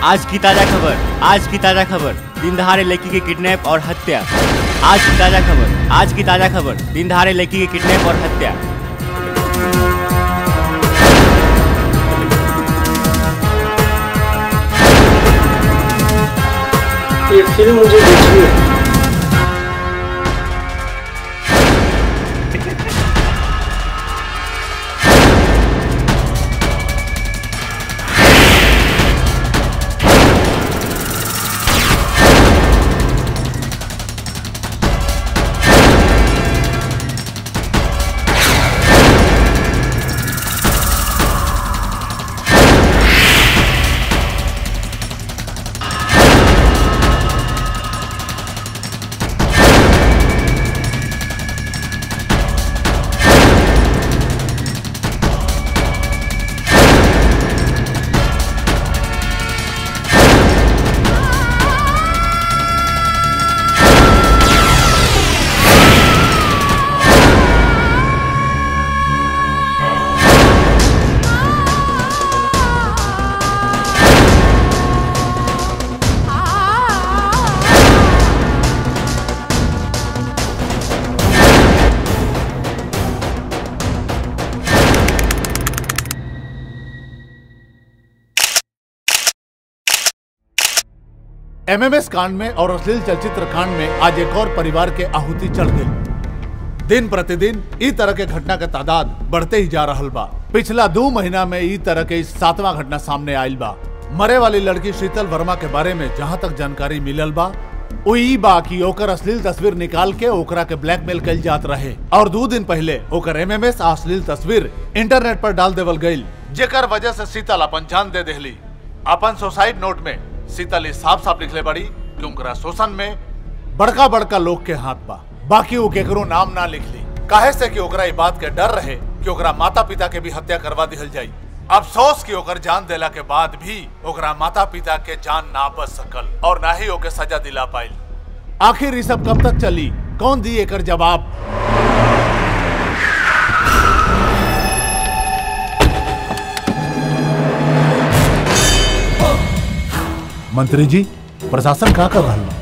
आज की ताजा खबर आज की ताजा खबर दिन दहाड़े लड़की के किडनैप और हत्या आज की ताजा खबर आज की ताजा खबर दिन दहाड़े लड़की के किडनैप और हत्या ये फिल्म मुझे देखनी है एमएमएस कांड में और अश्लील चलचित्र कांड में आज एक और परिवार के आहुति चढ़ गई दिन प्रतिदिन ई तरह के घटना के तादाद बढ़ते ही जा रहल बा पिछला दो महीना में ई तरह के सातवां घटना सामने आयल बा मरे वाली लड़की शीतल वर्मा के बारे में जहां तक जानकारी मिलल बा वो ई बा कि ओकर अश्लील तस्वीर निकाल के ओकरा के ब्लैकमेल कल जात रहे और दो दिन पहले ओकर एमएमएस अश्लील तस्वीर इंटरनेट पर डाल देवल गईल जेकर वजह से शीतल अपन जान दे देहली अपन सुसाइड नोट में शीतल ई साफ साफ लिखले बड़ी कि उनकरा शोषण में बड़का बड़का लोग के हाथ बा बाकी वो केकरो नाम ना लिख ली काहे से कि ओकरा ई बात के डर रहे कि ओकरा माता पिता के भी हत्या करवा दिहल जाई अफसोस कि ओकर जान देला के बाद भी ओकरा माता पिता के जान ना बच सकल और ना ही ओके सजा दिला पाइल आखिर ई सब कब तक चली कौन दी एकर जवाब मंत्री जी प्रशासन का कर रहा है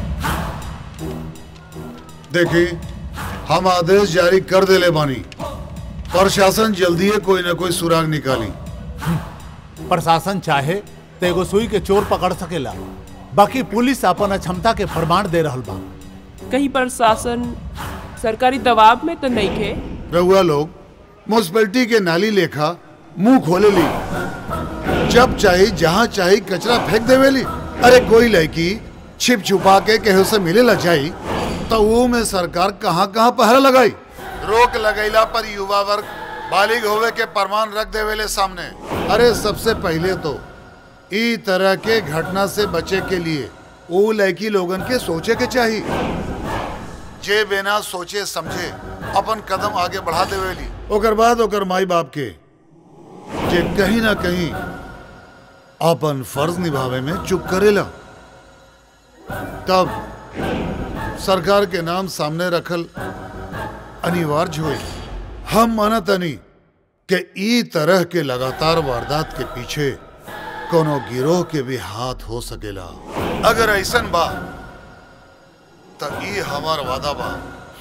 देखी हम आदेश जारी कर देले बानी प्रशासन जल्दी कोई न कोई सुराग निकाली प्रशासन चाहे तो एगो सुई के चोर पकड़ सकेला बाकी पुलिस अपन क्षमता के प्रमाण दे रहल बा कहीं प्रशासन सरकारी दबाव में तो नहीं खे रहुआ लोग म्यूनसिपैलिटी के नाली लेखा मुंह खोले ली जब चाहे जहाँ चाहे कचरा फेंक देवेली अरे कोई लड़की छिप छुपा के केहू से मिले ला जाई तो वो में सरकार कहाँ कहाँ पहरा लगाई रोक लगैला पर युवा वर्ग बालिग होवे के प्रमाण रख देवेले सामने अरे सबसे पहले तो ई तरह के घटना से बचे के लिए वो लड़की लोगन के सोचे के चाहिए जे बिना सोचे समझे अपन कदम आगे बढ़ा देवेली ओकर बाद ओकर माई बाप के जे कहीं ना कहीं अपन फर्ज निभावे में चुप करेला तब सरकार के नाम सामने रखल अनिवार्य हुई हम मानतनी कि ई तरह के लगातार वारदात के पीछे कोनो गिरोह के भी हाथ हो सकेला अगर ऐसन बा तो ई हमार वादा बा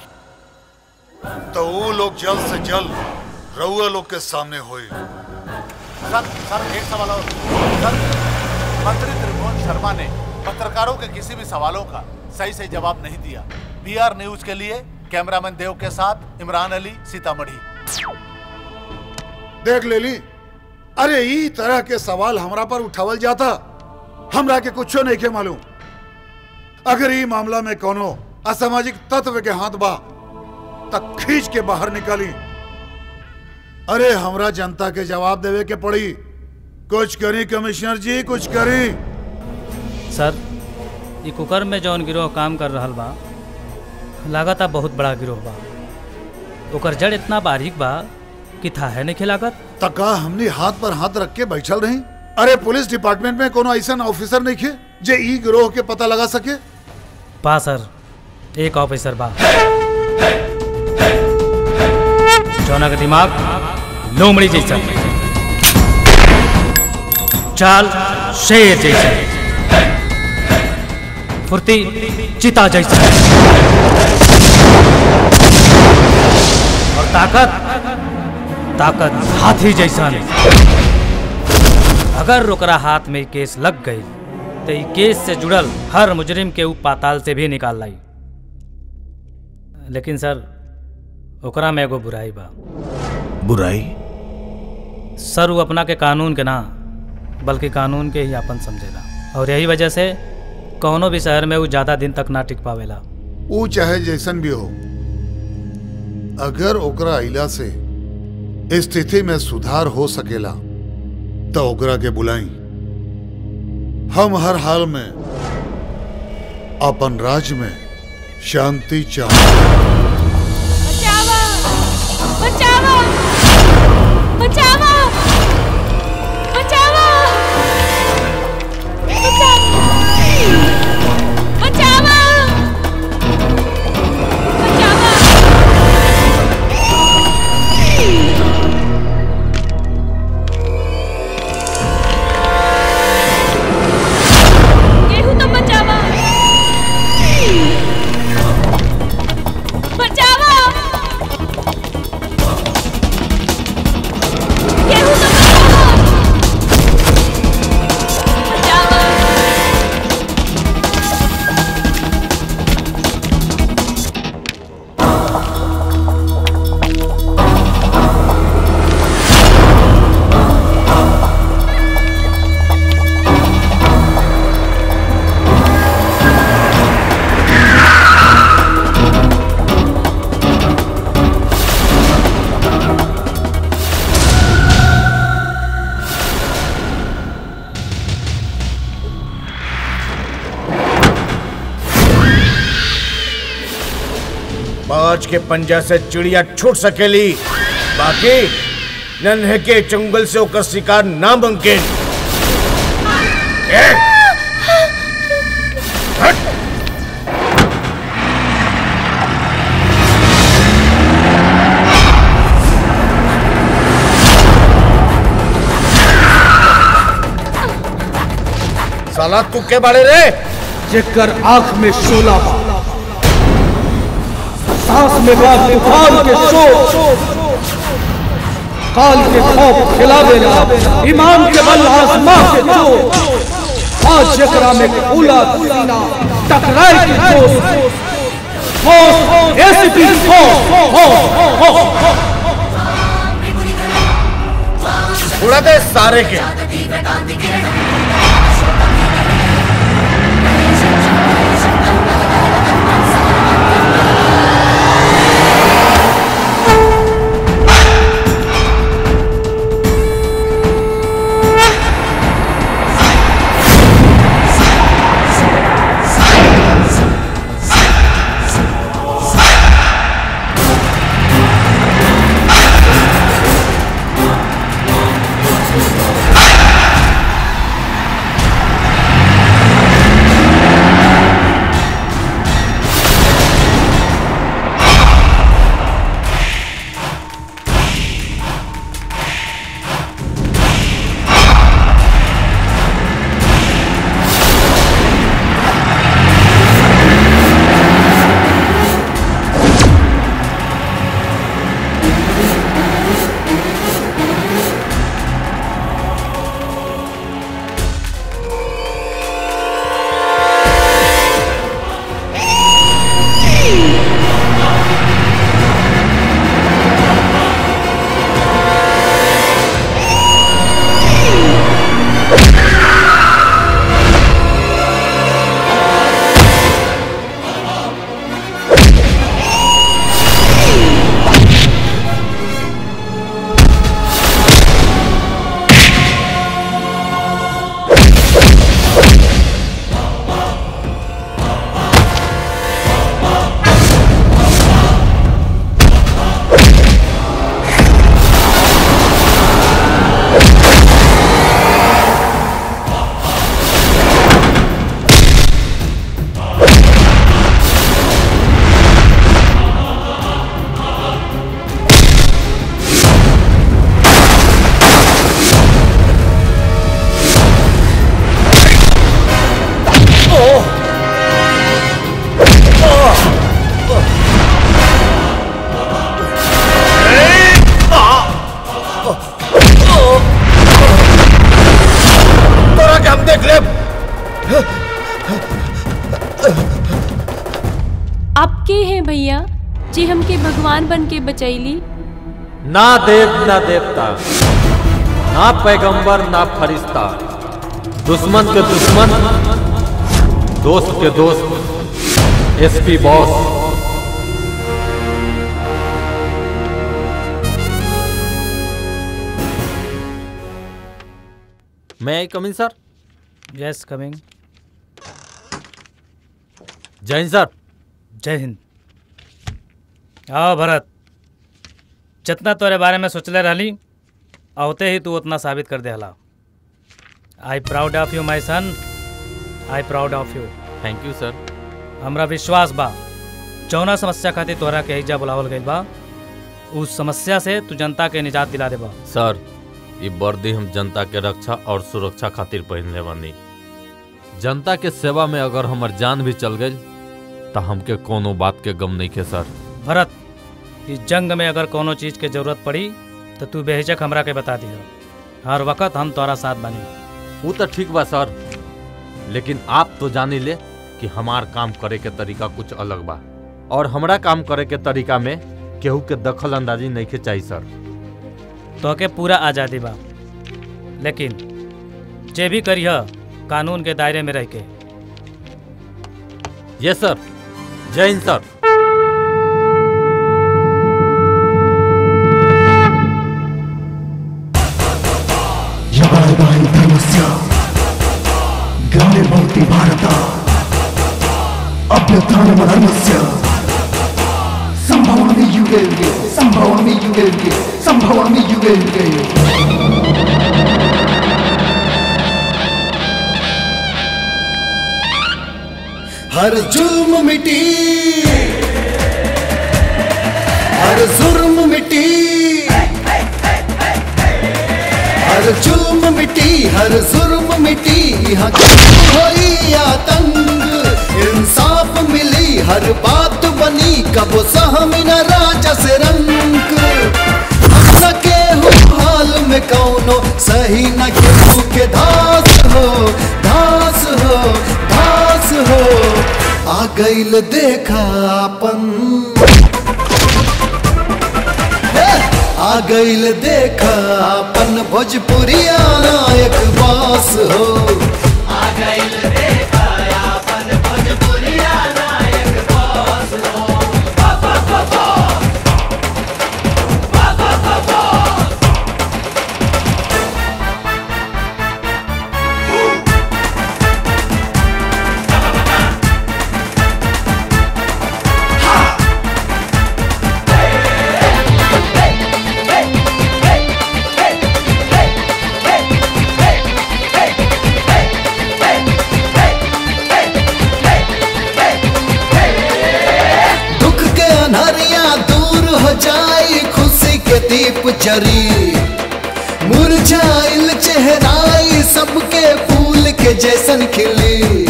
तो वो लोग जल्द से जल्द रउआ लोग के सामने होई सर सर एक सवाल और सर मंत्री त्रिभुवन शर्मा ने पत्रकारों के किसी भी सवालों का सही सही जवाब नहीं दिया बीआर न्यूज के लिए कैमरामैन देव के साथ इमरान अली सीतामढ़ी देख ले ली अरे ई तरह के सवाल हमरा पर उठावल जाता हमरा के कुछो नहीं के मालूम अगर ई मामला में कोनो असामाजिक तत्व के हाथ बा तब खींच के बाहर निकाली अरे हमरा जनता के जवाब देवे के पड़ी कुछ करी कमिश्नर जी कुछ करी सर ई कुकर में जौन गिरोह काम कर रहल बा लागता बहुत बड़ा गिरोह बा ओकर जड़ इतना बारीक बा कि था है नहीं लागत तका हमने हाथ पर हाथ रख के बैठल रही अरे पुलिस डिपार्टमेंट में कोनो ऐसा ऑफिसर नहीं खे जे ई गिरोह के पता लगा सके बा सर एक ऑफिसर बा जौना का दिमाग लोमड़ी जैसा चाल शेर जैसा फुर्ती चिता जैसा है और ताकत ताकत हाथी जैसा नहीं अगर ओकरा हाथ में ई केस लग गई तो ई केस से जुड़ल हर मुजरिम के ऊ पाताल से भी निकाल लाई लेकिन सर ओकरा में एगो बुराई बा बुराई सर वो अपना के कानून के ना बल्कि कानून के ही अपन समझेला और यही वजह से कौनो भी शहर में वो ज़्यादा दिन तक ना टिक पावेला ऊ चाहे जैसन भी हो अगर ओकरा अइला से स्थिति में सुधार हो सकेला तो ओकरा के बुलाई हम हर हाल में अपन राज्य में शांति चाह बचावा बचावा बचावा बचावा बचावा गेहूं तो बचावा बचावा गेहूं तो बचावा बचावा बाज के पंजा से चिड़िया छूट सकेली बाकी नन्हे के जंगल से ओकर शिकार नामुमकिन ए! हट! साला तू के बारे रे जेकर आंख में शोला बा सांस में बा तूफान के शोर काल के खौफ खिलावेला ईमान के बल आसमां के चोर आज जेकरा में खुला सीना टकराए की जोश होश एसपी होश होश होश उड़ा दे सारे के आप के हैं भैया जी हमके भगवान बन के बचैली ना देव ना देवता ना पैगंबर ना फरिश्ता दुश्मन के दुश्मन दोस्त के दोस्त एसपी बॉस मैं I coming sir yes coming जय हिंद सर जय हिंद आओ भरत जितना तोरे बारे में सोचले रहली आवते ही तू उतना साबित कर देहला I proud of you my son I proud of you thank you sir हमरा विश्वास बा जौना समस्या खातिर तोहरा के हिजा बुलावल गइल बा उस समस्या से तू जनता के निजात दिला देबा सर ये वर्दी हम जनता के रक्षा और सुरक्षा खातिर पहनले बानी जनता के सेवा में अगर हमर जान भी चल गई तो हमके कोनो बात के गम नहीं के सर भरत इस जंग में अगर कोनो चीज के जरूरत पड़ी तो तू बेहिचक हमरा के बता दिया हर वक्त हम तोरा साथ बनी वो तो ठीक बा सर लेकिन आप तो जानी ले कि हमार काम करे के तरीका कुछ अलग बा और हमरा काम करे के तरीका में केहू के दखल अंदाजी नहीं के चाहिए सर तोहके पूरा आज़ादी बा लेकिन जे भी करिह कानून के दायरे में रह के ये सर जय हिंद सर यवायवाय धर्मस्य ग्रामीणभवति भारत अभ्युत्थानमधर्मस्य सम्भवामि युगे युगे सम्भवामि युगे युगे सम्भवामि युगे युगे हर जुल्म मिटी हर जुर्म मिटी हर जुल्म मिटी हर जुर्म मिटी यहाँ हुई आतंक इंसाफ मिली हर बात बनी कब सहमी न राजा से रंग हम न केहू हाल में कौनो सही न केहू के धास हो धास हो धास हो आ गईल देखा अपन आ गईल देखा अपन भोजपुरिया नायक बास हो आ गईल देखा अपन भोजपुरिया नायक बास हो बा, बा, बा, बा। बा, बा, बा, बा। दुख के अनहरिया दूर हो जाए खुशी के दीप जरी मुरझाइल चेहराई सबके फूल के जैसन खिली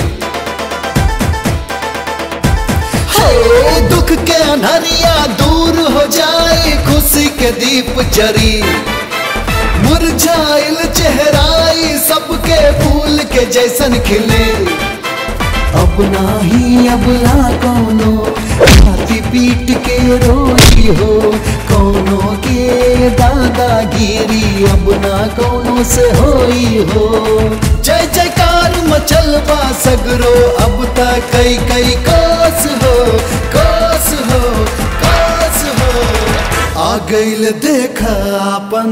हो दुख के अनहरिया दूर हो जाए खुशी के दीप जरी मुरझाइल चेहराई सबके फूल के जैसन खिले अब नाही अब ना कोनो छाती पीट के रोई हो कोनो के दादागिरी अब ना कोनो से होई हो जय जयकार मचल बा सगरो अब तक कई कई कोस हो कोस हो कोस हो आ गईल देखा अपन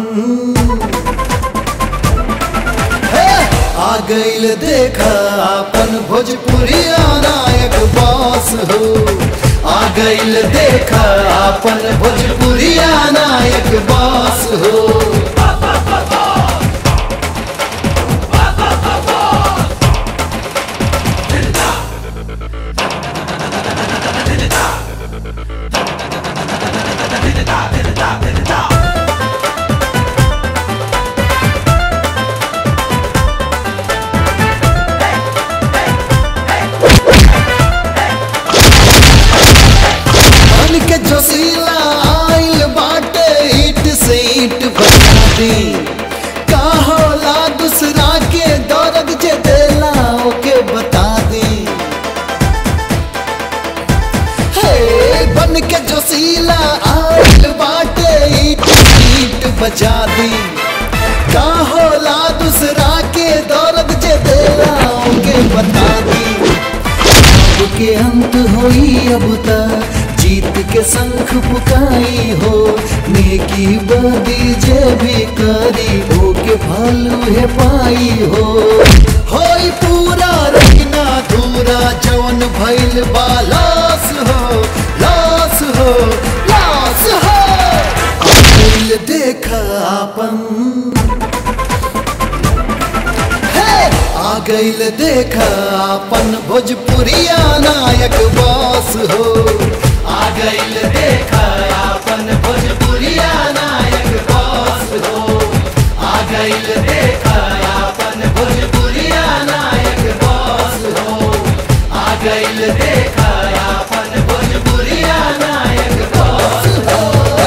आ गईल देखा अपन भोजपुरिया नायक बास हो आ गईल देखा अपन भोजपुरिया नायक बास हो मन के जोशीला आइल बाटे ईट से ईट बजा दी के अंत होई अब ता जीत के शंख पुकाई हो नेकी बदी जे भी करी हो के फल है पाई हो होई पूरा रखना दूरा जवन भइल बा लाश हो लाश हो लाश हो दिल देखा अपन हे! आ गईल देखा अपन भोजपुरिया नायक बॉस हो आ गईल देखा अपन भोजपुरिया नायक बॉस हो आ गईल देखा अपन भोजपुरिया नायक बॉस हो आ गईल देखा अपन भोजपुरिया नायक बॉस हो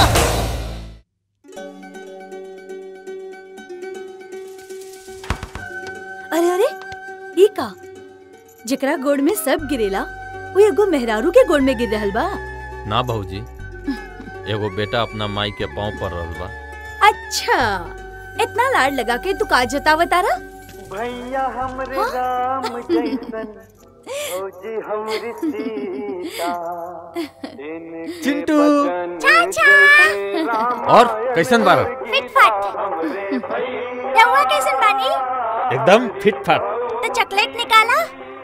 अरे अरे ई का जेकरा गोड़ में सब गिरेला वो एगो मेहरारू के गोड़ में गिर रहल बा ना भौजी एगो बेटा अपना माई के पाँव पर रहल बा अच्छा इतना लाड लगा के तू का जतावा तारा भैया हमरे राम जैसन फौजी हमरी सीता चिंटू और कैसन बार रउआ कैसन बानी एकदम फिट फाट तो चॉकलेट निकाला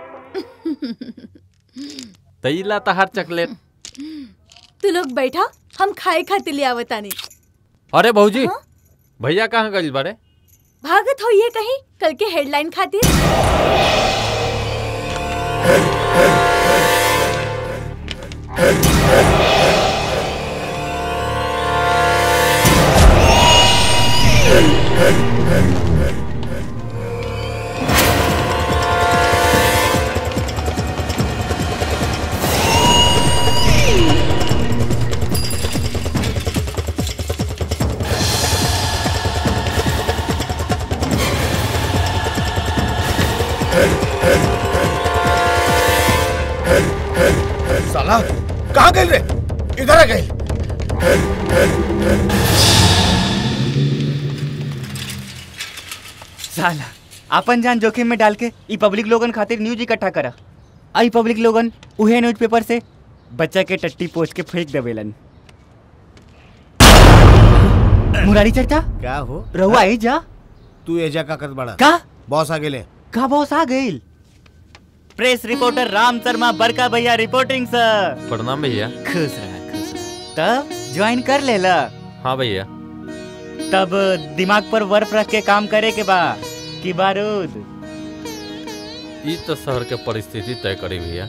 तैला तहार चॉकलेट तू लोग बैठा हम खाए खातिर ले आवतानी अरे भौजी भैया कहाँ गइल बारे भागत हो ये कहीं कल के हेडलाइन खातिर साला कहाँ गए रे इधर आ गए साला अपन जान जोखिम में डाल के ई पब्लिक लोगन खातिर न्यूज इकट्ठा करा आई पब्लिक लोगन उहे न्यूज पेपर से बच्चा के टट्टी पोछ के फेंक देवेलन मुरारी चर्चा क्या हो रहुआ आई जा तू एजा का कर बड़ा का बॉस आ गेले का बॉस आ गइल प्रेस रिपोर्टर राम शर्मा बरका भैया रिपोर्टिंग सर प्रणाम भैया खुश रहा खुश रहा तब ज्वाइन कर लेला हाँ भैया तब दिमाग पर बर्फ रख के काम करे के बा कि बारूद ई तो शहर के परिस्थिति तय करी भैया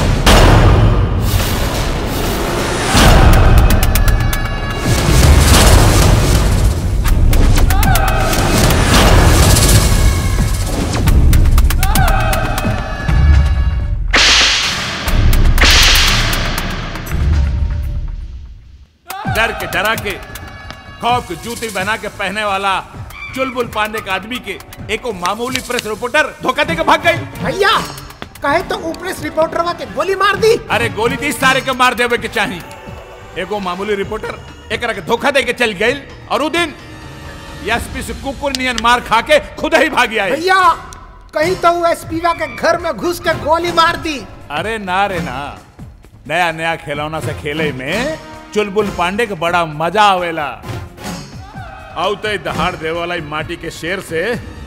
डर के डरा के खौफ की जूती बना के पहने वाला चुलबुल पांडे के आदमी के एको मामूली प्रेस रिपोर्टर धोखा दे के भाग गई भैया कहे तो ऊपर रिपोर्टर के गोली मार दी अरे गोली दी सारे के मार देवे के चाही एगो मामूली रिपोर्टर एकरा के धोखा दे के चल गई और उ दिन एसपी से कुकुर नियन मार खा के खुद ही भाग आए भैया कहीं तो एसपी के घर में घुस के गोली मार दी अरे ना रे ना नया नया खिलौना से खेले में चुलबुल पांडे के बड़ा मजा आवेला औते दहाड़ देवे वाला ई माटी के शेर से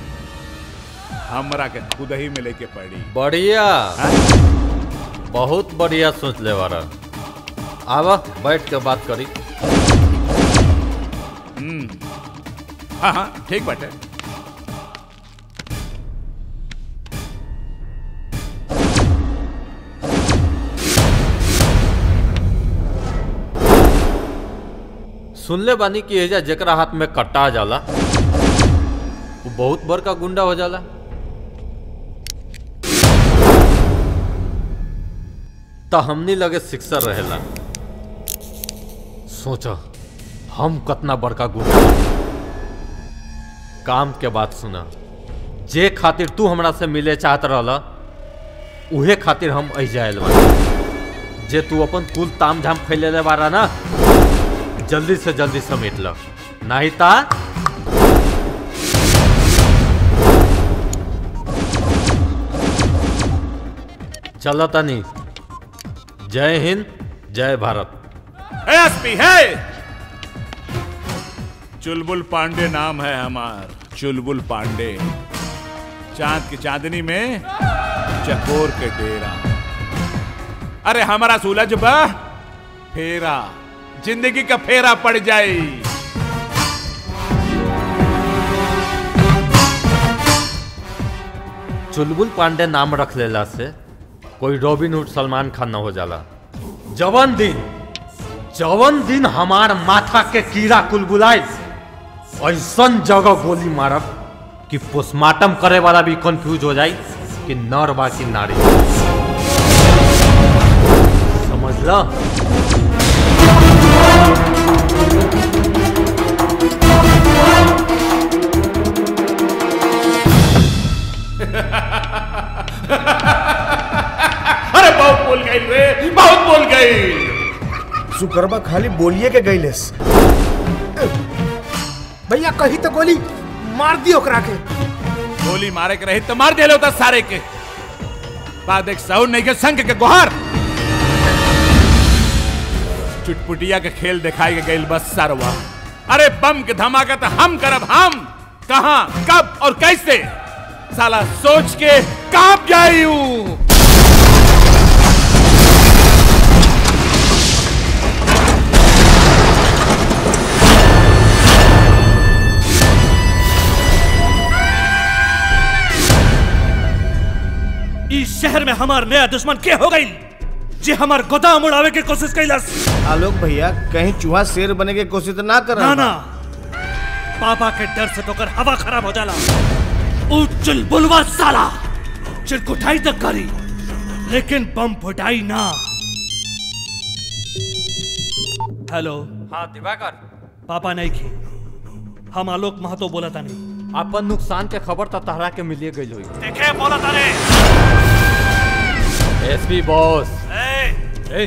हमरा के खुद ही मिले के पड़ी बढ़िया बहुत बढ़िया सोच ले बारा आवा बैठ के बात करी हम्म हाँ हाँ ठीक बाटे सुनले बानी कि एजा जेकरा हाथ में कट्टा जाला वो बहुत बड़का गुंडा हो जाला त हमनी लगे शिक्षर रहेला सोचो हम कतना बड़का गुंडा काम के बात सुना जे खातिर तू हमरा से मिले चाहत रहला उहे खातिर हम अजायल बानी जे तू अपन कुल ताम झाम फैलेले बारा ना जल्दी से जल्दी समेट लो नहीं ता चलो तनी जय हिंद जय भारत एसपी है चुलबुल पांडे नाम है हमार चुलबुल पांडे चांद की चांदनी में चकोर के डेरा अरे हमारा सूरज बा फेरा जिंदगी का फेरा पड़ जाए चुलबुल पांडे नाम रख लेला से कोई रॉबिन हुड सलमान खान न हो जाला जवन दिन जवन दिन हमार माथा के कीड़ा कुलबुलाई ऐसन जगह गोली मारब कि पोस्टमार्टम करे वाला भी कंफ्यूज हो जाई कि नर बा कि नारी समझ ला अरे बहुत बोल गई रे बहुत बोल गई सुकरबा खाली बोलिए के गईलेस भैया कही तो गोली मार दी ओकरा के गोली मारे के रही तो मार दे होता सारे के बाद एक सौ नहीं के संग के गुहार चुटपुटिया के खेल दिखाई के गई बस सरवा अरे बम के धमाका तो हम करब हम कहा कब और कैसे साला सोच के कांप जाई हूं इस शहर में हमार नया दुश्मन के हो गई जे हमार गोदाम उड़ावे के कोशिश कैलस आलोक भैया कहीं चूहा शेर बने के कोशिश तो ना कर ना ना पापा के डर से तो कर हवा खराब हो जाला ऊ चुलबुलवा साला चिरकुटाई तक करी लेकिन बम फुटाई ना हेलो हाँ दिवाकर पापा नहीं की हम आलोक महतो बोला था नहीं अपन नुकसान के खबर तो तहरा के मिलिए गई हुई देखे बोला था रे एसपी बॉस ए,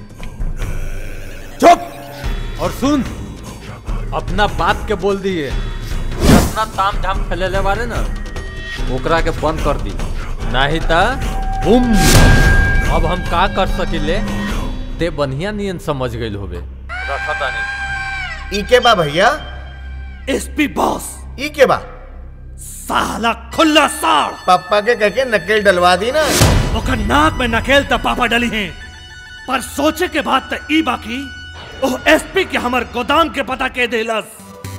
चुप और सुन अपना बात के बोल दिए अपना ताम झाम फैलेले वाले ना ओकरा के बंद कर दी नहीं ता बुम अब हम का कर सकिले ते बढ़िया नियन समझ गइल होबे रखता नहीं ई के बा भैया एसपी बॉस ई के बा साला खुला साड़ पापा के कह के नकेल डलवा दी ना ओकर नाक में नकेल त पापा डली हैं पर सोचे के बाद त ई बाकी ओ एसपी के हमर गोदाम के पता के देलस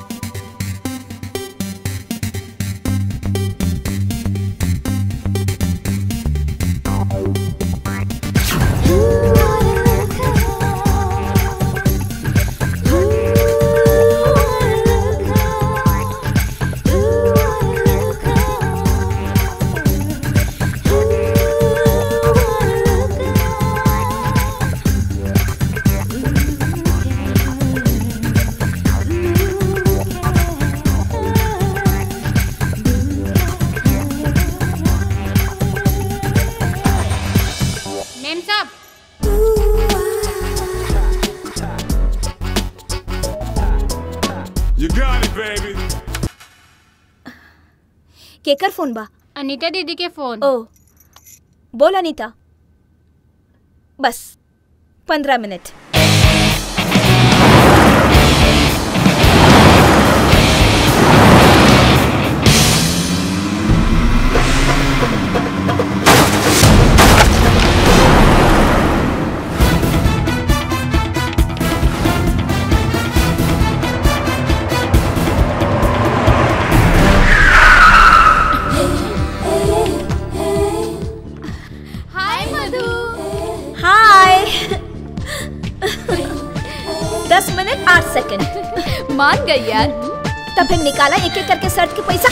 मेम साहब You got it, baby. केकर फोन बा अनीता दीदी के फोन ओ बोल अनीता बस पंद्रह मिनट हाय मधु हाय दस मिनट आठ सेकंड मान गई यार तब फिर निकाला एक एक करके शर्ट के पैसा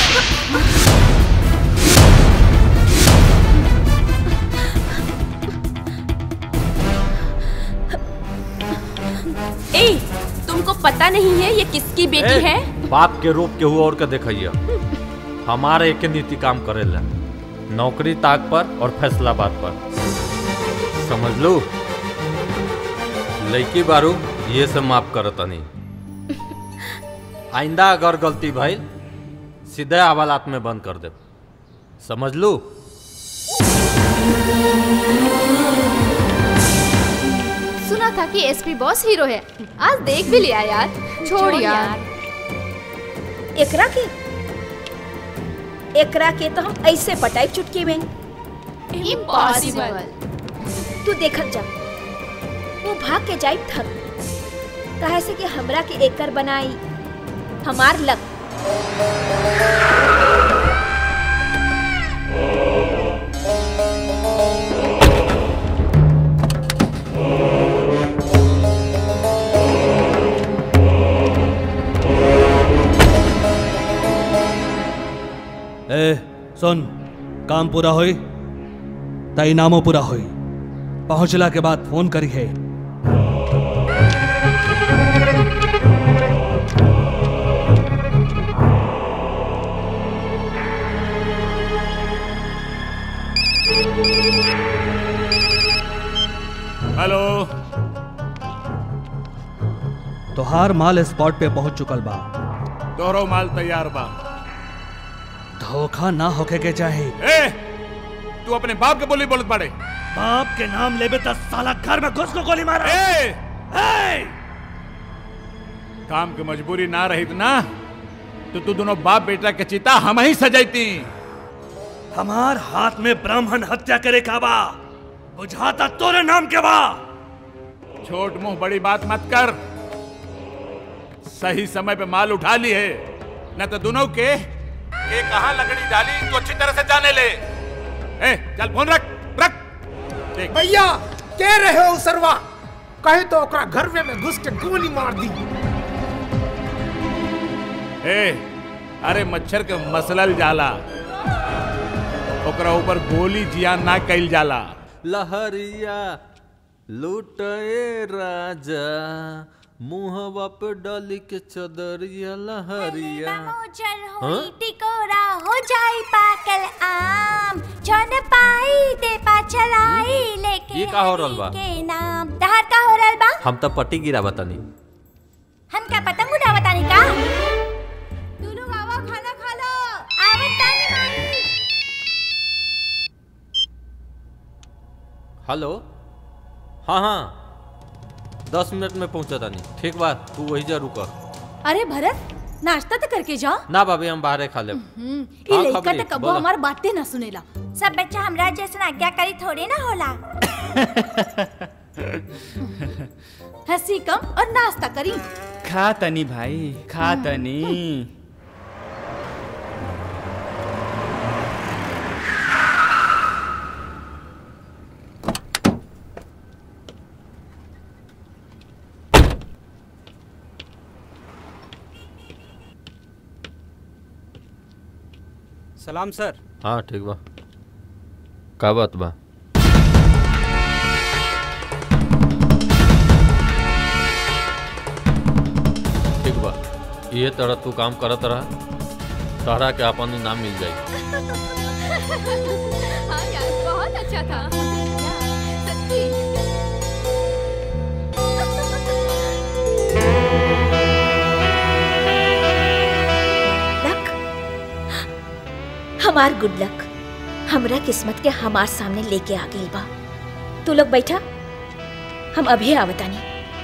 ए तुमको पता नहीं है ये किसकी बेटी ए, है बाप के रूप के हुआ और के देखिए हमारे एक नीति काम करेला नौकरी ताक पर और फैसलाबाद पर समझ लो लड़की बारू ये सब माफ करता नहीं आइंदा अगर गलती भाई सीधे हवालात में बंद कर दे समझ लो था कि एसपी बॉस हीरो है आज देख भी लिया यार छोड़ यार एकरा के एकरा के तो हम ऐसे पटाई चुटकी में इम्पॉसिबल तू देखत जा वो भाग के जाई थक कहे से कि हमरा के एकर बनाई हमार लक ए सुन काम पूरा होई त इनामो पूरा होई पहुंचला के बाद फोन करी है हेलो तोहार माल स्पॉट पे पहुंच चुकल बा तोहरो माल तैयार बा धोखा ना होके के चाहे ए तू अपने बाप के बोली बोलत पड़े बाप के नाम लेबे त साला घर में घुस को गोली मारा ए! काम की मजबूरी ना रही ना तो तू दोनों बाप बेटा के चिता हम ही सजाती हमार हाथ में ब्राह्मण हत्या करे का बा बुझाता तोरे नाम के बा छोट मुंह बड़ी बात मत कर सही समय पे माल उठा ली है न तो दोनों के के कहा लकड़ी डाली तो अच्छी तरह से जाने ले ए चल फोन रख रख देख भैया के रहे हो सरवा कहे तो ओकरा घर में में घुस के गोली मार दी ए अरे मच्छर के मसलल जाला ओकरा ऊपर गोली जिया ना कैल जाला लहरिया लुटए राजा मुहवा पे डाली के चदरिया लहरिया हाँ? टिकोरा हो जाई पाकल आम जन पाई दे पा चलाई लेके ये का हो रहल बा के नाम तहार का हो रहल बा हम तो पट्टी गिरा बतानी हम क्या पतंग उड़ा बतानी का तू लोग आवा खाना खा लो आवत तानी माई हेलो हाँ हाँ दस मिनट में पहुंचा तानी ठीक बात तू वही जा रुक अरे भरत नाश्ता तो करके जा ना भाभी हम बाहरे खा ले हम्म, ई हाँ, लइका खबरी, तो कबो बोला। हमार बातें ना सुनेला सब बच्चा हमरा जैसन आज्ञाकारी थोड़े ना होला हंसी कम और नाश्ता करी खा तनी भाई खा तनी सलाम सर हाँ ठीक बा का बात बा ठीक बा ये तरह तू काम करत रहा तहरा के अपन नाम मिल जाई हाँ यार बहुत अच्छा था सच्ची हमार गुड लक हमरा किस्मत के हमार सामने लेके आ गई बा तू लोग बैठा हम अभी आवतानी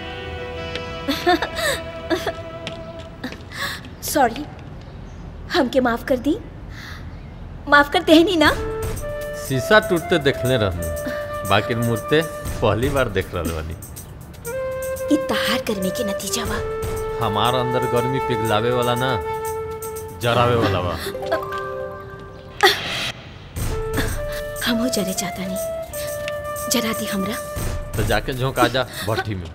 सॉरी हमके माफ कर दी माफ करते हैं नहीं ना शीशा टूटते देखले रहनी बाकी मूर्ते पहली बार देख रहे बानी ई तहार गर्मी के नतीजा बा हमार अंदर गर्मी पिघलावे वाला ना जरावे वाला बा हमो जरे चाहता नहीं जरा दी हमरा तो जाके झोंक आ जा भट्टी में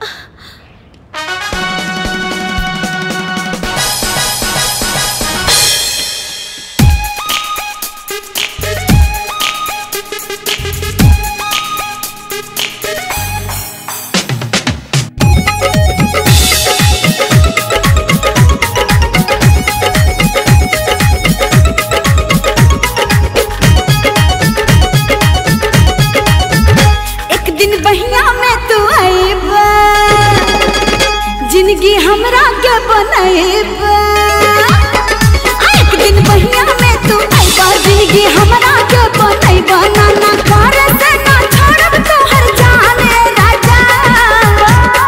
एक दिन बहिया में तू आईबा जिंदगी हमरा के बनाईबा एक दिन बहिया में तू आईबा जिंदगी हमरा के बनाईबा ना ना कर से ना छोड़ब तोहर जाने राजा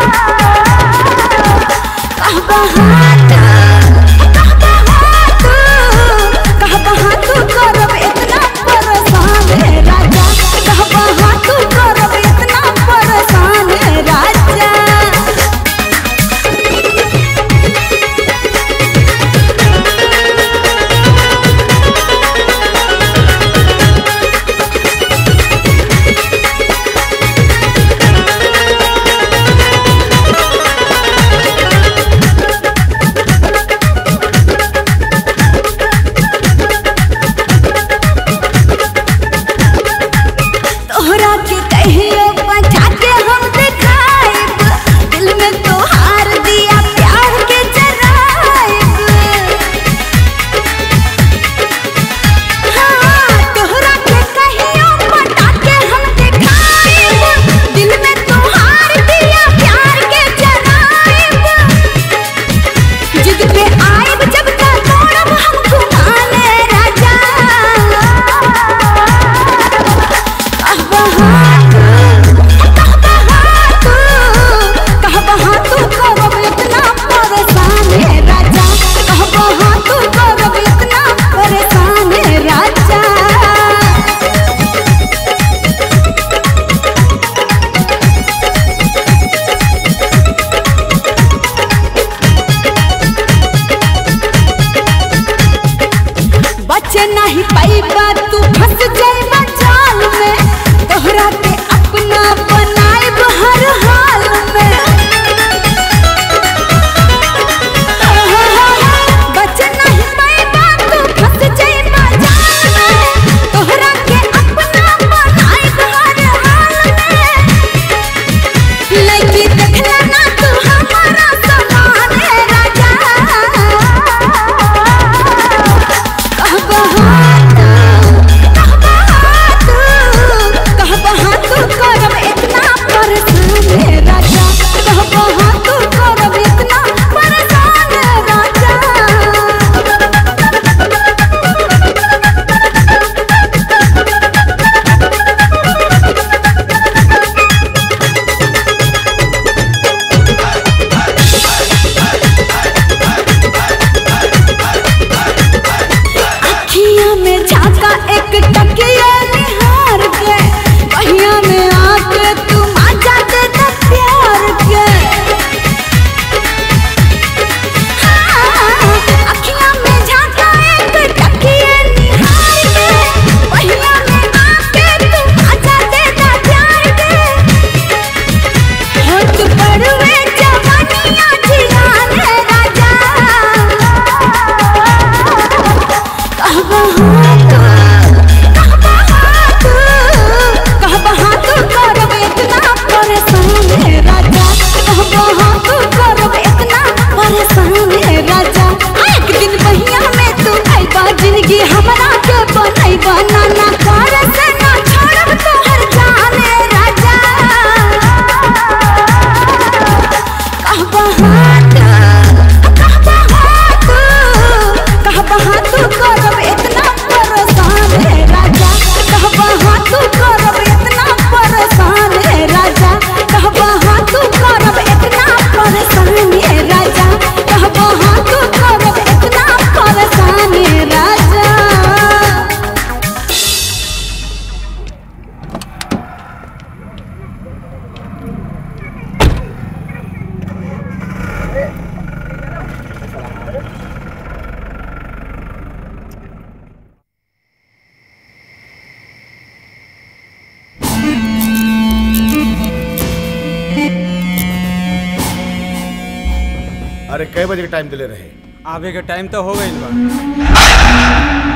बचे नहीं पाइबा तू फंस जाइबा जाल में तोहरा के अपना बनाइब हर हाल में बचे नहीं पाइबा तू फंस जाइबा जाल में तोहरा के अपना बनाइब हर हाल में लड़की देखला ना तू हमारा समान है राजा अखियां में झांका एक टकिया निहार के बहिया में आके तू मजा दे दे प्यार के हाँ, अखियां में झांका एक टकिया निहार के बहिया में आके तू मजा दे दे प्यार के होठ पड़वे जवानियां जियान है राजा जिंदगी हमरा के बनई बनाना कर से ना छोड़ब तोहर जाने राजा कहबा हाथ कहबा हाथ कहबा हाथ करब इतना परेशान है राजा कहबा हाथ करब इतना परेशान है राजा कहबा हाथ करब इतना परेशान है राजा कहबा हाथ करब इतना परेशान है राजा अरे कई बजे के टाइम दिले रहे आवे के टाइम तो हो गई बा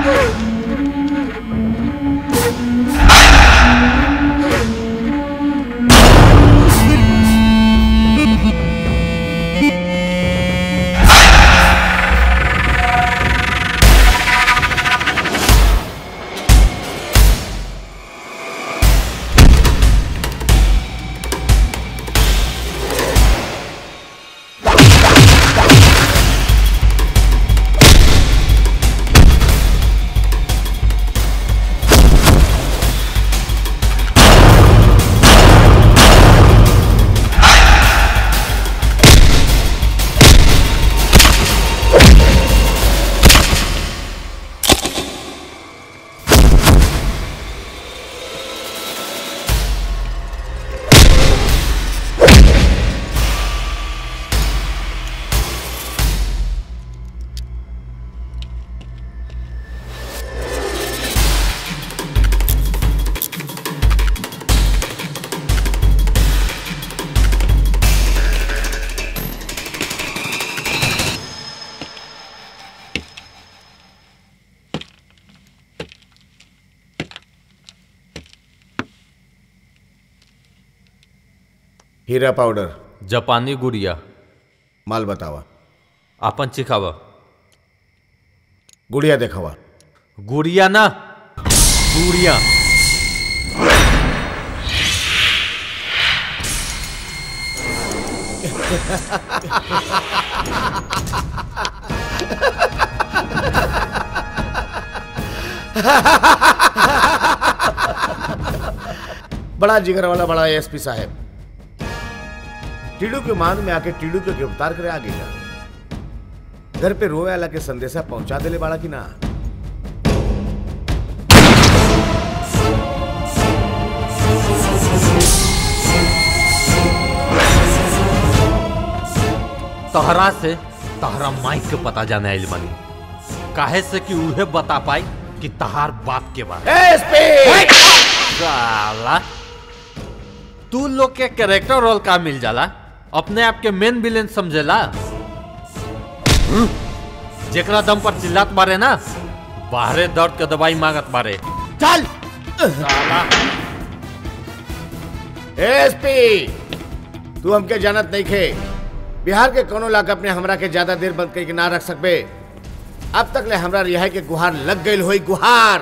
हीरा पाउडर जापानी गुड़िया माल बतावा आपन चिखावा गुड़िया देखावा गुड़िया ना गुड़िया बड़ा जिगर वाला बड़ा एसपी साहब टीडू के मान में आके टीडू के गिरफ्तार करे आ गई घर पे रोए वाला के संदेशा पहुंचा देले बाड़ा की ना तहरा से तहरा माइक के पता जाने आइल बनी काहे से कि उहे बता पाई कि तहार बाप के बारे एसपी साला तू लोग के कैरेक्टर रोल का मिल जाला अपने आप के मेन विलेन समझेला हम्म? जेकरा दम पर चिल्लात बारे ना बाहरे दर्द के दवाई मांगत बारे चल साला एसपी तू हमके जानत नहीं खे बिहार के कोनो इलाका अपने हमरा के ज्यादा देर बंद करके ना रख सकबे अब तक ले हमरा रिहाई के गुहार लग गई होई गुहार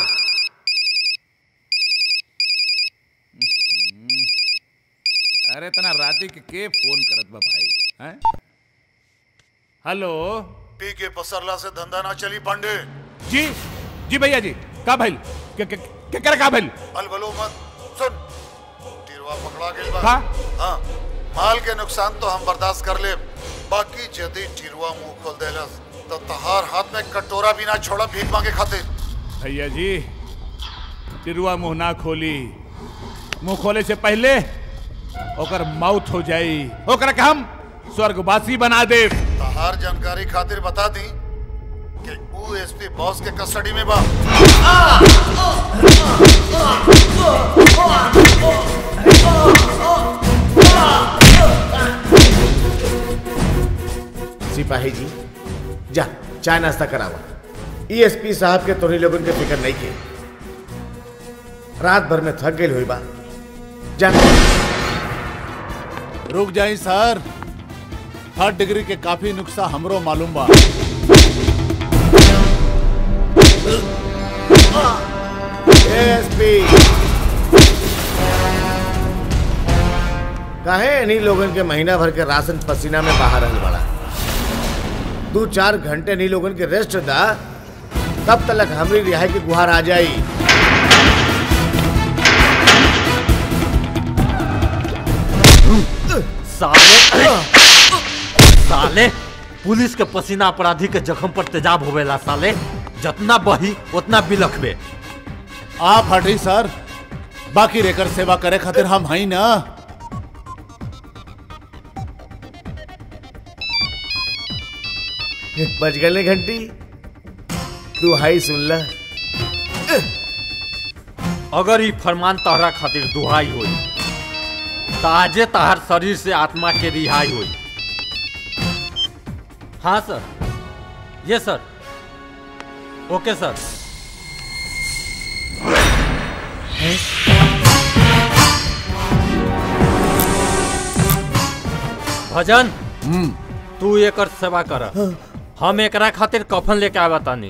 अरे तना राती के के फोन करत बा भाई हैं हेलो पी के पसरला से धंधा ना चली पांडे जी जी भैया जी का भइल के के के करे का भइल अलबलो मत सुन टिरवा पकड़ा गेल बा का? हाँ माल के नुकसान तो हम बर्दाश्त कर ले बाकी यदि टिरवा मुंह खोल देलस तो तहार हाथ में कटोरा भी ना छोड़ा भीख मांगे खातिर भैया जी तिरुआ मुंह ना खोली मुंह खोले से पहले ओकर मौत हो जाई ओकरा के हम स्वर्गवासी बना दे तहार जानकारी खातिर बता दी कि ऊ एसपी बॉस के कस्टडी में बा सिपाही जी जा चाय नाश्ता करावा ईएसपी साहब के तोहनी लोगन के फिक्र नहीं के रात भर में थक गई हुई बा जा रुक जाई सर थर्ड डिग्री के काफी नुक्सा हमरो मालूम बा एसपी काहे इन्हीं लोगन के महीना भर के राशन पसीना में बाहर रहल बड़ा दो चार घंटे इन्हीं लोगन के रेस्ट दा तब तक हमरी रिहाई की गुहार आ जाई साले साले पुलिस के पसीना अपराधी के जख्म पर तेजाब होवेला साले जितना बही उतना बिलखबे आप हटी सर बाकी रेकर सेवा करे खातिर हम हई ना बज गए घंटी तू हाई सुन ला अगर ई फरमान तहरा खातिर दुहाई होई ताजे तहर शरीर से आत्मा के रिहाई होई हाँ सर ये सर ओके सर भजन तू एकर सेवा कर हम एकरा खातिर कफन लेके आवा तानी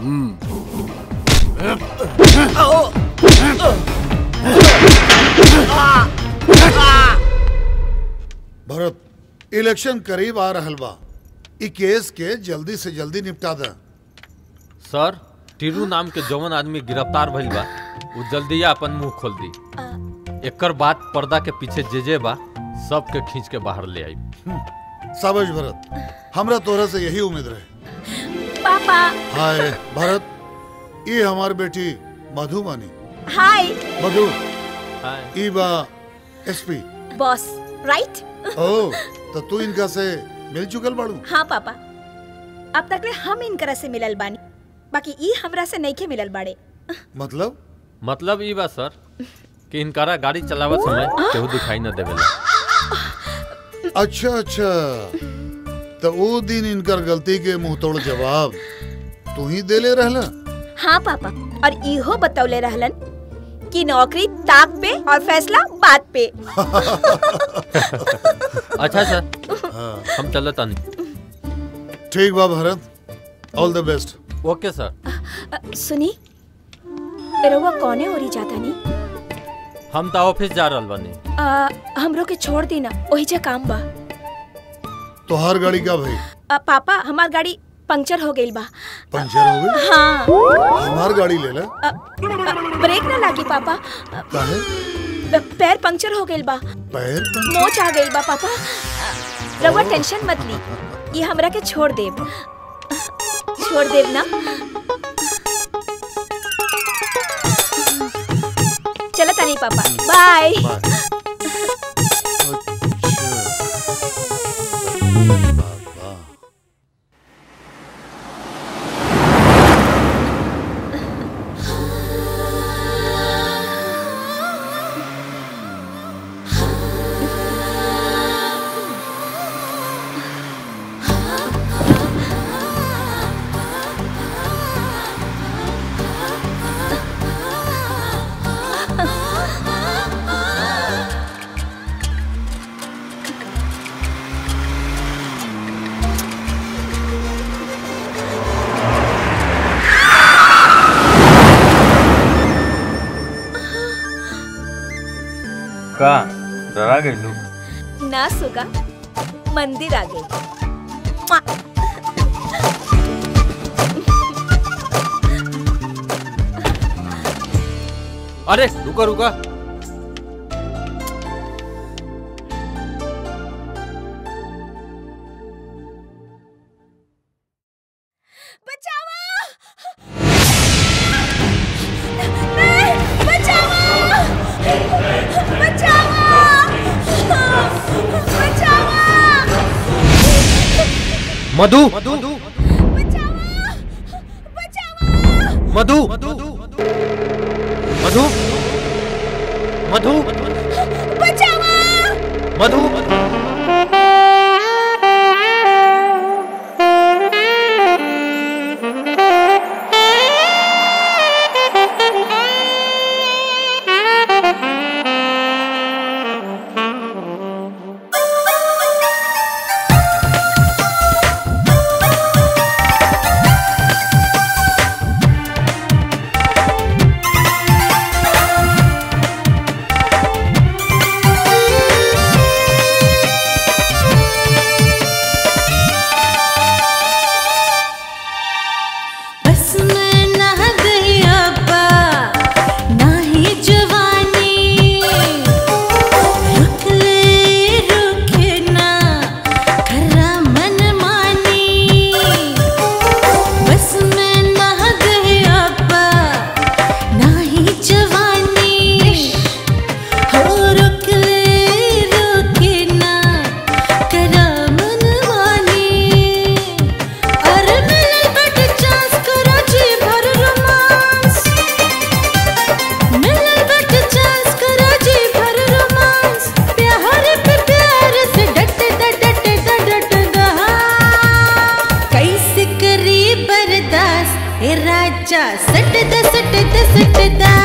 भरत इलेक्शन करीब आ रहल बा ई केस के जल्दी से जल्दी निपटा दे सर टीरू नाम के जवन आदमी गिरफ्तार भइल बा उ जल्दी अपन मुंह खोल दी एकर बाद पर्दा के पीछे जे जे बा सबके खींच के बाहर ले आई साबज भरत हमरा तोरा से यही उम्मीद रहे पापा हाय भरत ये हमार बेटी मधुबनी हाय मधु ई बा एसपी बॉस राइट ओ तो तू इनका से मिल चुकल बाड़ू हाँ पापा अब तक ले हम इनकरा से मिलल बानी बाकी ई हमरा से नहीं के मिलल बाड़े मतलब मतलब ई बा सर कि इनकारा गाड़ी चलावत समय केहू दिखाई न देवेला अच्छा अच्छा तो वो दिन इनकर गलती के मुंह तोड़ जवाब तू ही देले रहला हाँ पापा और इहो बतौले रहलन कि नौकरी ताक पे और फैसला बात पे अच्छा सर हम चलत तानी ठीक बा भरत ऑल द बेस्ट ओके सर अ, सुनी रउआ कौने ओरी जाता नी हम तो ऑफिस जा रहल बानी आ, हमरो के छोड़ दी ना वही जे काम बा तोहार गाड़ी का भाई आ, पापा हमार गाड़ी पंक्चर हो गई बा पंचर हो गई हाँ हमार गाड़ी ले ले आ, आ, ब्रेक ना लागी पापा काहे प- पैर पंक्चर हो गइल बा पैर मोच आ गइल बा पापा रउआ टेंशन मत ली ये हमरा के छोड़ देब छोड़ देब ना चलो तनी पापा बाय का डरा गई लोग ना सुगा मंदिर आ गई अरे रुका रुका मधु मधु मधु मधु मधु मधु बस मैं ना गई अब्बा ना ही जवानी रुक ले रुके ना खरा मन मानी बस मैं ना गई अब्बा ना ही जवानी हो रुक ले रुके ना खरा मन मानी अरे मिले बट चांस करो जी भर रोमांस मिले बट चांस करो जी भर रोमांस प्यार पे प्यार से डट डट डट डट डट कैसे करी बर्दाश्त ए राजा सट द सट द सट दा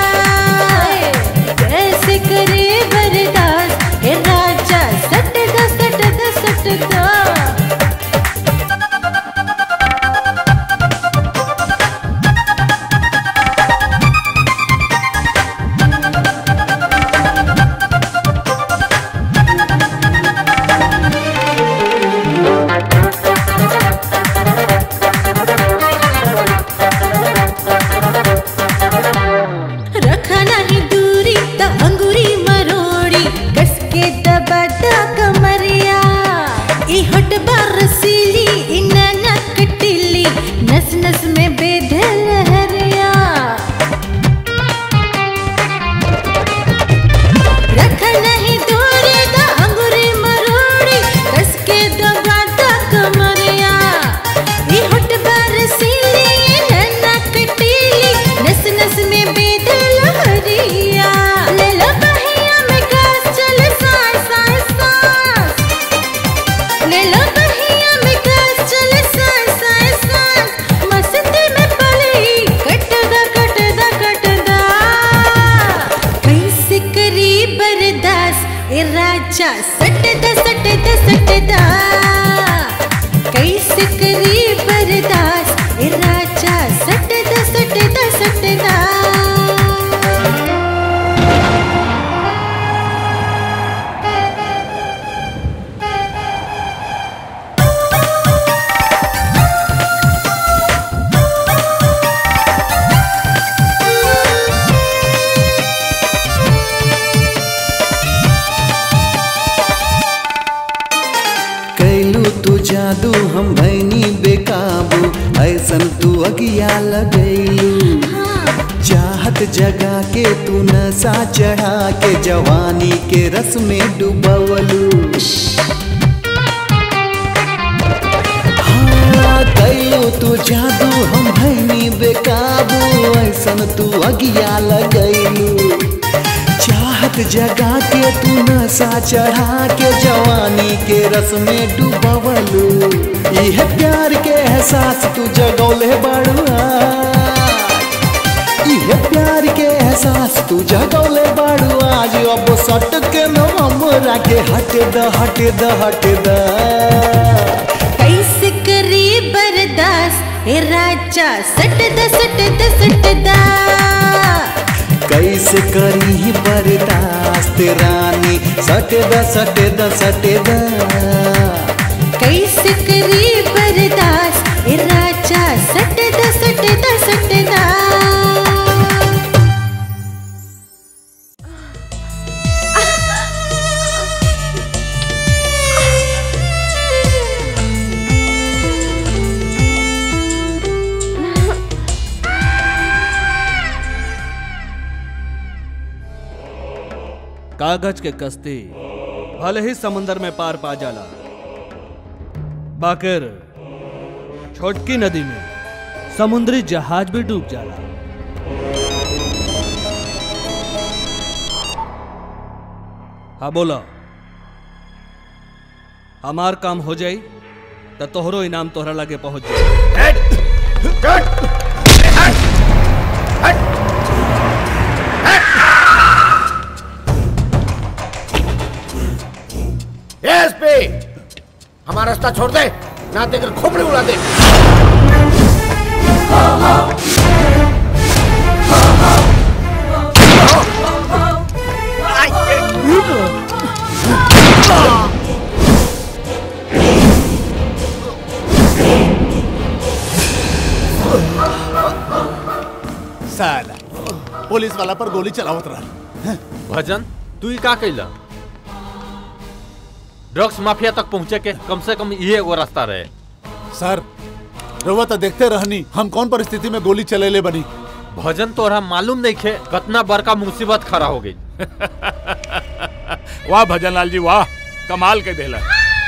कैसे करी बर्दाश्त ए राजा सट द सट द सट दा रखा नहीं दूरी त अंगूरी मरोड़ी कस के दबा दा कमरिया ई हट बरसीली ई ननक टिल्ली नस नस में बेधे लहरिया रखा नहीं दूरी त अंगूरी मरोड़ी कस के दबा दा कमरिया ई हट बरसीली ई ननक टिल्ली नस नस में बेधे लहरिया ले लो बहिया में गैस चले सांस सांस सांस ले लो बहिया में गैस चले सांस सांस सांस मस्ती में पली कट दा कट दा कट दा कैसे करी बर्दाश्त ए राजा सट दा सट दा सट दा कैसे करी बर्दाश्त ए राजा सट दा सट दा सट दा अगिया लगैलू चाहत जगा के तू नशा चढ़ा के जवानी के रस में डुबवलू हाँ, कैलू तू जादू हम भैनी बेकाबू ऐसन तू अगिया लगैलू चाहत जगा के तू नशा चढ़ा के जवानी के रस में डुबवलू यह प्यार के एहसास तू जगौले बड़ुआ यह प्यार के एहसास तू जगौले बाड़ू आज अब सट के न हमरा के हट द हट द हट द कैसे करी बर्दाश्त ए राजा सट द सट द सट दा कैसे करी बर्दाश्त रानी सट द सट द सट द कैसे करी बर्दाश्त ए राजा सट द सट द सट दा कागज के कश्ती भले ही समुंदर में पार पा जाला बाकिर छोटकी नदी में समुद्री जहाज भी डूब जाला हाँ बोला हमार काम हो जाई तो तोहरो इनाम तोहरा लगे पहुंच जाई एसपी हमारा रास्ता छोड़ दे ना देकर खोपड़ी उड़ा दे साला पुलिस वाला पर गोली चलावत रहा भजन तू ही का कैला ड्रग्स माफिया तक पहुंचे के कम से कम ये एगो रास्ता रहे सर रउआ तो देखते रहनी हम कौन परिस्थिति में गोली चलेले बनी भजन तोरा मालूम नहीं खे कतना बड़का मुसीबत खड़ा हो गई वाह भजन लाल जी वाह कमाल के देला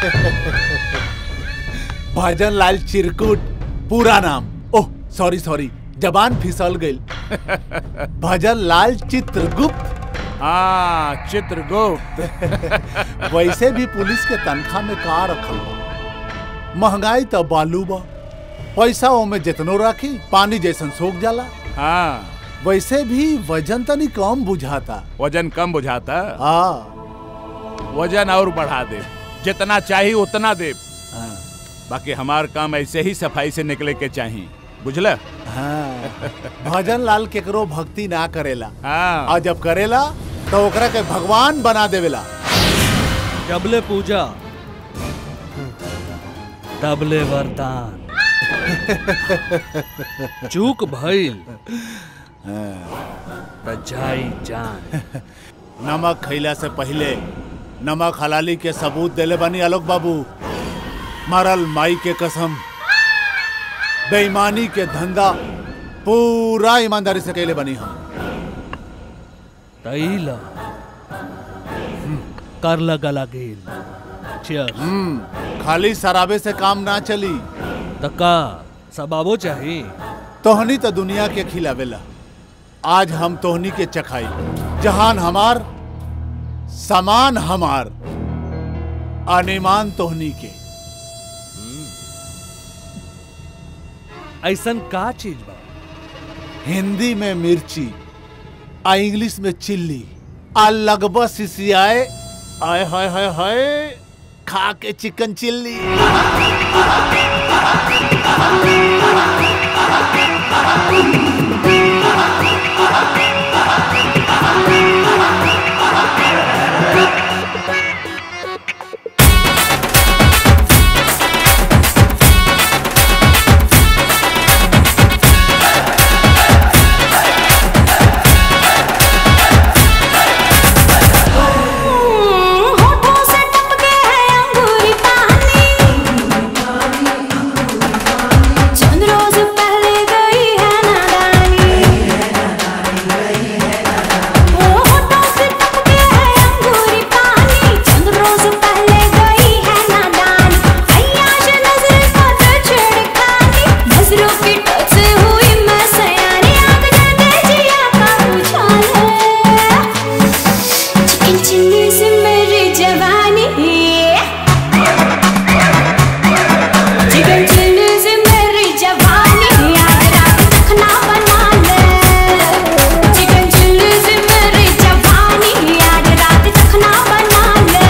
भजन लाल चिरकुट पूरा नाम ओह सॉरी सॉरी जबान फिसल गई भजन लाल चित्रगुप्त हाँ चित्रगुप्त वैसे भी पुलिस के तनख्वाह में का रखल बा महंगाई तो बालू बा पैसा ओमे जितनो राखी पानी जैसन सोख जाला हाँ वैसे भी वजन तनी कम बुझाता वजन कम बुझाता हाँ वजन और बढ़ा दे जितना चाहिए उतना दे बाकी हमार काम ऐसे ही सफाई से निकले के चाहिए बुझला हाँ भजन लाल केकरो भक्ति ना करेला हाँ और जब करेला तो ओकरा के भगवान बना देवेला जबले पूजा तबले वरदान चूक भइल त जाई जान नमक खैला से पहले नमक हलाली के सबूत देले बनी आलोक बाबू मरल माई के कसम बेईमानी के धंधा पूरा ईमानदारी से कैले बनी हम तैला कर लगा लगेल Cheers. हम्म खाली शराबे से काम ना चली तका सबाबो चाहिए तोहनी तो दुनिया के खिलावेला आज हम तोहनी के चखाई जहान हमार समान हमार अनिमान तोहनी के ऐसन का चीज बा हिंदी में मिर्ची आ इंग्लिश में चिल्ली आ लगभग सिसियाए आय हाय हाय हाय खा के चिकन चिल्ली होठों से टपके है अंगूरी पानी चंद रोज पहले चिकन से मेरी जवानी चिकन चिल्ली से मेरी जवानी आज रात तखना बना ले चिकन चिल्ली से मेरी जवानी आज रात तखना बना ले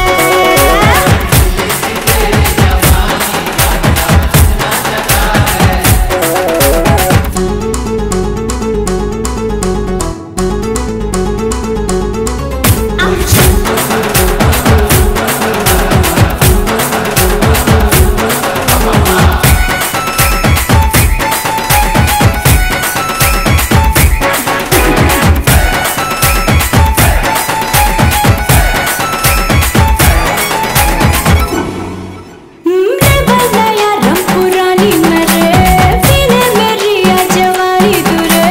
मेरे बंदाया रंग पुरानी मेरे पीने मेरी आ जवानी दूरे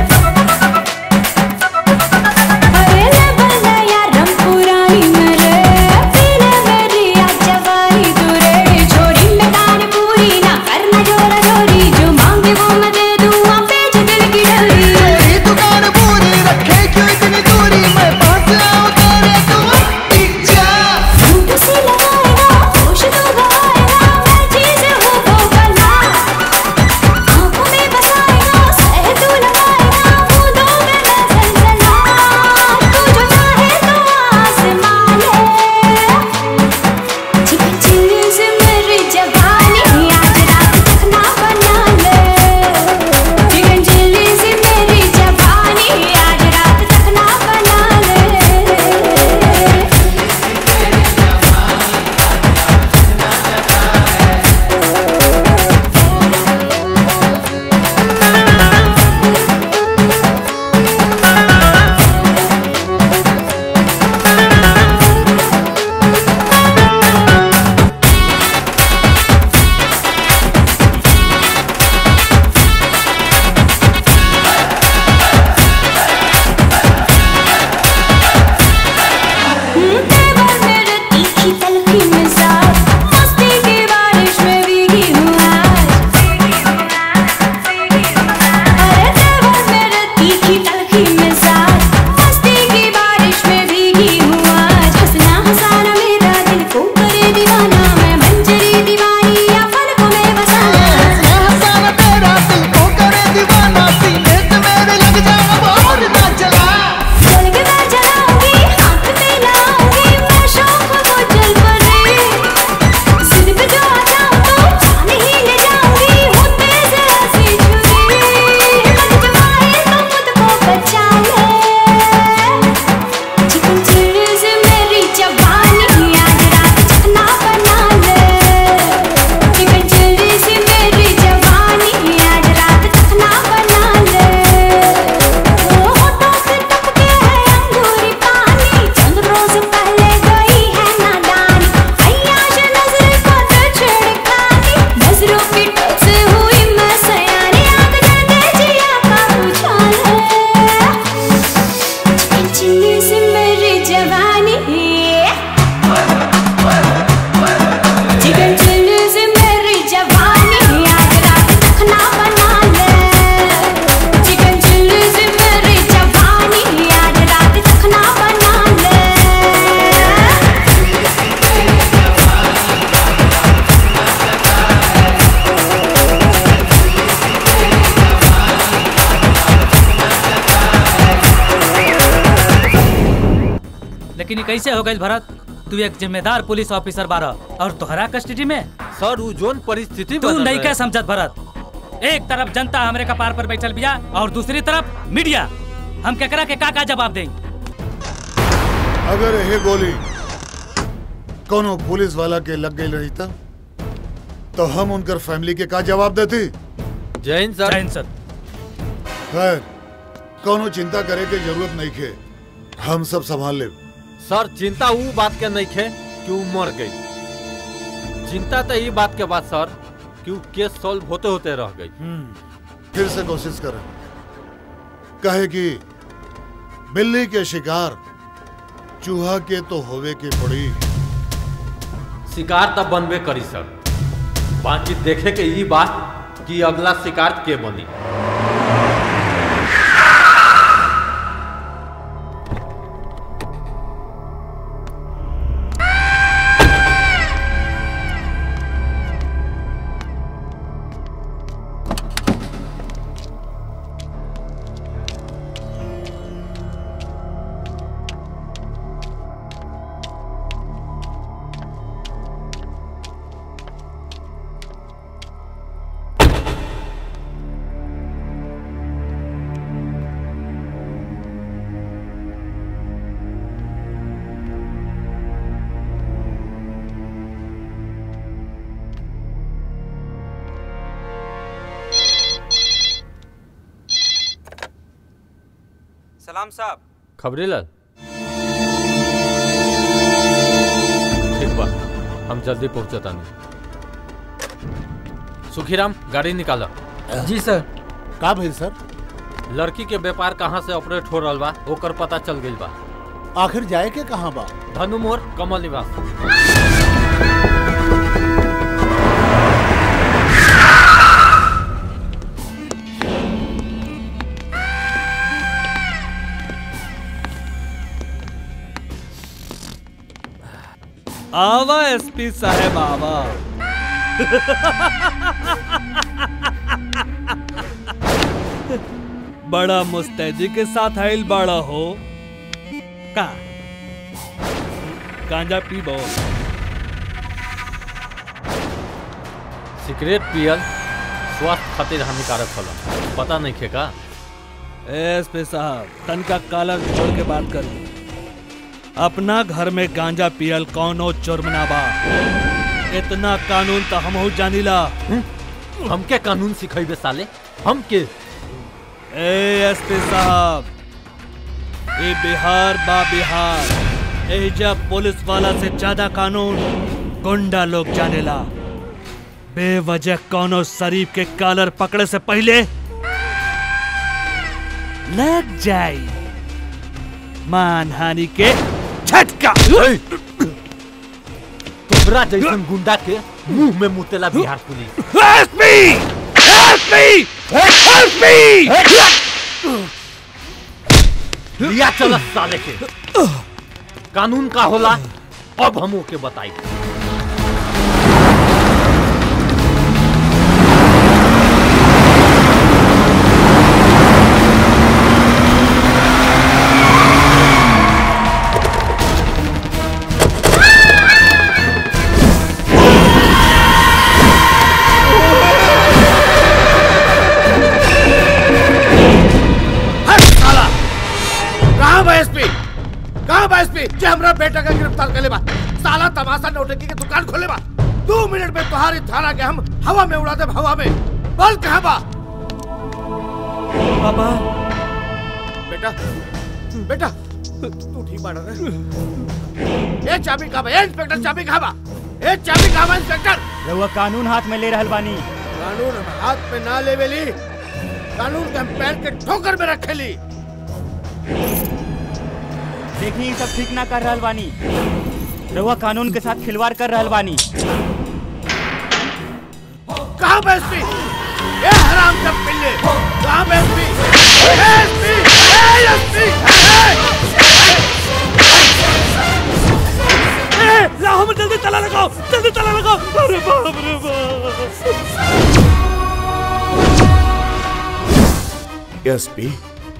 अरे ले बंदाया रंग पुरानी मेरे पीने मेरी आ जवानी दूरे छोरी में गाने पूरी ना करना जोरा जोरी जो मांगे वो मैं दे दूँ आप बेच दिल की डोरी तेरी दुकान पूरी रखे क्यों इतनी दूरी मैं पास आऊं तेरे तू टिक जा झूठ से लगाएगा होश तो गवाएगा मैं चीज हूँ वो बना आंखों में बसाएगा सह तू लगाएगा बूंदों में मैं सनसना तू जो चाहे तो आसमान है चिकन चिल्ली से मेरी जवानी आज रात तक ना बना ले चिकन चिल्ली से मेरी जवानी आज रात तक ना बना ले तेवर मेरे तीखी तलखी मिजाज मस्ती की बारिश में भीगी हूँ आज अरे तेवर मेरे तीखी तलखी मिजाज मस्ती की बारिश में भीगी हूँ आज हंसना हंसाना मेरा दिल को करे दीवाना मैं मंजरी दीवानी या पलकों में बसाना हंसना हंसाना तेरा दिल को करे दीवाना सीने से मेरे लग जा अब और ना चला चल के मैं चलाऊंगी हाथ में लाऊंगी मैं शौक को चल पड़े जिद पे जो आ जाऊं तो जान ही ले जाऊंगी हूँ तेज ऐसी छुरी मन जब आए तो खुद को बचा ले चिकन चिल्ली से मेरी जवानी आज रात चखना बना ले चिकन चिल्ली से मेरी जवानी आज रात चखना बना ले ओ होठों से टपके है अंगूरी पानी चंद रोज पहले गई है नादानी अय्याश नजर को तो छिड़कानी नजरों की टोक से हुई मैं सयानी आग जलते जिया का उछाल है चिकन चिल्ली से मेरी जवानी चिकन चिल्ली से मेरी जवानी आज रात तखना बना ले चिकन चिल्ली से मेरी जवानी आज रात तखना बना ले लेकिन ये कैसे हो गई भरत तू एक जिम्मेदार पुलिस ऑफिसर बारह और तोहरा कस्टडी में सर उ जोन परिस्थिति तू बनल नहीं रहे। क्या समझत भरत एक तरफ जनता हमरे कपार पर बैठल बिया और दूसरी तरफ मीडिया हम केकरा के का का जवाब दें अगर ये गोली कोनो पुलिस वाला के लग गई रही था तो हम उनकर फैमिली के का जवाब देती जैन सर जैन सर खैर कोनो चिंता करे के जरूरत नहीं खे हम सब संभाल ले सर चिंता ऊ बात के नहीं खे कि ऊ मर गई चिंता तो ये बात के बाद सर कि ऊ केस सॉल्व होते होते रह गई फिर से कोशिश करें कहे कि बिल्ली के शिकार चूहा के तो होवे के पड़ी शिकार तब बनबे करी सर बाकी देखे के ई बात कि अगला शिकार के बनी प्रणाम साहब खबरी लाल ठीक बा हम जल्दी पहुंचता नहीं सुखीराम गाड़ी निकाला जी सर का भेल सर लड़की के व्यापार कहाँ से ऑपरेट हो रहा बा ओकर पता चल गई बा आखिर जाए के कहाँ बा धनु मोर कमल निवास आवा एसपी साहब आवा बड़ा मुस्तैदी के साथ आइल बाड़ा हो का गांजा पीबो सिगरेट पियल स्वास्थ्य खातिर हानिकारक होला पता नहीं खे का एसपी साहब तनका कालर छोड़ के बात कर अपना घर में गांजा पियल कौनो जुर्म ना बा इतना कानून तो हमहू जानीला हमके कानून सिखेबे साले हम के ए एसपी साहब ये बिहार बा बिहार एजा पुलिस वाला से ज्यादा कानून गुंडा लोग जानेला बेवजह कौनो शरीफ के कालर पकड़े से पहले लग जाई मानहानि के झटका तोहरा जैसन गुंडा के मुंह में मुतेला Bihar police SP SP SP लिया चल साले के कानून का होला अब हम ओके बताई हट साला कहां बा एसपी कहां बा एसपी जे हमरा बेटा का गिरफ्तार कर ले बा साला तमाशा नौटंकी की दुकान खोले बा दो मिनट में तुम्हारी थाना के हम हवा में उड़ा दे हवा में बोल कहां बा बाबा बेटा बेटा तू ठीक बाड़ा रे ए चाबी कहां बा ए इंस्पेक्टर चाबी कहां बा ए चाबी कहां बा इंस्पेक्टर रउआ कानून हाथ में ले रहल बानी कानून हम हाथ में ना लेवेली कानून के हम पैर के ठोकर में रखेली देखी ई सब ठीक ना कर रहल बानी रउआ कानून के साथ खिलवाड़ कर रहल बानी कहां बा एसपी ए हराम का पिल्ले कहां बा एसपी ए एसपी ए एसपी ए लाओ हम जल्दी ताला लगाओ जल्दी ताला लगाओ अरे बाप रे बाप एसपी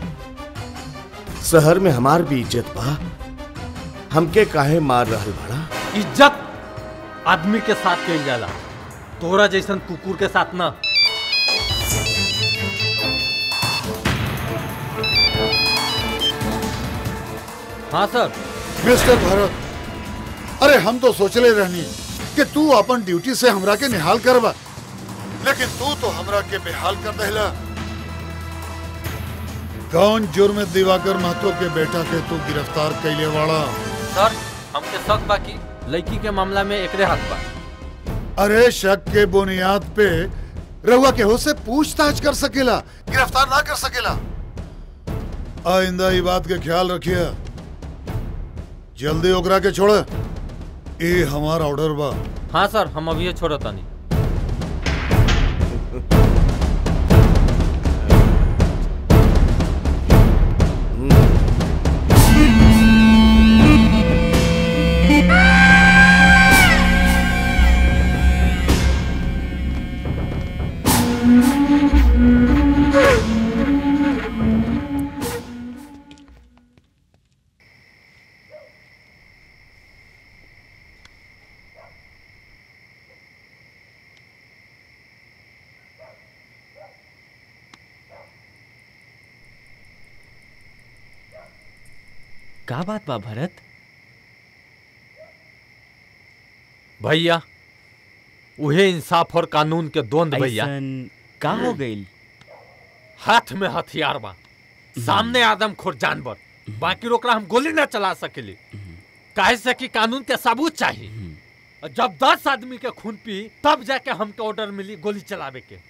शहर में हमार भी इज्जत बा हमके काहे मार रहल बड़ा इज्जत आदमी के साथ कइल जाला तोरा जैसन कुकुर के साथ ना हाँ सर मिस्टर भरत अरे हम तो सोचले रहनी कि तू अपन ड्यूटी से हमरा के निहाल करबा लेकिन तू तो हमरा के बेहाल कर देला कौन जुर्म दिवाकर महतो के बेटा के तू गिरफ्तार कैले वाला सर हमके शक बा कि लड़की के मामला में एकरे हाथ बा अरे शक के बुनियाद पे रहुआ केहू से पूछताछ कर सकेला गिरफ्तार ना कर सकेला आइंदा ई बात के ख्याल रखिए जल्दी ओकरा के छोड़ ये हमार ऑर्डर बा हाँ सर हम अभी छोड़ता नहीं का बात बा भरत भैया उहे इंसाफ और कानून के द्वंद भैया ऐसन का हो गइल हाथ में हथियार बा सामने आदम खोर जानवर बाकी ओकरा हम गोली ना चला सकेली काहे से कि कानून के सबूत चाहिए और जब दस आदमी के खून पी तब जाके हमके ऑर्डर मिली गोली चलावे के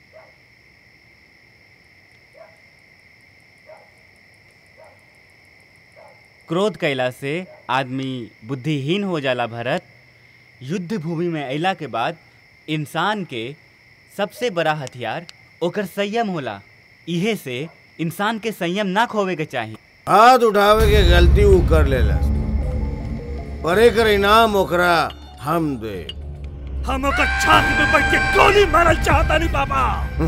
क्रोध कैला से आदमी बुद्धिहीन हो जाला भरत युद्ध भूमि में अइला के बाद इंसान के सबसे बड़ा हथियार ओकर संयम होला इहे से इंसान के संयम ना खोवे के चाही हाथ उठावे के गलती ऊ कर लेला पर एकर इनाम ओकरा हम दे हम ओकर छाती में बैठ के गोली मारल चाहता नहीं बाबा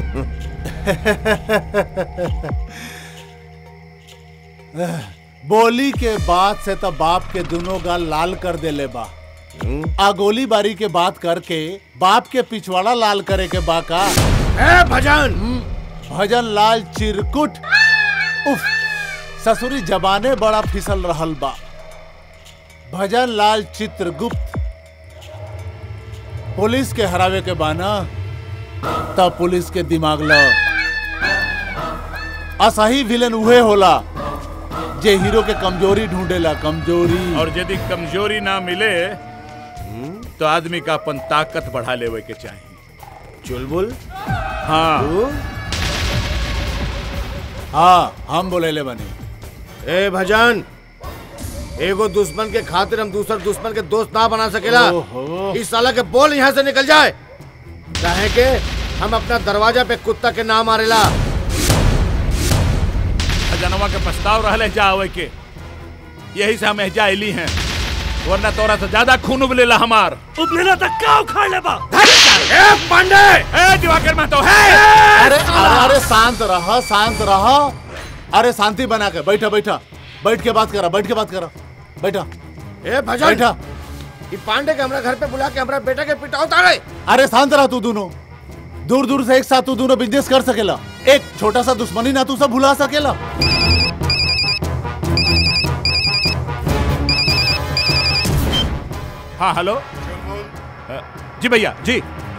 बोली के बाद से तो बाप के दोनों गाल लाल कर देले बा आ गोली बारी के बात करके बाप के पिछवाड़ा लाल करे के बा का ए भजन भजन लाल चिरकुट उफ ससुरी जबाने बड़ा फिसल रहल बा भजन लाल चित्रगुप्त पुलिस के हरावे के बाना तब पुलिस के दिमाग ल असही विलन उहे होला जे हीरो के कमजोरी ढूंढेला कमजोरी और यदि कमजोरी ना मिले तो आदमी का अपन ताकत बढ़ा लेवे के चाहिए चुलबुल हाँ हाँ हम बोले ले बनी ए भजन एगो दुश्मन के खातिर हम दूसर दुश्मन के दोस्त ना बना सकेला ओहो। इस साला के बोल यहाँ से निकल जाए काहे के हम अपना दरवाजा पे कुत्ता के नाम मारेला जनवा के प्रस्ताव रहले जावे के यही से हम एजा अली हैं वरना तोरा से ज्यादा खून उबलेला हमार उबलेला तक का उखाड़ लेबा ए पांडे ए दिवाकर महतो है अरे अरे अरे शांत रह शांत रह अरे शांति बना के बैठा बैठा बैठ के बात करा बैठ के बात करा बैठा ए भजन बैठा ई पांडे के हमरा घर पे बुला के हमरा बेटा के पिटाओ तारे अरे शांत रह तू दोनों दूर दूर से एक साथ तू दोनों बिजनेस कर सकेला एक छोटा सा दुश्मनी ना तू सब भुला सकेला हाँ हेलो अ, जी भैया जी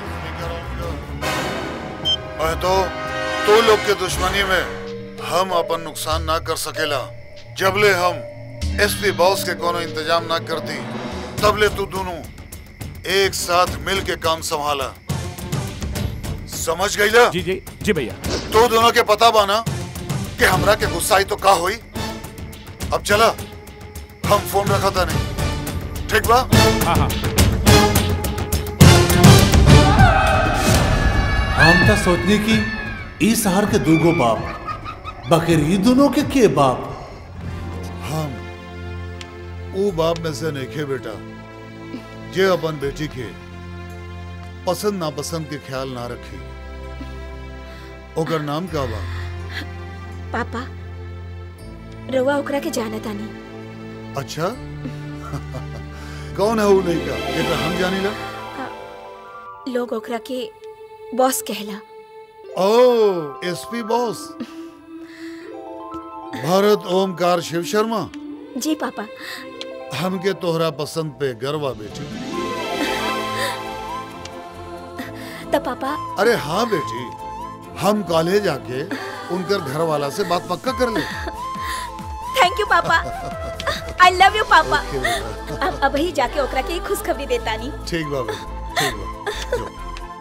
मैं तो तो लोग के दुश्मनी में हम अपन नुकसान ना कर सकेला जबले हम एसपी बॉस के कोनो इंतजाम ना करती तबले तू दोनों एक साथ मिल के काम संभाला समझ गईला जी जी जी भैया तो दोनों के पता बाना कि हमरा के गुस्सा आई तो का होई अब चला हम फोन रखा था नहीं ठीक बा हाँ हाँ हम तो सोचने की ई शहर के दूगो बाप बकर ई दोनों के के बाप हम ऊ बाप में से नहीं बेटा जे अपन बेटी के पसंद नापसंद के ख्याल ना रखी ओकर नाम का बा पापा रउआ ओकरा के जाना तानी अच्छा कौन है वो लड़का जेकर हम जानी ला लोग ओकरा के बॉस कहला ओ एसपी बॉस भारत ओमकार शिव शर्मा जी पापा हमके तोहरा पसंद पे गर्वा बेटी तो पापा अरे हाँ बेटी हम कॉलेज आके उनकर घर वाला से बात पक्का कर ले थैंक यू पापा आई लव यू पापा ओके बेटा। अब अब ही जाके ओकरा के खुशखबरी देता नी ठीक बा बेटा ठीक बा जो।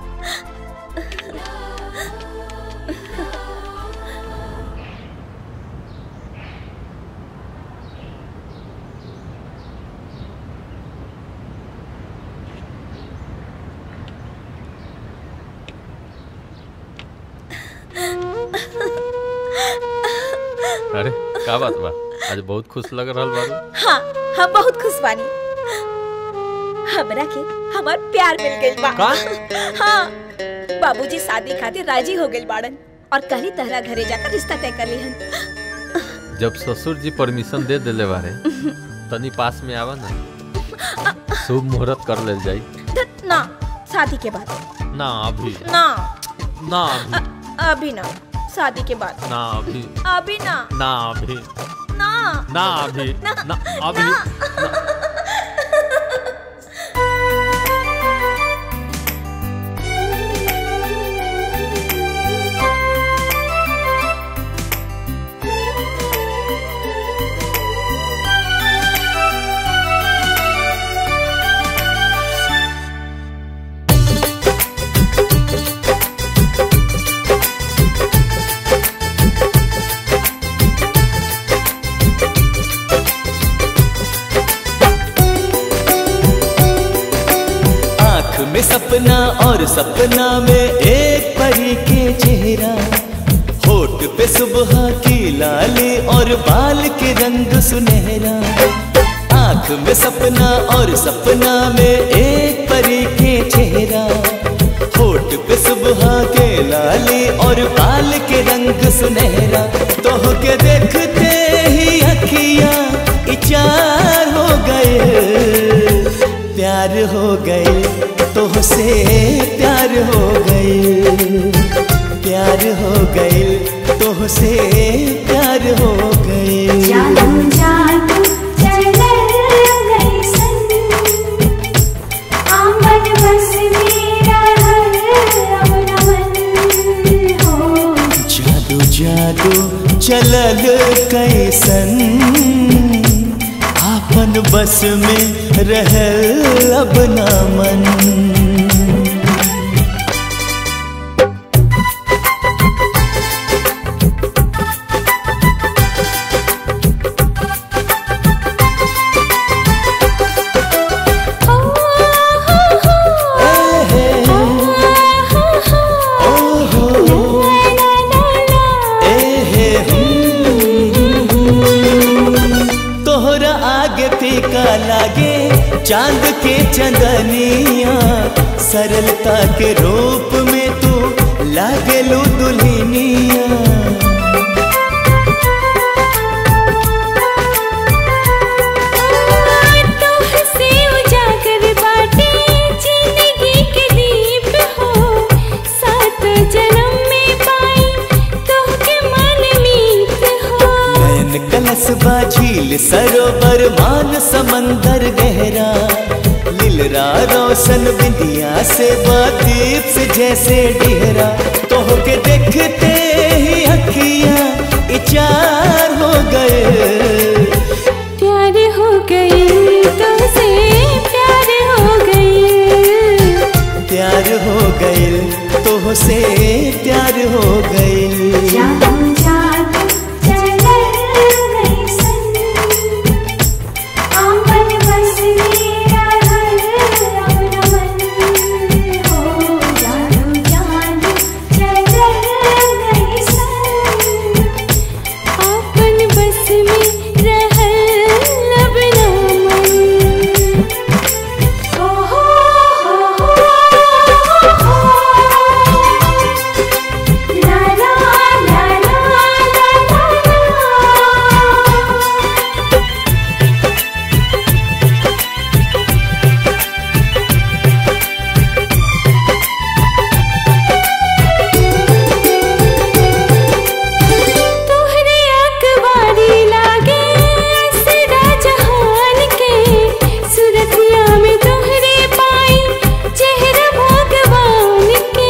अरे का बात बा आज बहुत खुश लग रहल बारू हाँ हम बहुत खुश बानी हमरा के हमार प्यार मिल गइल बा का? हाँ बाबूजी शादी खातिर राजी हो गइल बाड़न और कल ही तहरा घरे जाकर रिश्ता तय कर लिहन जब ससुर जी परमिशन दे देले बारे तनी पास में आवा ना शुभ मुहूर्त कर लेल जाई धत, ना शादी के बाद ना अभी ना ना अभी अभी ना शादी के बाद ना अभी अभी ना ना अभी ना ना अभी ना, ना अभी में सपना और सपना में एक परी के चेहरा होठ पे सुबह की लाली और बाल के रंग सुनहरा आंख में सपना और सपना में एक परी के चेहरा होठ पे सुबह के लाली और बाल के रंग सुनहरा तो के देखते ही अखियां इचार हो गए प्यार हो गए तो से प्यार हो गए प्यार हो गए तो से प्यार हो गए जादू जादू चले गई सन आंगन बस मेरा घर अब नमन हो जादू जादू चलल कैसन आपन बस में रहल अब ना मन तोहरा आगे फीका लागे चांद के चंदनिया सरलता के रूप में तू लागेलू दुल्हनिया तुहसे उजागर बाटे जिंदगी के दीप हो सात जन्म में पाई तोहके मन मीत हो नयन कलश बा झील सरोवर मान समंदर गहरा लिलरा रोशन बिंदिया से बादीप से जैसे डेहरा तोह के देखते ही अखियां इचार हो गए प्यार हो गई तुमसे प्यार हो गई प्यार हो गए तोह से प्यार हो गए जादू जादू चले गई सन आंगन बस मेरा घर अब नमन हो जादू जादू चले गई सन आपन बस में रहल अब नमन हो हो हो हो ला ला ला ला ला तोहरे अखबारी लागे असरा जहान के सुरतिया में तोहरे पाई चेहरा भगवान के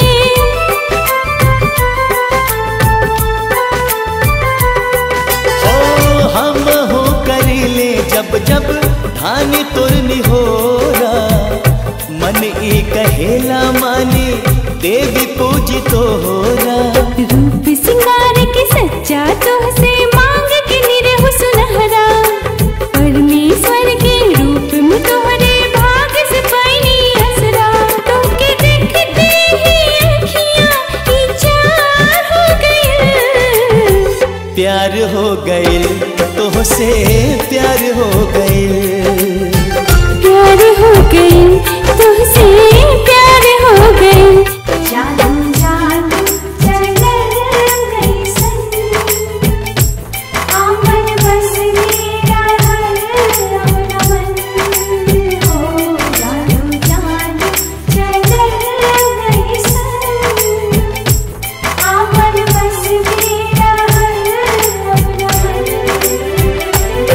ओ हम हो करीले जब जब धानी तुरनी हो मन ई कहेला मानी देवी पूजी तो हो रूप सिंगार के सच्चा तुहसे मांग के निरहु सुनहरा परमेश्वर के रूप में तोहरे भाग से पैनी असरा तोके देखते ही अखियां इचार हो गई प्यार हो गए तो से प्यार हो गए प्यार हो गई तुझसे प्यार हो गई जादू जादू चले गई सन आंगन बस मेरा घर अब नमन हो जादू जादू चले गई सन आंगन बस मेरा घर अब नमन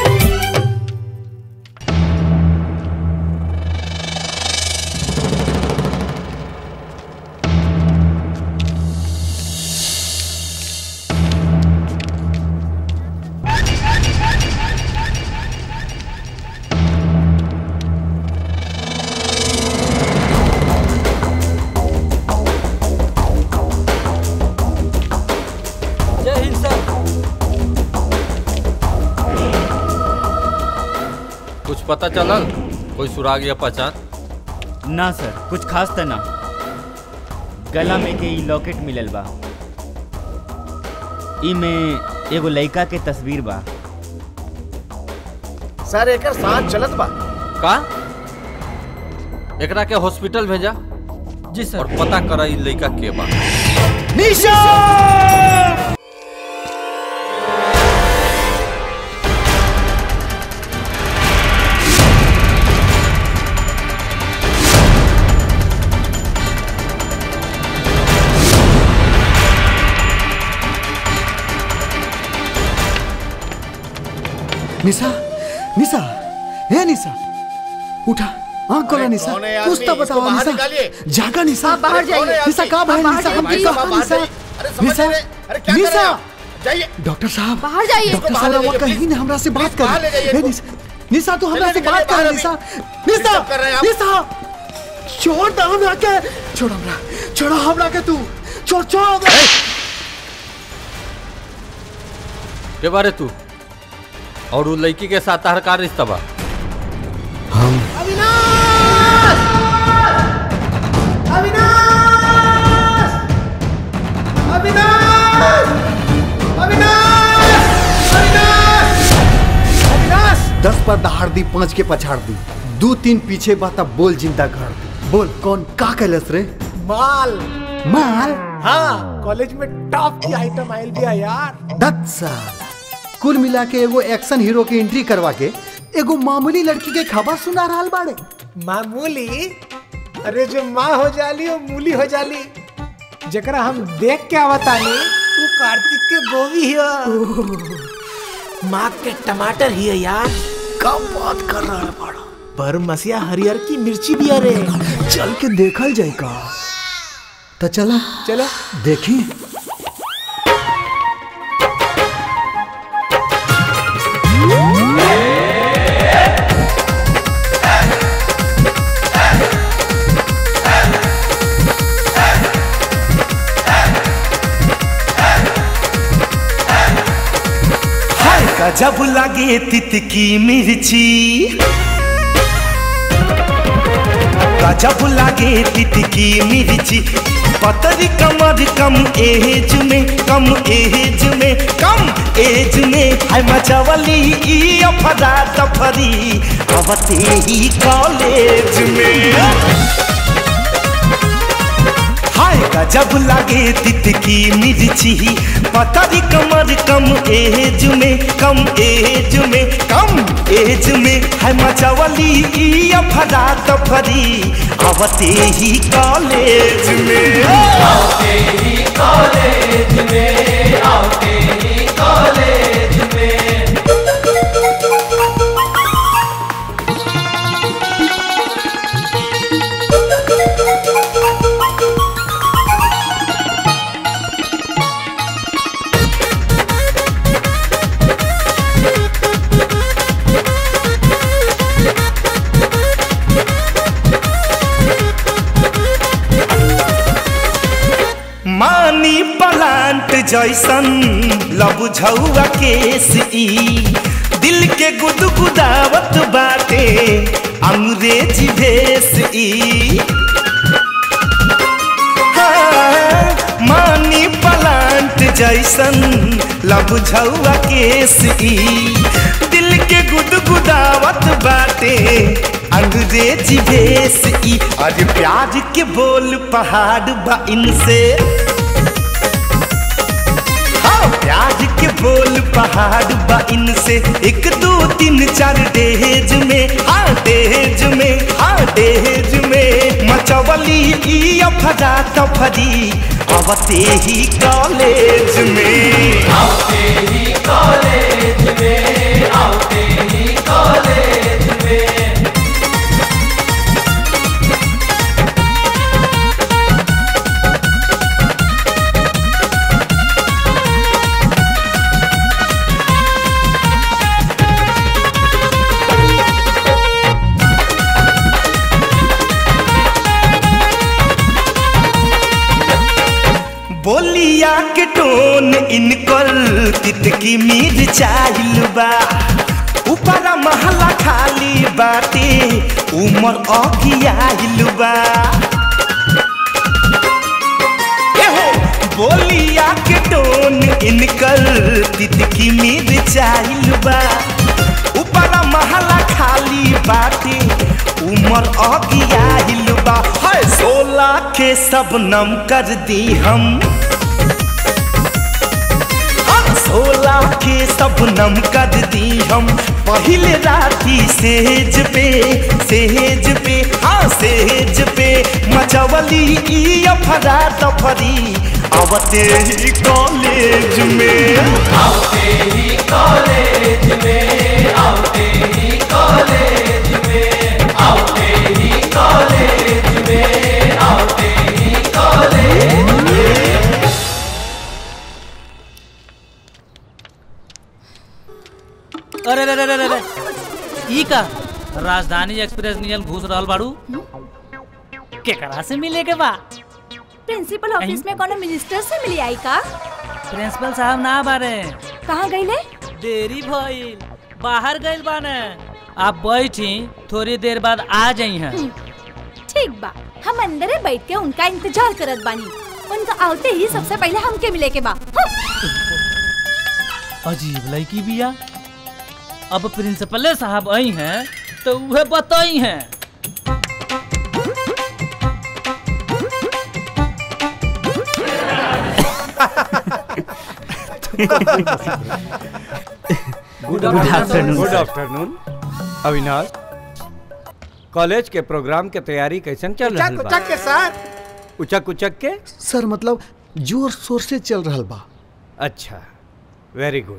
जय हिंद सर कुछ पता चलल कोई सुराग या पहचान ना सर कुछ खास त ना गला में के ई लॉकेट मिलल बा ई में एगो लड़का के तस्वीर बा सर एकर साथ चलत बा का एकरा के हॉस्पिटल भेजा जी सर और पता करा ई लड़का के बा निशा निशा निशा हे निशा उठा आँख खोला निशा कौन है कुछ तो आदमी? इसको बताओ बाहर निशा निकालिए। जागा निशा आप बाहर जाइए। निशा कहाँ भाई बाहर निशा जाइए, हमने निशा, कहा बाहर निशा जाइए। अरे समझ निशा नहीं रहे। अरे क्या कर रहे हैं निशा आप? जाइए डॉक्टर साहब बाहर जाइए डॉक्टर बाहर साहब ले वो जाइए, कहीं ना हमरा से बात कर बाहर ले जाइए हे इसको। निशा निशा तू हमरा चलिए, से बात चलिए, कर बाहर निशा अभी। निशा डिस्टर्ब कर रहे हैं आप। निशा छोड़ दो हमरा के छोड़ हमरा छोड़ हमरा के तू छोड़ छोड़ हमरा के बारे तू और वो लड़की के साथ तार का रिश्ता बा हम दस पर दहाड़ दी पाँच के पछाड़ दी दू तीन पीछे बात अब बोल जिंदा कर दी बोल कौन का कैलस रे माल माल हाँ कॉलेज में टॉप की आइटम आयल भी है यार दस साल कुल मिला के एगो एक्शन हीरो की एंट्री करवा के एगो मामूली लड़की के खबर सुना रहा बाड़े मामूली अरे जो माँ हो जाली वो मूली हो जाली जकरा हम देख के आवतानी वो कार्तिक के गोभी ही हो माँ के टमाटर ही है यार कब बात कर रहा बड़ा पर मसिया हरियर की मिर्ची भी अरे चल के देखल जाए का तो चला चलो देखी हाय गजब लगे तितकी मिर्ची गजब लगे तितकी मिर्ची पतरी कमर कम एज में कम एज में कम एज में हाय मचवली ई अफरा तफरी अवते ही कॉलेज में हाय गजब लागे तितकी मिर्ची पतरी कमर कम एज में कम एज में कम एज में है मचवली ई अफरा तफरी आवते ही कॉलेज में आवते ही कॉलेज में आवते ही कॉलेज में मानी पलांट जैसन लब झौआ केस ई दिल के गुदगुदावत बाटे अंग्रेजी भेस ई हाँ, मानी पलांट जैसन लब झौआ केस ई दिल के गुदगुदावत बाटे अंग्रेजी भेस ई आज प्याज के बोल पहाड़ बा इनसे हाँ, प्याज के बोल पहाड़ बा इनसे एक दो तीन चार डेज में हाँ डेज में हाँ डेज में मचवली ई अफरा तफरी आवते ही कॉलेज में आवते ही कॉलेज में आवते ही कॉलेज में बोलिया के टोन इनकर तितकी मीर चाहिल बा ऊपर महला खाली बाटे उमर अखियाइल बा एहो, बोलिया के टोन इनकर तितकी में चाइल बा ऊपर महला खाली बाटे उमर अगियाइल बा है सोलह के सब नम कर दी हम हम सोलह के सब नम कर दी हम पहले राती सेज पे सेज पे हाँ सेज पे मचवली ई अफरा तफरी आवते ही कॉलेज में आवते ही कॉलेज में आवते ही कॉलेज में आवते ही कॉलेज में आवते ही कॉलेज में अरे अरे अरे अरे अरे ई का राजधानी एक्सप्रेस नियल घुस रहल बाड़ू केकरा से मिले के बा प्रिंसिपल ऑफिस में कोनो मिनिस्टर से मिली आई का प्रिंसिपल साहब ना बारे कहाँ गईले देरी भइल बाहर गइल बाने आप बैठी थोड़ी देर बाद आ जाई हैं ठीक बा हम अंदरे बैठ के उनका इंतजार करत बानी उनका आते ही सबसे पहले हमके मिले के बा अजीब लड़की बिया अब प्रिंसिपल साहब आई हैं तो वह बताई हैं good afternoon, good sir. Afternoon Avinash college के प्रोग्राम के तैयारी कैसन चल रहा उचक बा उचक के सर उचक उचक के सर मतलब जोर शोर से चल रहा बा अच्छा वेरी गुड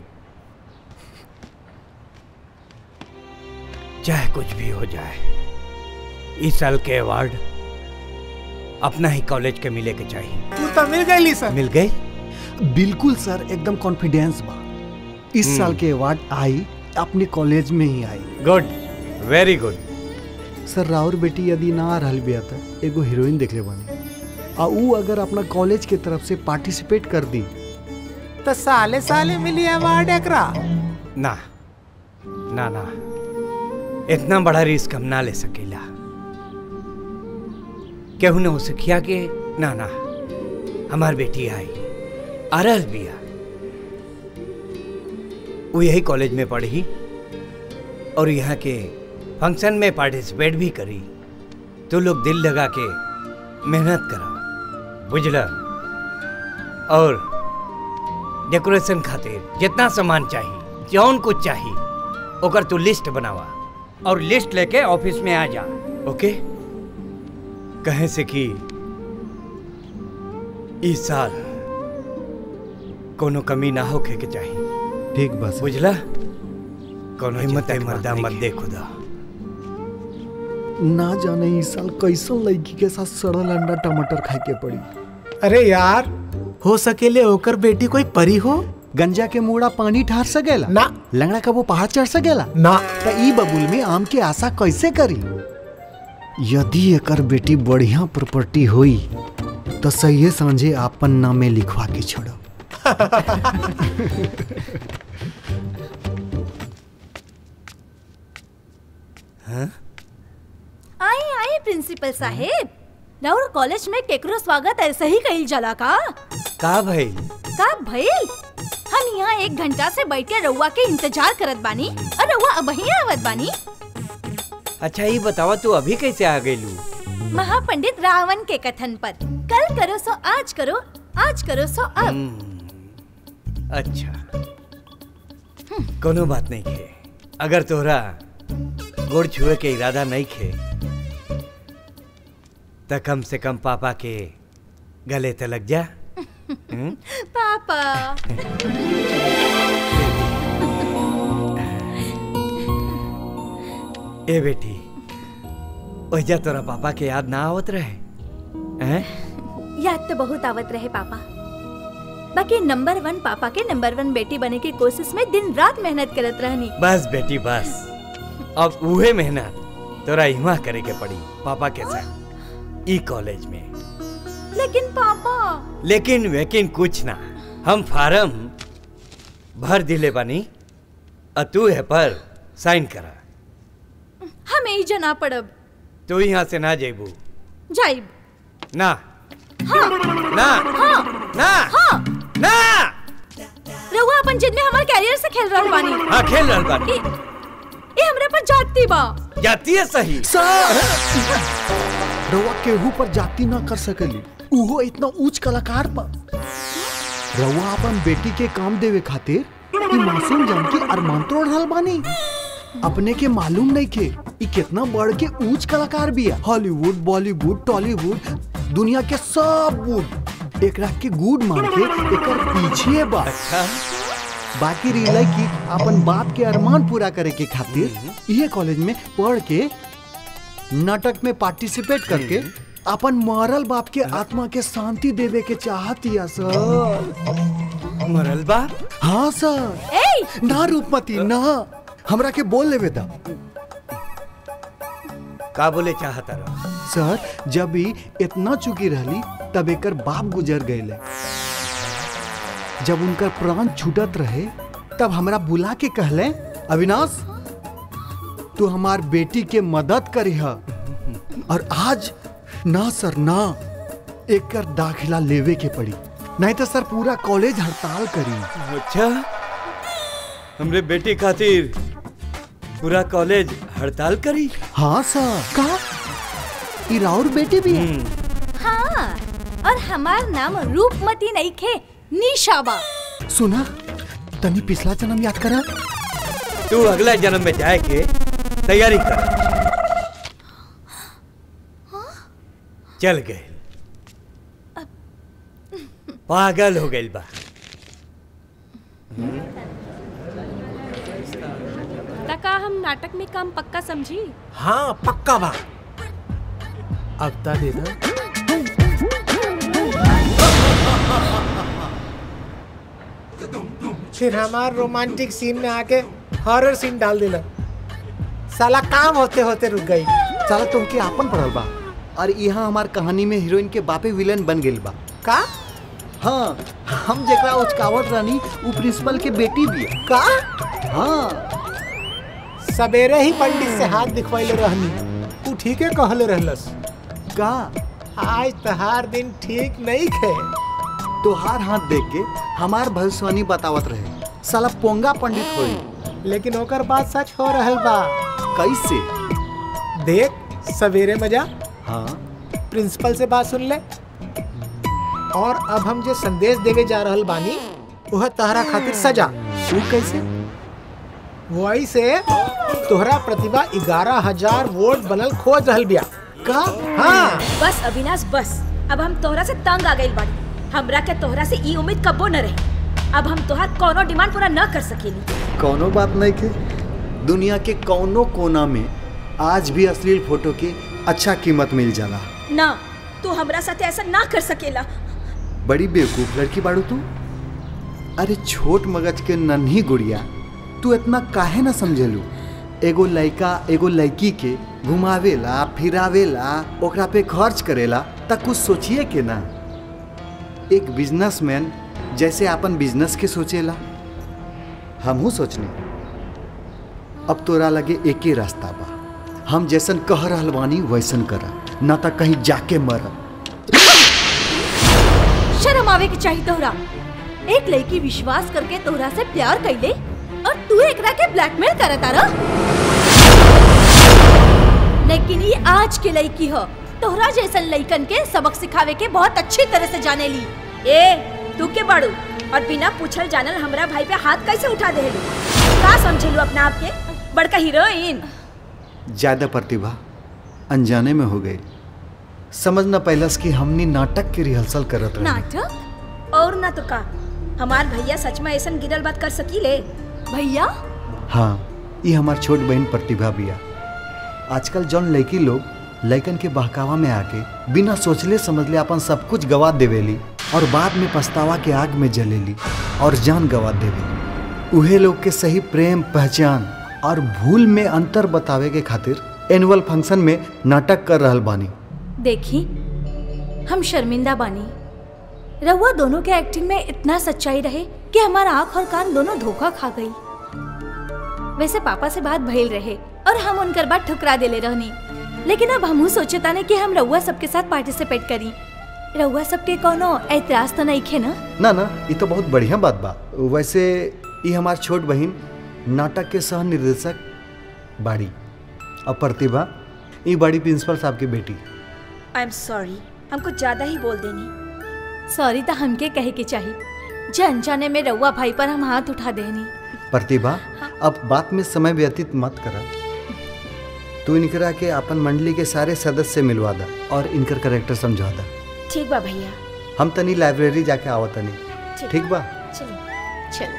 चाहे कुछ भी हो जाए इस साल के अवार्ड अपना ही कॉलेज के मिले के चाहिए तू तो मिल गई सर मिल गई बिल्कुल सर एकदम कॉन्फिडेंस बा इस हम्म। साल के अवार्ड आई अपने कॉलेज में ही आई गुड वेरी गुड सर राउर बेटी यदि ना रहल बिया त एगो हीरोइन देखले बानी आ ऊ अगर अपना कॉलेज के तरफ से पार्टिसिपेट कर दी तो साले साले मिली अवार्ड एकरा ना ना ना इतना बड़ा रिस्क हम ना ले सकेला केहू ने उसे किया के ना ना हमार बेटी आई अरल बिया वो यही कॉलेज में पढ़ी और यहाँ के फंक्शन में पार्टिसिपेट भी करी तो लोग दिल लगा के मेहनत करा बुझला और डेकोरेशन खातिर जितना सामान चाहिए जौन कुछ चाहिए ओकर तू लिस्ट बनावा और लिस्ट लेके ऑफिस में आ जा ओके कहे से कि इस साल कोनो कमी ना होखे के चाहिए ठीक बस बुझला कोनो हिम्मत है मर्दा मत दे खुदा ना जाने इस साल कैसन लड़की के साथ सड़ल अंडा टमाटर खाए के पड़ी अरे यार हो सकेले ओकर बेटी कोई परी हो गंजा के मूड़ा पानी ठार सकेला ना लंगड़ा का वो पहाड़ चढ़ सकेला ना त ई बबुल में आम के आशा कैसे करी यदि एकर बेटी बढ़िया प्रॉपर्टी होई तो सही समझे आपन नामे लिखवा के छोड़ो हाँ? आई आई प्रिंसिपल साहेब राउर कॉलेज में केकरो स्वागत ऐसे ही कही जला का का भाई का भइल हम यहाँ एक घंटा से बैठ के रउआ के इंतजार करत बानी और रउआ अब ही आवत बानी अच्छा ये बतावा तू अभी कैसे आ गई लू महापंडित रावण के कथन पर कल करो सो आज करो आज करो सो अब अच्छा कोनो बात नहीं खे अगर तोहरा गोड़ छुए के इरादा नहीं खे तो कम से कम पापा के गले तो लग जा हम्म? पापा ए बेटी ओजा तोरा पापा के याद ना आवत रहे हैं याद तो बहुत आवत रहे पापा बाकी नंबर वन पापा के नंबर वन बेटी बने की कोशिश में दिन रात मेहनत करत रहनी बस बेटी बस अब उहे मेहनत तोरा इमा करे के पड़ी पापा के साथ ई कॉलेज में लेकिन पापा लेकिन वेकिन कुछ ना हम फार्म भर दिले बानी अ तू है पर साइन करा हमें ही जना पड़ब तू यहाँ से ना जेबू जाइब ना हाँ ना हाँ ना हाँ ना रहुआ अपन जिद में हमार कैरियर से खेल रहल बानी हाँ खेल रहल बानी ए, ए हमरे पर जाती बा जाती है सही रउआ केहू पर जाति ना कर सकेली उहो इतना ऊंच कलाकार पर रउआ अपन बेटी के काम देवे खातिर ई मासूम जान के अरमान तोड़ रहल बानी अपने के मालूम नहीं के ई कितना बढ़ के ऊंच कलाकार भी है हॉलीवुड बॉलीवुड टॉलीवुड दुनिया के सब वुड एकरा के गुड मान के एकर पीछे बा बाकी रियला की अपन बाप के अरमान पूरा करे के खातिर ये कॉलेज में पढ़ के नाटक में पार्टिसिपेट करके अपन मरल बाप के आत्मा के शांति देवे के चाहतिया सर मरल बाप हाँ सर ए ना रूपमती ना हमरा के बोल लेवे दा का बोले चाहता रहा सर जब भी इतना चुकी रहली तब एकर बाप गुजर गए जब उनका प्राण छूटत रहे तब हमरा बुला के कहले अविनाश तू हमार बेटी के मदद करी और आज ना सर ना एकर दाखिला लेवे के पड़ी नहीं तो सर पूरा कॉलेज हड़ताल करी अच्छा हमरे बेटी खातिर पूरा कॉलेज हड़ताल करी हाँ सर का ई राउर बेटी भी है हाँ और हमार नाम रूपमती नहीं खे निशा बा सुना तनी पिछला जन्म याद करा तू अगला जन्म में जाए के तैयारी कर चल गए पागल हो गई बा तका हम नाटक में काम पक्का समझी हाँ पक्का बा अब ता दे दो फिर हमार रोमांटिक सीन में आके हॉरर सीन डाल दिला साला काम होते होते रुक गई साला तुमके आपन पड़ल बा और यहाँ हमार कहानी में हीरोइन के बापे विलन बन गेल बा का हाँ हम जेकरा उचकावत रानी वो प्रिंसिपल के बेटी भी है का हाँ सवेरे ही पंडित से हाथ दिखवाइले रहनी तू ठीके कहले रहलस का आज तहार दिन ठीक नहीं खे तोहार हाथ देख के हमार भविष्यवाणी बतावत रहे साला पोंगा पंडित होई लेकिन ओकर बात सच हो रहल बा कैसे देख सवेरे मजा हाँ प्रिंसिपल से बात सुन ले और अब हम जो संदेश देवे जा रहल बानी वह तहरा खातिर सजा तू कैसे वही से तोहरा प्रतिभा ग्यारह हजार वोट बनल खोज रहल बिया का हाँ बस अविनाश बस अब हम तोहरा से तंग आ गइल बाड़ी हमरा के तोहरा से ई उम्मीद कबो न रहे अब हम तोहार कोनो डिमांड पूरा न कर सकेली कौनो बात नहीं के दुनिया के कौनो कोना में आज भी अश्लील फोटो की अच्छा कीमत मिल जाला ना तू हमरा साथे ऐसा ना कर सकेला बड़ी बेवकूफ लड़की बाड़ू तू अरे छोट मगज के नन्ही गुड़िया तू इतना काहे ना समझेलू एगो लड़का एगो लड़की के घुमावेला फिरावेला ओकरा पे खर्च करेला तक कुछ सोचिए के ना एक बिजनेसमैन जैसे अपन बिजनेस के सोचेला हमहू सोचने अब तोरा लगे एक ही रास्ता बा हम जैसन कह रहल बानी वैसन करा ना तो कहीं जाके मर शर्म आवे के चाहिए तोहरा एक लड़की विश्वास करके तोहरा से प्यार कैले और तू एकरा के ब्लैकमेल करता रह लेकिन ये आज के लड़की हो तोहरा जैसन लड़कन के सबक सिखावे के बहुत अच्छी तरह से जाने ली ए तू के बड़ू और बिना पूछल जानल हमरा भाई पे हाथ कैसे उठा देलू का समझेलू अपना आप के बड़का हीरोइन ज्यादा प्रतिभा अनजाने में हो गई समझ न पैलस कि हमनी नाटक की रिहर्सल करत रहे नाटक और ना तो का हमार भैया सच में ऐसा गिरल बात कर सकीले भैया हाँ ये हमार छोट बहन प्रतिभा बिया आजकल जौन लड़की लोग लड़कन के बहकावा में आके बिना सोचले समझले अपन सब कुछ गवा देवेली और बाद में पछतावा के आग में जलेली और जान गवा देवेली उहे लोग के सही प्रेम पहचान और भूल में अंतर बतावे के खातिर एनुअल फंक्शन में नाटक कर रहल बानी देखी हम शर्मिंदा बानी रहुआ दोनों के एक्टिंग में इतना सच्चाई रहे कि हमारा आंख और कान दोनों धोखा खा गई वैसे पापा से बात भइल रहे और हम उनकर बात ठुकरा देले रहनी लेकिन अब हमहू सोचता ने कि हम रउआ सबके साथ पार्टिसिपेट करी रउआ सबके कोनो ऐतराज तो नहीं खे ना ना ना ये तो बहुत बढ़िया बात बा वैसे ये हमार छोट बहन नाटक के सह निर्देशक बाड़ी और प्रतिभा ये बड़ी प्रिंसिपल साहब की बेटी आई एम सॉरी हम कुछ ज्यादा ही बोल देनी सॉरी तो हमके कहे के चाहिए जन जाने में रउआ भाई पर हम हाथ उठा देनी प्रतिभा अब बात में समय व्यतीत मत करा तू इनकरा के अपन मंडली के सारे सदस्य से मिलवा दा और इनकर करेक्टर समझा दा ठीक बा भैया हम तनी लाइब्रेरी जाके आवत तनी ठीक। ठीक बा चलिए चलो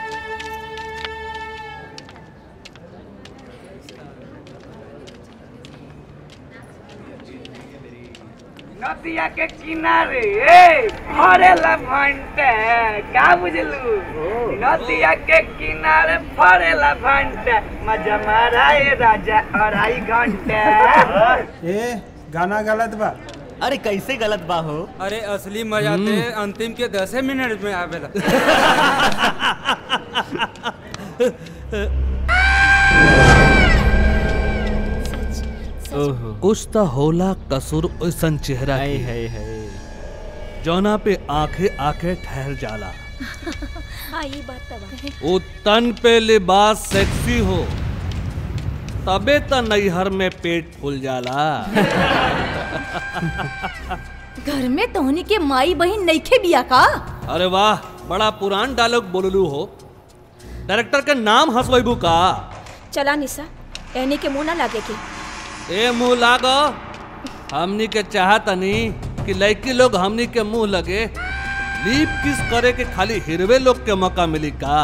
नदिया के किनारे ए फरेला भंटे का बुझलू नदिया के किनारे फरेला भंटे मजा मारा ए राजा अढ़ाई घंटे ए गाना गलत बा अरे कैसे गलत बा हो अरे असली मजा ते अंतिम के दसे मिनट में आवेला कुछ तो होला कसूर ओसन चेहरा हाय की हाय हाय जौना पे आंखें आंखें ठहर जाला हाँ ये बात तो बा वो तन पे लिबास सेक्सी हो तबे त नैहर में पेट फूल जाला घर में तोहनी के माई बहन नईखे बिया का अरे वाह बड़ा पुरान डायलॉग बोललू हो डायरेक्टर के नाम हंसवैबू का चला निशा एनी के मुंह ना लागे के ए मुंह लाग हमनी के चाहतनी कि लड़की लोग हमनी के मुंह लगे लीप किस करे के खाली हिरवे लोग के मौका मिली का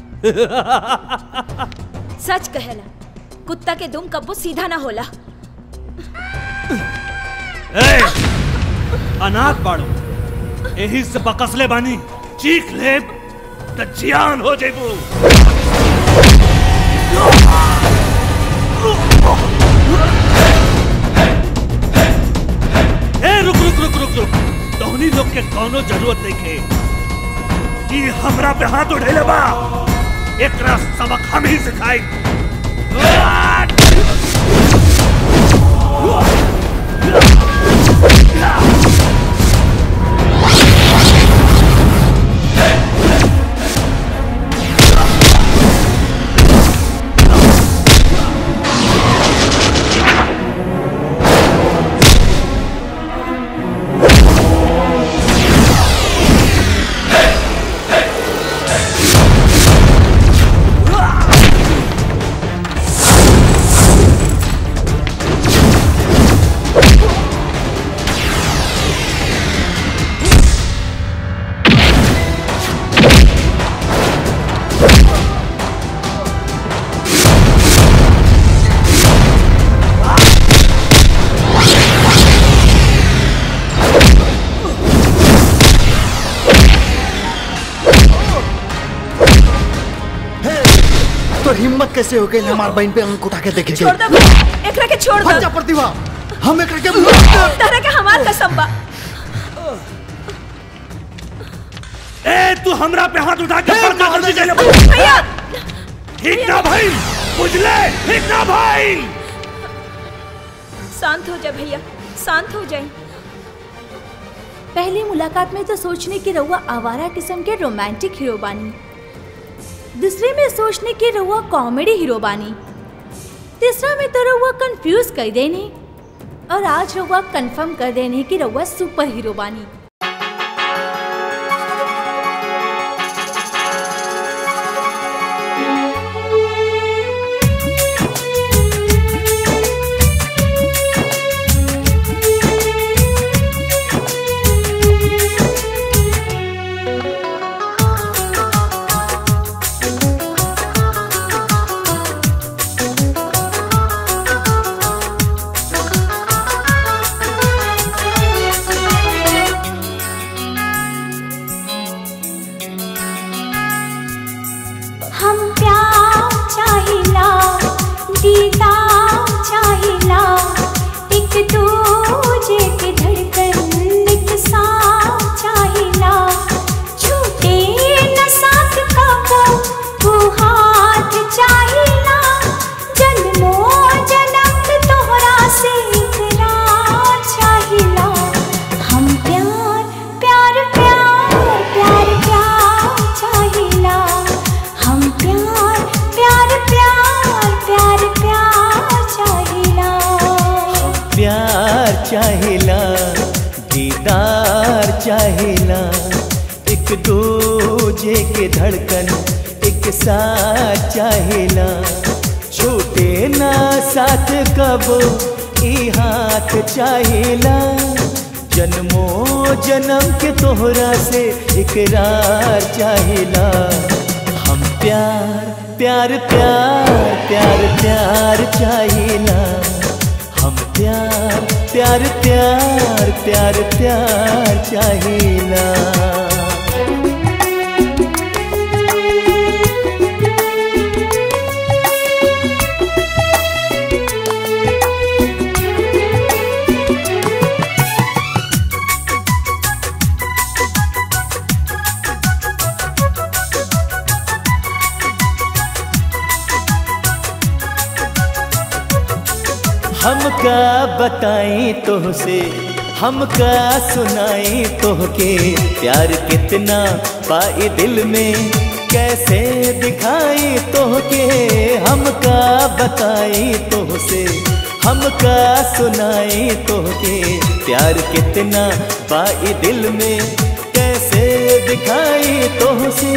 सच कहेला कुत्ता के दुम कब्बो सीधा ना होला ए, अनाथ बाड़ो यही से बकसले बानी चीख लेब त जियान हो जेबू ए रुक रुक रुक रुक रुक तोहनी लोग के कोनो जरूरत नहीं खे कि हमरा पे हाथ उठेले बा एकरा सबक हम ही सिखाई तो हिम्मत कैसे हो गई हमार बहन पे अंक उठा के देखे छोड़ दो एकरा के छोड़ दो जा प्रतिभा हम एकरा के तारा के हमार कसम बा ए तू हमरा पे हाथ उठा के बड़का गलती कैले बा। भैया ठीक ना भाई बुझले ठीक ना भाई शांत हो जा भैया शांत हो जाए पहली मुलाकात में तो सोचने की रउआ आवारा किस्म के रोमांटिक हीरो बानी दूसरे में सोचने की रउआ कॉमेडी हीरो बानी तीसरा में तो रउआ कंफ्यूज कर देनी और आज रउआ कंफर्म कर देने की रउआ सुपर हीरो बानी प्यार चाहेला दीदार चाहेला एक दूजे के धड़कन एक साथ चाहेला छूटे ना साथ कबो ई हाथ चाहेला जन्मो जन्म के तोहरा से इकरार चाहेला हम प्यार प्यार प्यार प्यार प्यार चाहेला हम प्यार प्यार प्यार प्यार प्यार चाहेला हमका बताई तोहसे हमका सुनाई तोहके प्यार कितना पाई दिल में कैसे दिखाई तोहके हमका बताई तोहसे हमका सुनाई तोहके प्यार कितना पाई दिल में कैसे दिखाई तोहसे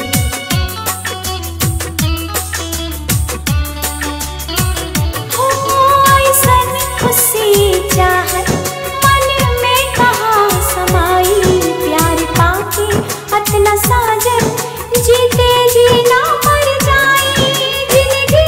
हो ऐसन खुशी चाहत मन में कहाँ समाई प्यार पाके अतना साजन जीते जी ना मर जाई जिंदगी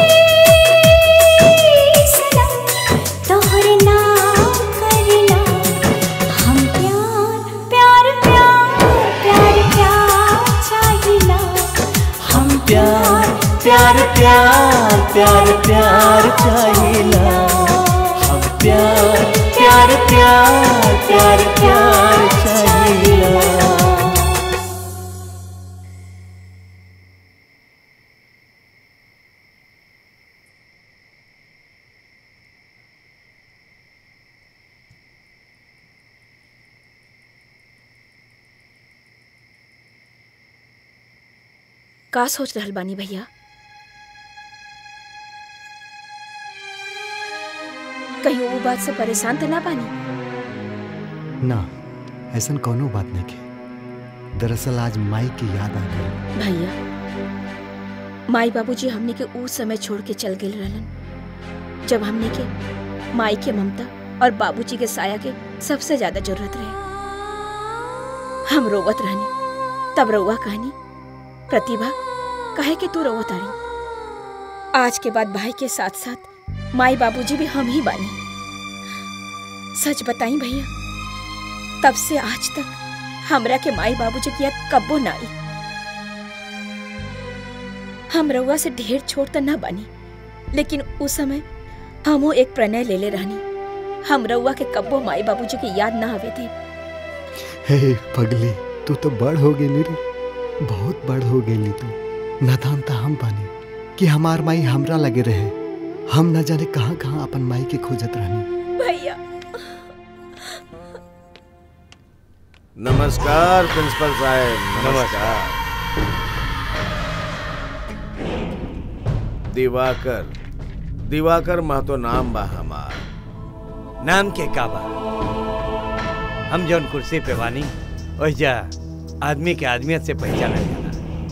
सनम तोहरे नाम करला हम प्यार प्यार प्यार प्यार प्यार चाहिला हम प्यार प्यार प्यार प्यार प्यार चाहिला हम प्यार प्यार प्यार प्यार प्यार चाहिला का सोच रहल बानी भैया कहीं वो बात से परेशान तो ना बानी ना ऐसा कोनो बात नहीं के दरअसल आज माई की याद आ गई भैया माई बाबूजी हमने के उस समय छोड़ के चल गए रहलन जब हमने के माई के ममता और बाबूजी के साया के सबसे ज्यादा जरूरत रहे हम रोवत रहनी तब रउआ कहनी प्रतिभा कहे कि तू रोवत आड़ी आज के बाद भाई के साथ साथ माई बाबूजी भी हम ही बानी सच बताई भैया तब से आज तक हमरा के माई बाबूजी की याद कब्बो ना आई हम रउआ से ढेर छोट त न बनी लेकिन उस समय हमो एक प्रणय ले ले रहनी हम रउआ के कब्बो माई बाबूजी की याद ना आवे थे हे पगली तू तो बड़ हो गेली रे बहुत बड़ हो गेली तू नादान तो हम बानी कि हमार माई हमरा लगे रहे हम न जाने कहाँ कहाँ अपन माई के खोजत रहनी भैया नमस्कार प्रिंसिपल साहब नमस्कार दिवाकर दिवाकर महतो नाम बा हमार नाम के काबा हम जौन कुर्सी पे बानी ओहिजा आदमी के आदमियत से पहचाना जाला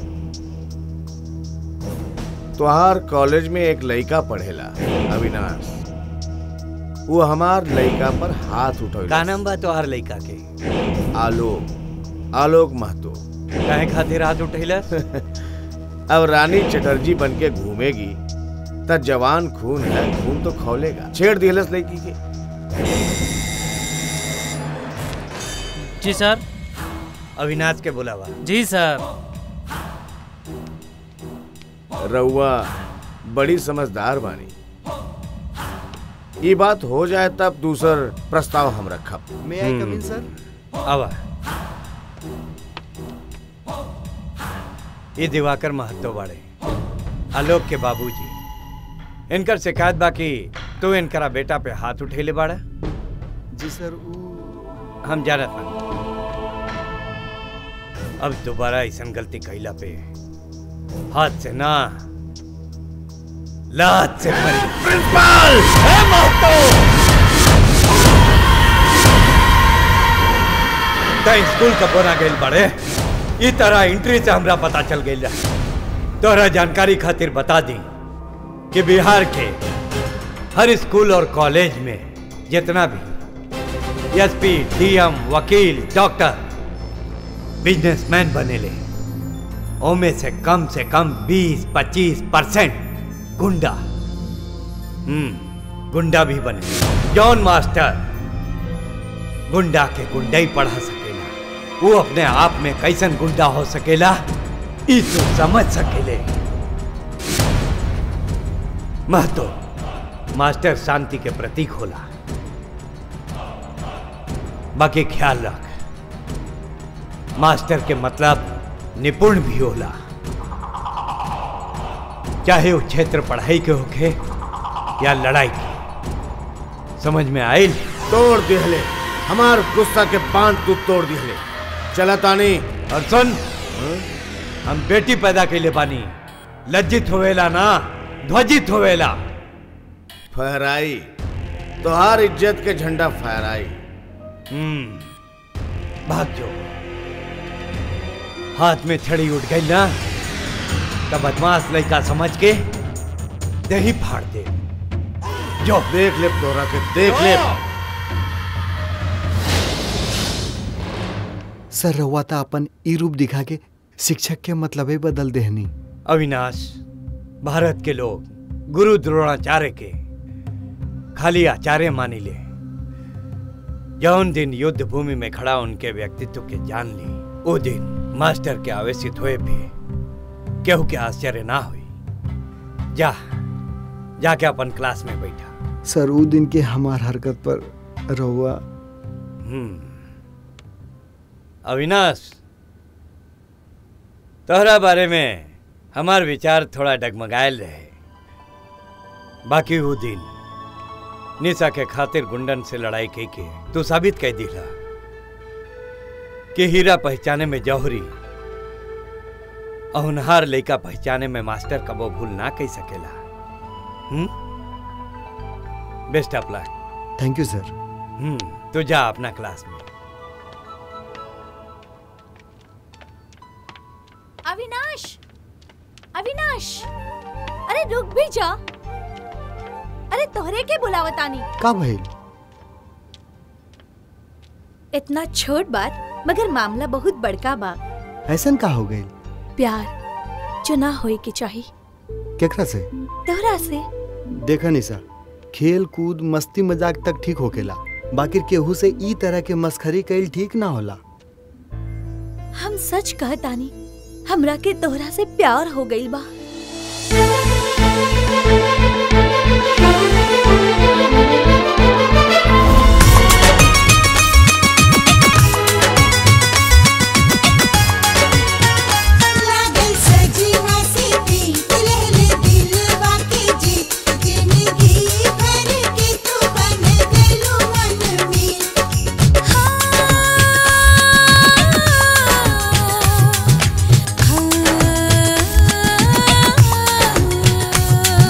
तोहार कॉलेज में एक लड़का पढ़ेला अविनाश वो हमार लड़का पर हाथ उठौला का नाम बा तोहार लड़का के आलोक आलोक महतो काहे खातिर हाथ उठैला अब रानी चटर्जी बन के घूमेगी तब जवान खून है खून तो खौलेगा छेड़ दिलस लड़की के जी सर अविनाश के बुलावा जी सर रउआ बड़ी समझदार बानी ये बात हो जाए तब दूसर प्रस्ताव हम रखब May I come in, sir? आवा ये दिवाकर महतो बाड़े आलोक के बाबूजी इनकर शिकायत बाकी तू इनकरा बेटा पे हाथ उठेले बाड़ा जी सर हम जानत बानी अब दोबारा ऐसा गलती कैला पे हाथ से ना लात से मरी प्रिंसिपल त स्कूल कब बना गई बड़े ई तरह एंट्री से हमरा पता चल गई तोहरा जानकारी खातिर बता दी कि बिहार के हर स्कूल और कॉलेज में जितना भी एसपी डीएम वकील डॉक्टर बिजनेसमैन बनेले ओमे से कम से कम 20-25 परसेंट गुंडा हम्म गुंडा भी बने जॉन मास्टर गुंडा के गुंडा ही पढ़ा सकेला वो अपने आप में कैसन गुंडा हो सकेला ई तो समझ सकेले महतो मास्टर शांति के प्रतीक होला बाकी ख्याल रख मास्टर के मतलब निपुण भी होला चाहे वो क्षेत्र पढ़ाई के होखे या लड़ाई के समझ में आयल तोड़ दिहले हमार गुस्सा के बांध तू तोड़ दिहले चला तानी और सुन हम बेटी पैदा कैले बानी लज्जित होवेला ना ध्वजित होवेला फहराई तोहार इज्जत के झंडा फहराई हम्म भाग जो हाथ में छड़ी उठ गई ना तब बदमाश लड़का समझ के दही फाड़ दे जो देख ले तोरा के देख ले सर रहुआ था अपन ई रूप दिखा के शिक्षक के मतलबे बदल देहनी अविनाश भारत के लोग गुरु द्रोणाचार्य के खाली आचार्य मानी ले जौन दिन युद्ध भूमि में खड़ा उनके व्यक्तित्व के जान ली वो दिन मास्टर के आवेशित हुए भी केहू के आश्चर्य ना हुई जा जाके अपन क्लास में बैठा सर वो दिन के हमार हरकत पर रहुआ हम्म अविनाश तोहरा बारे में हमार विचार थोड़ा डगमगायल रहे बाकी वो दिन निशा के खातिर गुंडन से लड़ाई की के तू साबित कह दिला कि हीरा पहचाने में जौहरी अहुनहार लड़का पहचाने में मास्टर कबो भूल ना कह सकेला hmm best of luck thank you sir hmm तो जा अपना क्लास में अविनाश अविनाश अरे रुक भी जा अरे तोहरे के बुलावतानी का भइल इतना छोट बात मगर मामला बहुत बड़का बा ऐसन का हो गई प्यार जो ना होए के चाही केकरा से तोहरा से देखा निशा खेल कूद मस्ती मजाक तक ठीक होकेला बाकी केहू से ई तरह के मस्खरी कईल ठीक ना होला हम सच कहतानी हमरा के तोहरा से प्यार हो गई बा लागल सजीवा से पीत लहले दिलवा के जीत जिंदगी भर के तू बन गलू मन में हाँ, हाँ,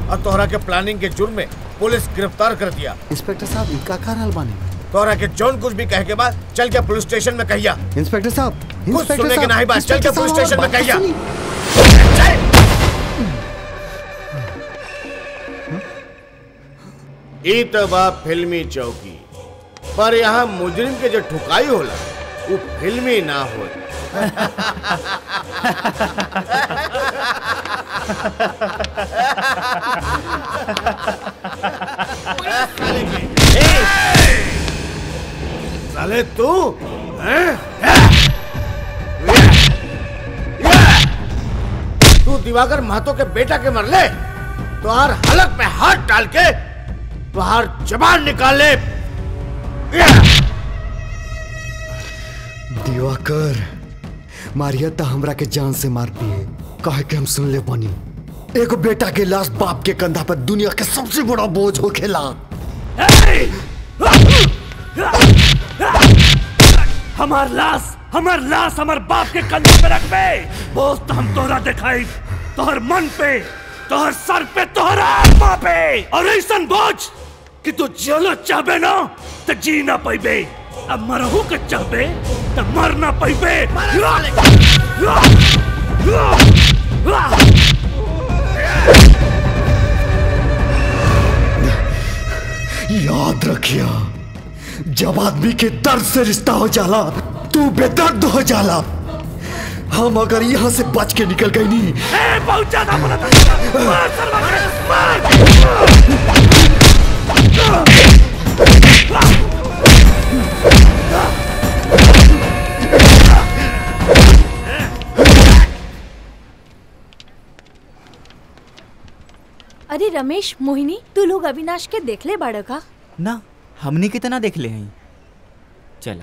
और तोहरा के प्लानिंग के जुर्म में पुलिस गिरफ्तार कर दिया इंस्पेक्टर साहब इनका का हाल बानी तोहरा के जौन कुछ भी कहे के बाद चल के पुलिस स्टेशन में कहिया इंस्पेक्टर साहब कुछ इंस्पेक्टर सुनने के साहब, नहीं बात चल के इंस्पेक्टर पुलिस साहब, स्टेशन में बात कहिया सुनिए। ई तो बा फिल्मी चौकी पर यहाँ मुजरिम के जो ठुकाई होला वो फिल्मी ना हो साले तू हैं? तू दिवाकर महतो के बेटा के मरले तुहार हलक में हाथ डाल के तुहार जबान निकाले दिवाकर मारिया ता हमरा के जान से मार दिए कहे के हम सुन ले बनी एगो बेटा के लाश बाप के कंधा पर दुनिया के सबसे बड़ा बोझ हो खेला हमार लाश हमार लाश हमार बाप के कंधे पे रख बे बोझ तो हम तोहरा दिखाई तोहर मन पे तोहर सर पे तोहर आत्मा पे और ऐसन बोझ कि तू जियो चाहबे ना तो जी ना पैबे अब मरहू के चाहबे तो मर ना पैबे याद रखिया जब आदमी के दर्द से रिश्ता हो जाला तू बेदर्द हो जाला हम अगर यहाँ से बच के निकल गई नहीं ए बहुत ज्यादा बोला था मार सरवा के, अरे रमेश मोहिनी तू लोग अविनाश के देखले बाड़ का ना हमने कितना देख ले हैं चलो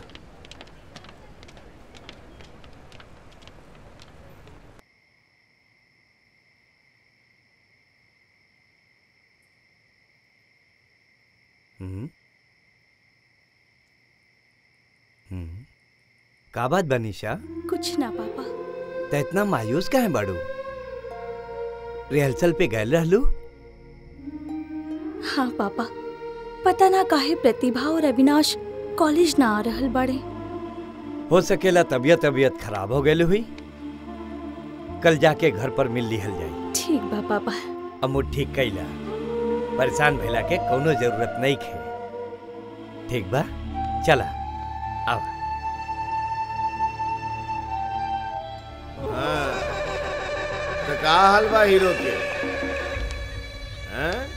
हम्म। हम्म। का बात बनीशा कुछ ना पापा तो इतना मायूस काहे बाड़ू रिहर्सल पे गए रहलू हाँ पापा पता ना काहे प्रतिभा और अविनाश कॉलेज ना आ रहल बाड़े हो सकेला तबीयत तबीयत खराब हो गई हुई कल जाके घर पर मिल लिहल जाई ठीक बा पापा अमू ठीक कैला परेशान भइला के कोनो जरूरत नहीं खे ठीक बा चला आओ हाँ, तो का हाल बा हीरो के हैं?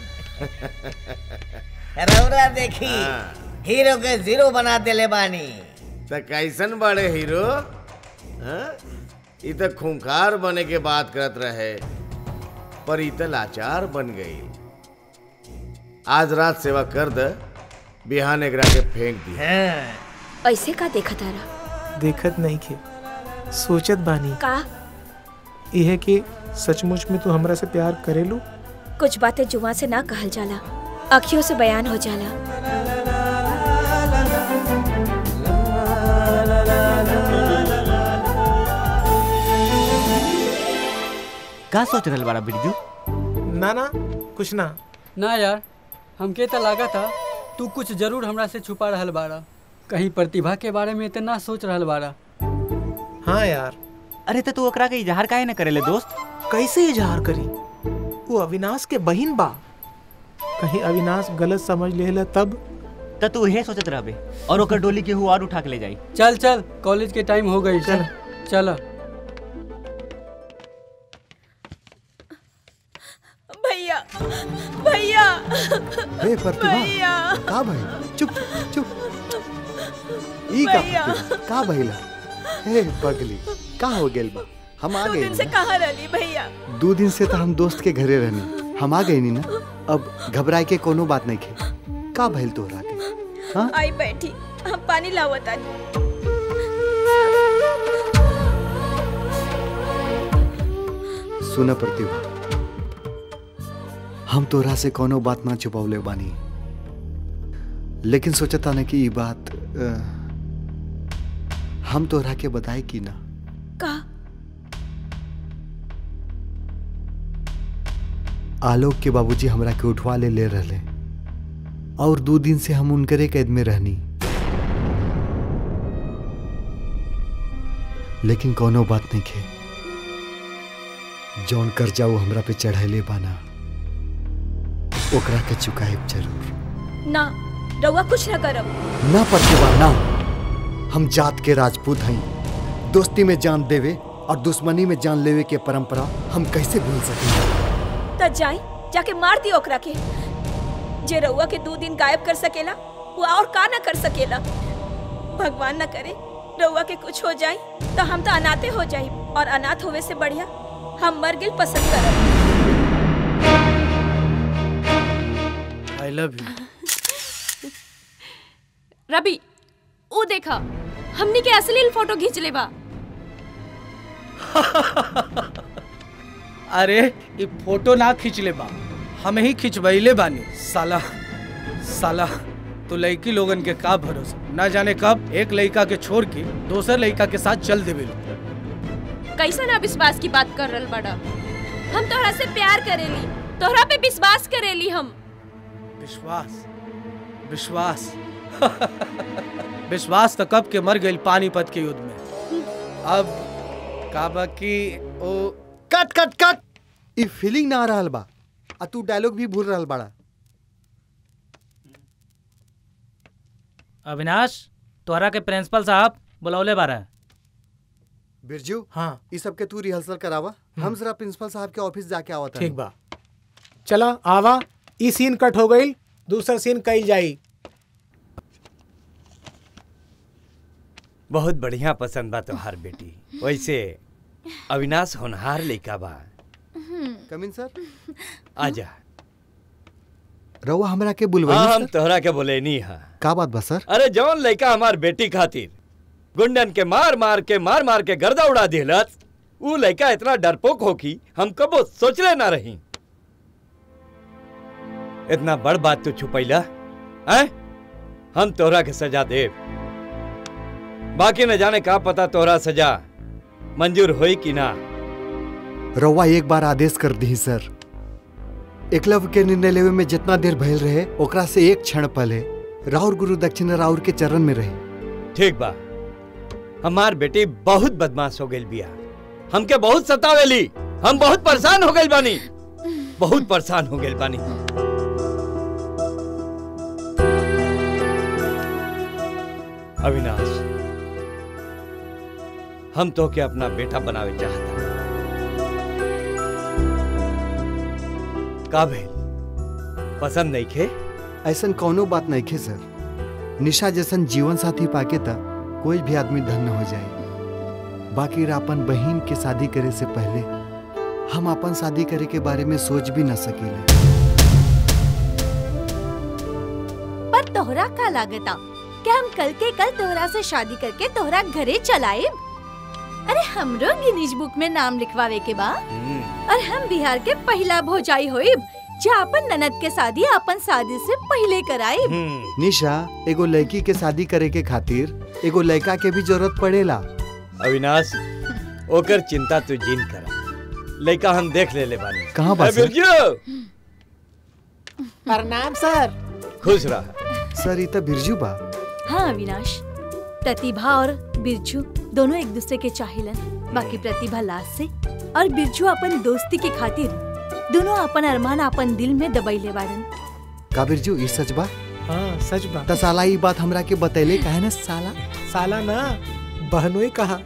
रौरा देखी हाँ। हीरो के जीरो बना देले बानी तो कैसन बड़े हीरो हाँ? ई तो खूंखार बने के बात करत रहे पर ई तो लाचार बन गई आज रात सेवा कर द बिहान एकरा के फेंक दी ऐसे का देखा तारा देखत नहीं खे सोचत बानी का यह कि सचमुच में तू हमरा से प्यार करेलू कुछ बातें जुआ से ना कहल जाला अखियों से बयान हो जाला का सोच रहल बाड़ा बिरजू ना ना कुछ ना ना यार हमके तो लगा था तू कुछ जरूर हमरा से छुपा रहल बाड़ा कहीं प्रतिभा के बारे में इतना सोच रहल बाड़ा हाँ यार अरे तो तू ओकरा के इजहार काहे न करेले दोस्त कैसे इजहार करी वो अविनाश के बहिन बा कहीं अविनाश गलत समझ लेला तब तो तू यही सोचत रहबे और ओकर डोली के हुआ और उठा के ले जाई चल चल कॉलेज के टाइम हो गई चल चल भैया भैया हे प्रतिभा भैया का भाई चुप चुप ई का भैया। प्रतिभा? का भइला हे पगली का हो गेल बा हम आ दो गए दिन से कहाँ रही भैया दो दिन से तो हम दोस्त के घरे रहनी हम आ गए नी ना अब घबराए के कोनो बात नहीं खे का भइल तोहरा के हाँ आई बैठी हम पानी लावत आनी सुन प्रतिभा हम तोरा से कोनो बात ना छुपावले बानी लेकिन सोचता ना कि ई बात अ, हम तोरा के बताए कि ना का आलोक के बाबूजी हमरा के उठवा ले ले रहले और दो दिन से हम उनकरे कैद में रहनी लेकिन कोनो बात नहीं खे जौन कर्जा वो हमरा पे चढ़ैले बाना ओकरा के चुकाएब जरूर ना रउआ कुछ न करब ना प्रतिभा ना हम जात के राजपूत हई दोस्ती में जान देवे और दुश्मनी में जान लेवे के परंपरा हम कैसे भूल सकेंगे त जाई जाके मार दी ओकरा के जे रउआ के दो दिन गायब कर सकेला वो और का ना कर सकेला भगवान न करे रउआ के कुछ हो जाए तो हम तो अनाथे हो जाई और अनाथ होवे से बढ़िया हम मर गिल पसंद करब आई लव यू रवि ऊ देखा हमनी के अश्लील फोटो खींच ले बा अरे ये फोटो ना खींच ले बा हमें ही खिंचवैले बानी साला साला तो लड़की लोगन के का भरोसा ना जाने कब एक लड़का के छोड़ के दोसर लड़का के साथ चल देवे लोग कैसा ना विश्वास की बात कर रहल बड़ा हम तोहरा से प्यार करेली तोहरा पे विश्वास करेली हम विश्वास विश्वास विश्वास तो कब के मर गई पानीपत के युद्ध में अब का बाकी ओ कट कट कट ई फीलिंग ना आ रहल बा आ तू डायलॉग भी भूल रहल बाड़ा अविनाश तोहरा के प्रिंसिपल साहब बुलौले बारा बिरजू हाँ ई सब के तू रिहर्सल करावा हम जरा प्रिंसिपल साहब के ऑफिस जाके आवत ठीक बा चला आवा ई सीन कट हो गई दूसरा सीन कई जाई बहुत बढ़िया पसंद बा तोहार बेटी वैसे अविनाश होनहार लइका बा कमिन सर आजा रउआ हमरा के हाँ बुलवाई हम तोहरा के बोले नहीं हा का बात बा सर अरे जौन लइका हमार बेटी खातिर गुंडन के मार मार के मार मार के गर्दा उड़ा दिलस ऊ लइका इतना डरपोक हो कि हम कबो सोचले ना रही इतना बड़ बात तू छुपैला हैं हम तोहरा के सजा देव बाकी न जाने का पता तोहरा सजा मंजूर होई कि ना रउआ एक बार आदेश कर दी सर एकलव्य के निर्णय लेवे में जितना देर भयल रहे ओकरा से एक क्षण पहले राउर गुरु दक्षिण राउर के चरण में रहे ठीक बा हमार बेटी बहुत बदमाश हो गई बिया हमके बहुत सतावेली हम बहुत परेशान हो गई बानी बहुत परेशान हो गई बानी अविनाश हम तो के अपना बेटा बनावे चाहता का भेल पसंद नहीं खे ऐसन कौनो बात नहीं खे सर निशा जैसन जीवन साथी पाके त कोई भी आदमी धन्य हो जाए बाकी अपन बहन के शादी करे से पहले हम अपन शादी करे के बारे में सोच भी न सकेले पर तोहरा का लागता कि हम कल के कल तोहरा से शादी करके तोहरा घरे चलाए अरे हमरो गिनीज बुक में नाम लिखवावे के बा और हम बिहार के पहला भोजाई होइब जो अपन ननद के शादी अपन शादी से पहले कराए निशा एगो लड़की के शादी करे के खातिर एगो लड़का के भी जरूरत पड़ेला अविनाश ओकर चिंता तू जिन करा लड़का हम देख ले ले बानी कहाँ बा ए, सर? बिरजू प्रणाम सर खुश रहा सर ई त बिरजू बा हाँ अविनाश प्रतिभा और बिरजू दोनों एक दूसरे के चाहिलन बाकी प्रतिभा लाश से और बिरजू अपन दोस्ती के खातिर दोनों अपन अरमान अपन दिल में दबैले बाड़न का बिरजू ई सच बा हाँ सच बा त साला ई बात हमरा के बतैले काहे ना साला साला ना बहनोई कहा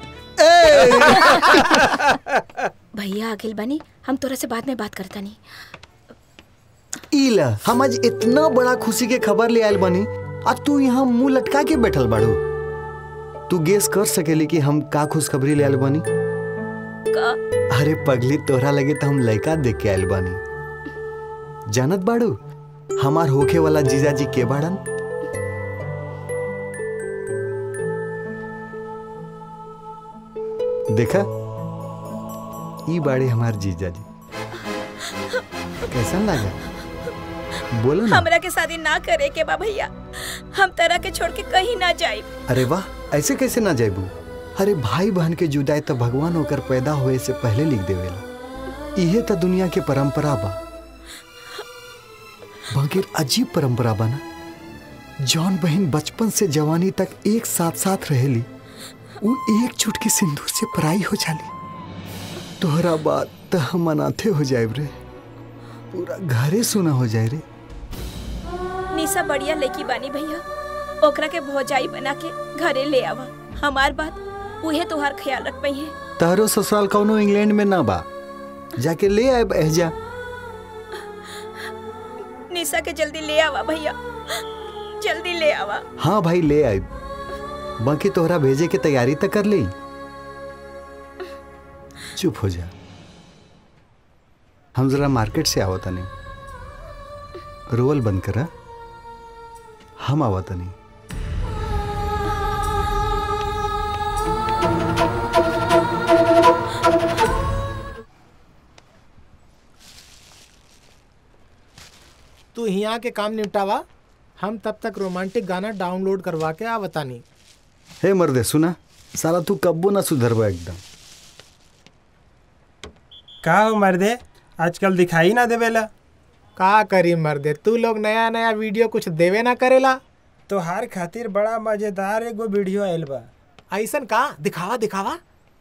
भैया आगिल बनी हम तोरा से बाद में बात करता नहीं इल हम आज इतना बड़ा खुशी के खबर ले आयल बनी अब तू यहाँ मुंह लटका के बैठल बाड़ू तू गेस कर सकेली कि हम का खुशखबरी ले आयल बनी का अरे पगली तोहरा लगे तो हम लड़का देख के आयल बानी जानत बाड़ू हमार होखे वाला जीजाजी के बाड़न देखा ई बाड़े हमार जीजाजी कैसन लगा बोलो ना हमरा के शादी ना करे के बा भैया हम तरह के छोड़ के कहीं ना जाए अरे वाह ऐसे कैसे ना जाबू अरे भाई बहन के जुदाई तो भगवान होकर पैदा होए से पहले लिख देवेला इहे तो दुनिया के परंपरा बा बाकी अजीब परंपरा बना जौन बहन बचपन से जवानी तक एक साथ साथ रहेली वो एक चुटकी सिंदूर से पराई हो जाली तोहरा बात तो हम अनाथे हो जाए रे पूरा घरे सुना हो जाए रे निशा बढ़िया लड़की बानी भैया ओकरा के भौजाई बना के घरे ले आवा हमार बात उहे तोहार ख्याल रख पई है तारो ससुराल कौनो इंग्लैंड में ना बा जाके ले आए एहजा निशा के जल्दी ले आवा भैया जल्दी ले आवा हाँ भाई ले आए बाकी तोहरा भेजे के तैयारी तक कर ली चुप हो जा हम जरा मार्केट से आवत नहीं रोवल बंद करा हम आवत नहीं तू यहाँ के काम निपटावा हम तब तक रोमांटिक गाना डाउनलोड करवा के आवतानी हे मर्दे सुना साला तू कब्बो ना सुधरबा एकदम का हो मर्दे आजकल दिखाई ना देवेला का करी मर्दे तू लोग नया नया वीडियो कुछ देवे ना करेला तो हार खातिर बड़ा मजेदार एगो वीडियो आयल बा ऐसन का दिखावा दिखावा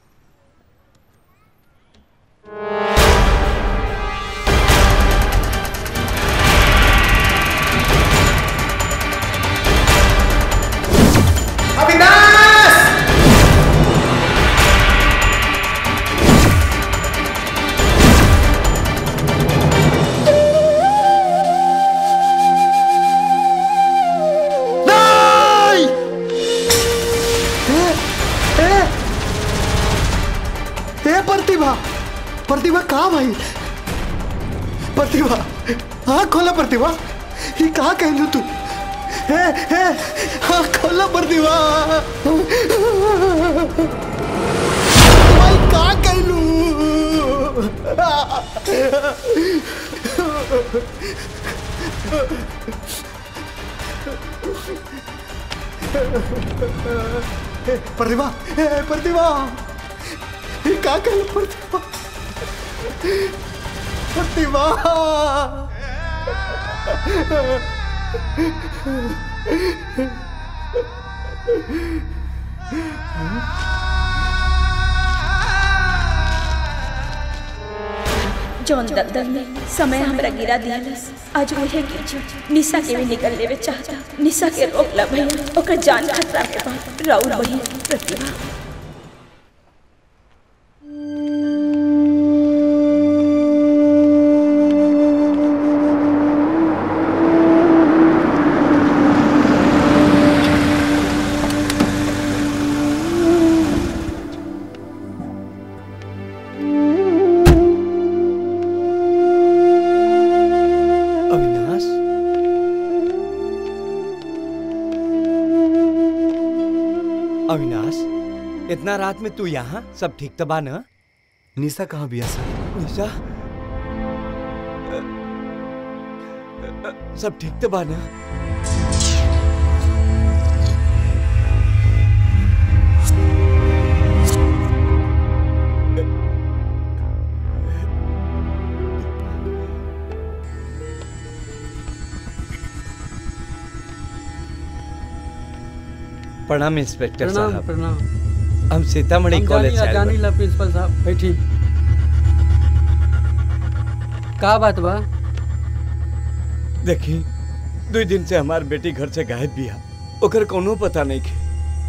अविनाश नहीं ए, ए, ए प्रतिभा प्रतिभा कहाँ भाई प्रतिभा हाँ खोला प्रतिभा ये कहाँ कहलू तू हे हे हाँ खोला प्रतिभा भाई कहाँ कहलू प्रतिभा ए, प्रतिभा ये क्या कहलू प्रतिभा प्रतिभा जौन दलदल में समय हमरा गिरा दियालस आज उहे गिर निशा के भी निकल लेवे चाहता निशा के रोक ला भैया ओकर जान खतरा में बा राउर बहिन प्रतिभा अविनाश अविनाश इतना रात में तू यहाँ सब ठीक तबा ना निशा कहाँ बिया सर निशा सब ठीक तबा ना प्रणाम इंस्पेक्टर प्रणाम साहब प्रणाम हम सीतामढ़ी हम कॉलेज जानी से ला आए जानी ला प्रिंसिपल साहब बैठी का बात बा बा। देखी दो दिन से हमार बेटी घर से गायब बिया ओकर कोनो पता नहीं के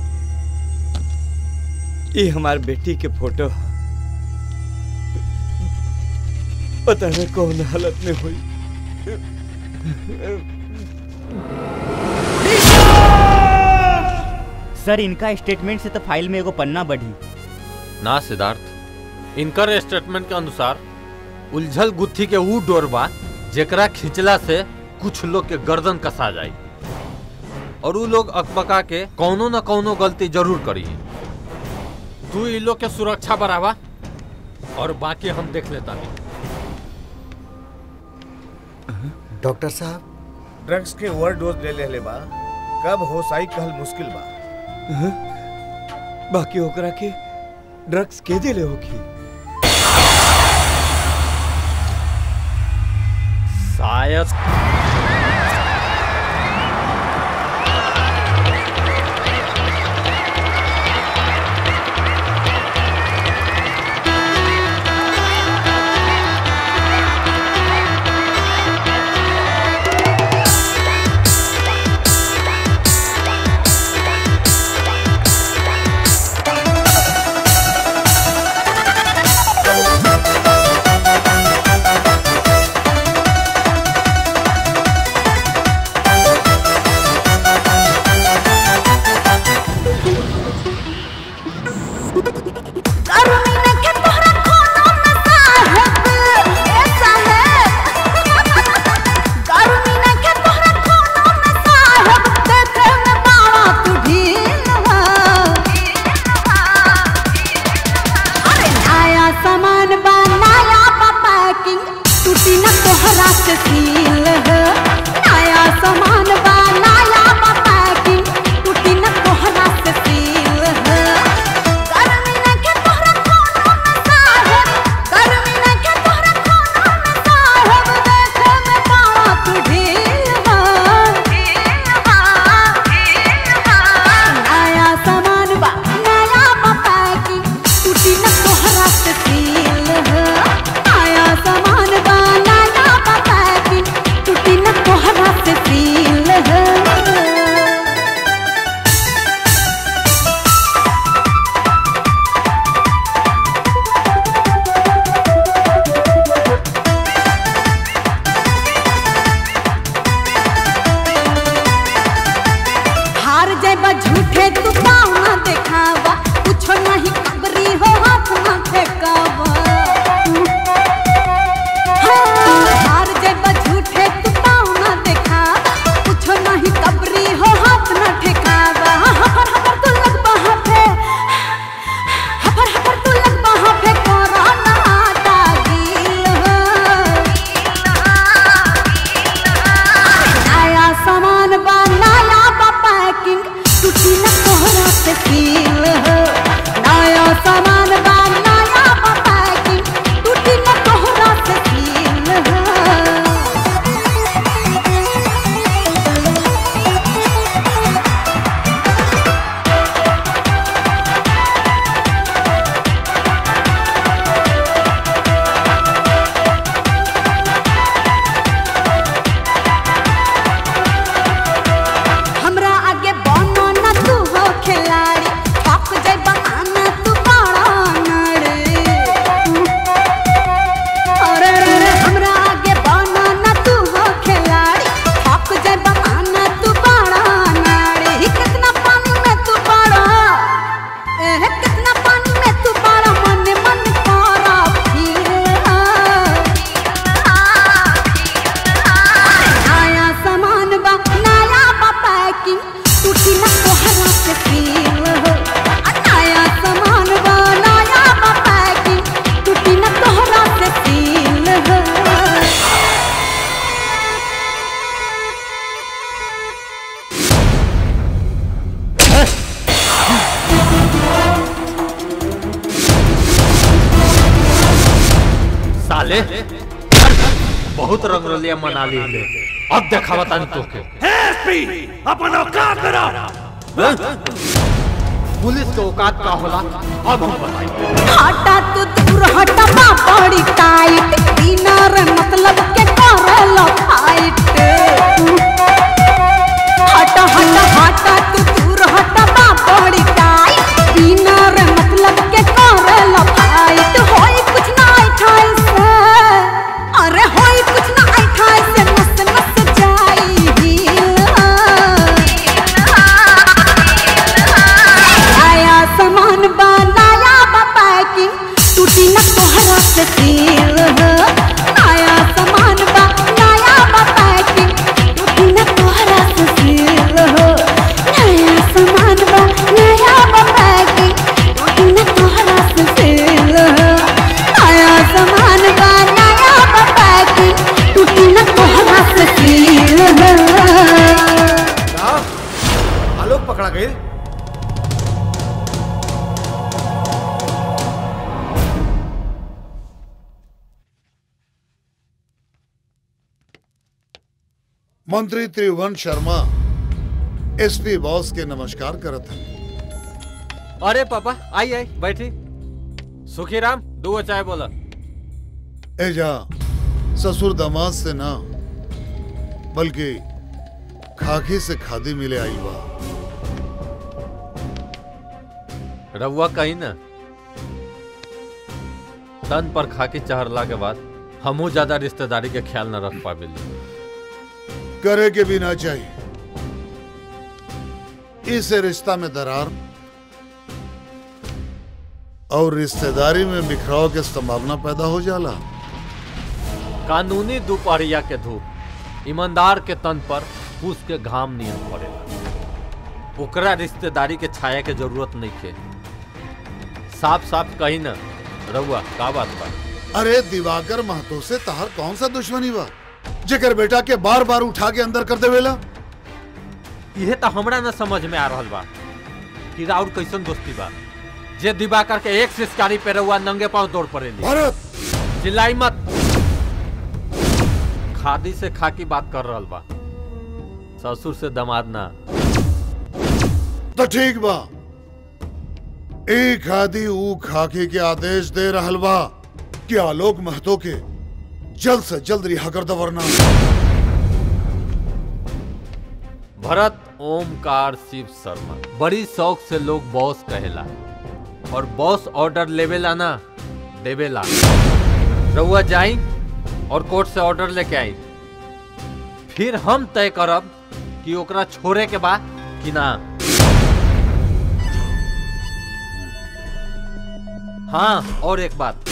ये हमार बेटी के फोटो ह। पता नहीं कौन हालत में हुई सर इनका स्टेटमेंट से तो फाइल में एगो पन्ना बढ़ी ना सिद्धार्थ इनकर स्टेटमेंट के अनुसार उलझल गुत्थी के ऊ डोर बा जेकरा खिंचला से कुछ लोग के गर्दन कसा जाई और ऊ लोग अकबका के कौनो न कौनो गलती जरूर करी तू इ लोग के सुरक्षा बढ़ावा और बाकी हम देख लेता नहीं डॉक्टर साहब ड्रग्स के ओवर डोज ले ले बा कब होश आई कहल मुश्किल बा हाँ? बाकी ओकरा के ड्रग्स के दिले होगी शायद से सील हो नया सामान बा नया बा पैकिंग टूटी न तोहरा से सील हो गर्मी न के तोहरा कोनो में साहब गर्मी न के तोहरा कोनो में साहब देखे में पारा तू ढील हो नया सामान बा नया बा पैकिंग टूटी न तोहरा से सील हो नया सामान बा नया बा पैकिंग टूटी न तोहरा से सील हो हार जाबा झूठे तू पाँव न देखावा कुछो नहीं खबरी हो हाथ न फेंकावा हाँ, हार जाबा झूठे तू पाँव न देखावा कुछो नहीं खबरी हो हाथ न ठेकावा हफर हफर तू लगबा हाथे हफर हफर तू लगबा हाथे कोरोना दागिल हो नया सामान बा नया बा पैकिंग टूटी न तोहरा से फील हो नया सामान बा नया बा पैकिंग टूटी न तोहरा से फील हो हमरा आगे बनो न तू हो खिलाड़ी थक जाए बहाना तू बड़ा नड़े अरे रे रे, हमरा आगे बनो न तू हो खिलाड़ी थक जाए बहाना तू बड़ा नड़े ही कितना पानी में तू बड़ा ए कितना पानी में तू बड़ा मन मन करा फिर नया सामान बा नया बा पैकिंग टूटी न तोहरा से फील हो आ नया सामान बा नया बा पैकिंग टूटी न तोहरा से फील हो साले बहुत रंगरलिया मना ली ले अब देखा बतानी तोके एसपी अपन औकात में रह पुलिस के औकात का होला अब हम बताएंगे हटा तू दूर हटा बा बड़ी टाइट डिनर मतलब के करेला फाइट हटा हटा हटा तू दूर हटा बा बड़ी टाइट डिनर मतलब के करेला फाइट होई कुछ ना ऐठाई से अरे होई कुछ ना ऐठाई से नस नस जाई हिल नया सामान बा नया बा पैकिंग टूटी न तोहरा से सील हो नया सामान बा नया बा पैकिंग टूटी न तोहरा से सील हो नया सामान बा नया बा पैकिंग टूटी न तोहरा से सील हो नया सामान बा नया बा पैकिंग टूटी न तोहरा से सील हो आलोक पकड़ा गई मंत्री त्रिभुवन शर्मा एसपी बॉस के नमस्कार करत हैं अरे पापा आई आई बैठी सुखीराम दो चाय बोला एजा ससुर दामाद से ना बल्कि खाकी से खादी मिले आई बा रउआ कहीं ना तन पर खाकी चढ़ला के बाद हमहू ज्यादा रिश्तेदारी के ख्याल न रख पाबिली करे के भी ना चाहिए इस रिश्ता में दरार और रिश्तेदारी में बिखराव के संभावना पैदा हो जाला कानूनी दोपहरिया के धूप ईमानदार के तन पर फूस के घाम नियन पड़ेला ओकरा रिश्तेदारी के छाया के जरूरत नहीं के साफ साफ कही न रउआ का बात बा अरे दिवाकर महतो से तहर कौन सा दुश्मनी बा जेकर बेटा के बार बार उठा के अंदर कर देवेला यह तो हमरा न समझ में आ रहल बा कि राउर कैसन दोस्ती बा जे दिवाकर के एक सिस्कारी पे रहुआ नंगे पांव दौड़ पड़ेली भारत चिल्लाई मत खादी से खाकी बात कर रहल बा ससुर से दमाद ना तो ठीक बा एक आदि ऊ खाकी के आदेश दे रहल बा कि आलोक महतो के जल्द से जल्द रिहा कर दो वरना भरत ओमकार शिव शर्मा बड़ी शौक से लोग बॉस कहेला और बॉस ऑर्डर लेवेला ना देवेला रहुआ जाई और कोर्ट से ऑर्डर लेके आई फिर हम तय करब कि ओकरा छोड़े के बा कि ना हाँ और एक बात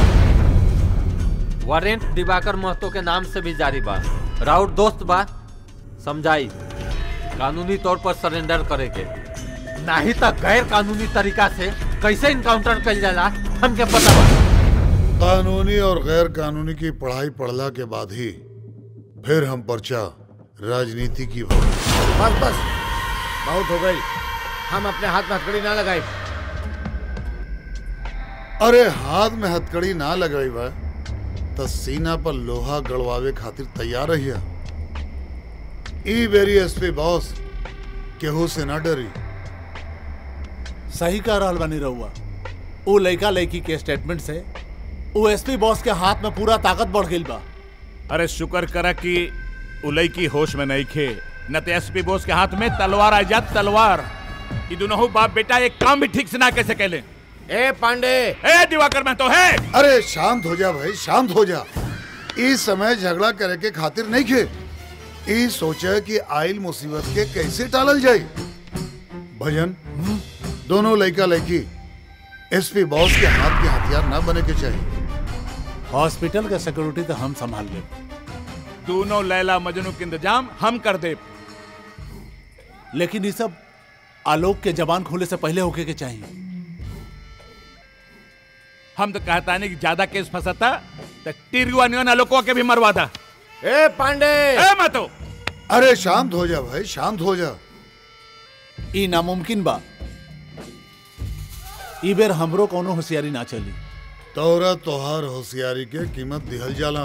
वारंट दिवाकर महतो के नाम से भी जारी बा राउत दोस्त बा समझाई कानूनी तौर पर सरेंडर करे के नहीं तो गैर कानूनी तरीका से कैसे इनकाउंटर कल जाला हमके पता बा कानूनी और गैर कानूनी की पढ़ाई पढ़ला के बाद ही फिर हम पर्चा राजनीति की हो बस बस बहुत हो गई हम अपने हाथ में हथकड़ी ना लगाए अरे हाथ में हथकड़ी ना लगाई बा तो सीना पर लोहा गड़वावे खातिर तैयार रहिया ई बेरी एसपी बॉस केहू से ना डरी सही कह रहल बनी रहुआ वो लड़का लड़की के स्टेटमेंट से वो एसपी बॉस के हाथ में पूरा ताकत बढ़ गई बा अरे शुक्र करा कि उलई की होश में नहीं खे न तो एसपी बोस के हाथ में तलवार आ जात तलवार ये दोनों बाप बेटा एक काम भी ठीक से ना कैसे कहले ए पांडे ए दिवाकर मैं तो है अरे शांत हो जा भाई शांत हो जा इस समय झगड़ा करे के खातिर नहीं खे ई सोचे कि आइल मुसीबत के कैसे टालल जाए भजन दोनों लड़का लड़की एसपी बॉस के हाथ के हथियार ना बने के चाहिए हॉस्पिटल का सिक्योरिटी तो हम संभाल ले दोनों लैला मजनू के इंतजाम हम कर दे लेकिन ये सब आलोक के जबान खोले से पहले होके के चाहिए हम तो कहता नहीं कि ज्यादा केस फंसाता तो टिरगुआ नियन आलोकवा के भी मरवा था ए पांडे ए मतो अरे शांत हो जा भाई शांत हो जा ई नामुमकिन बा ई बेर हमरो कोनो होशियारी ना चली तोरा तोहार होशियारी के कीमत दिहल जाला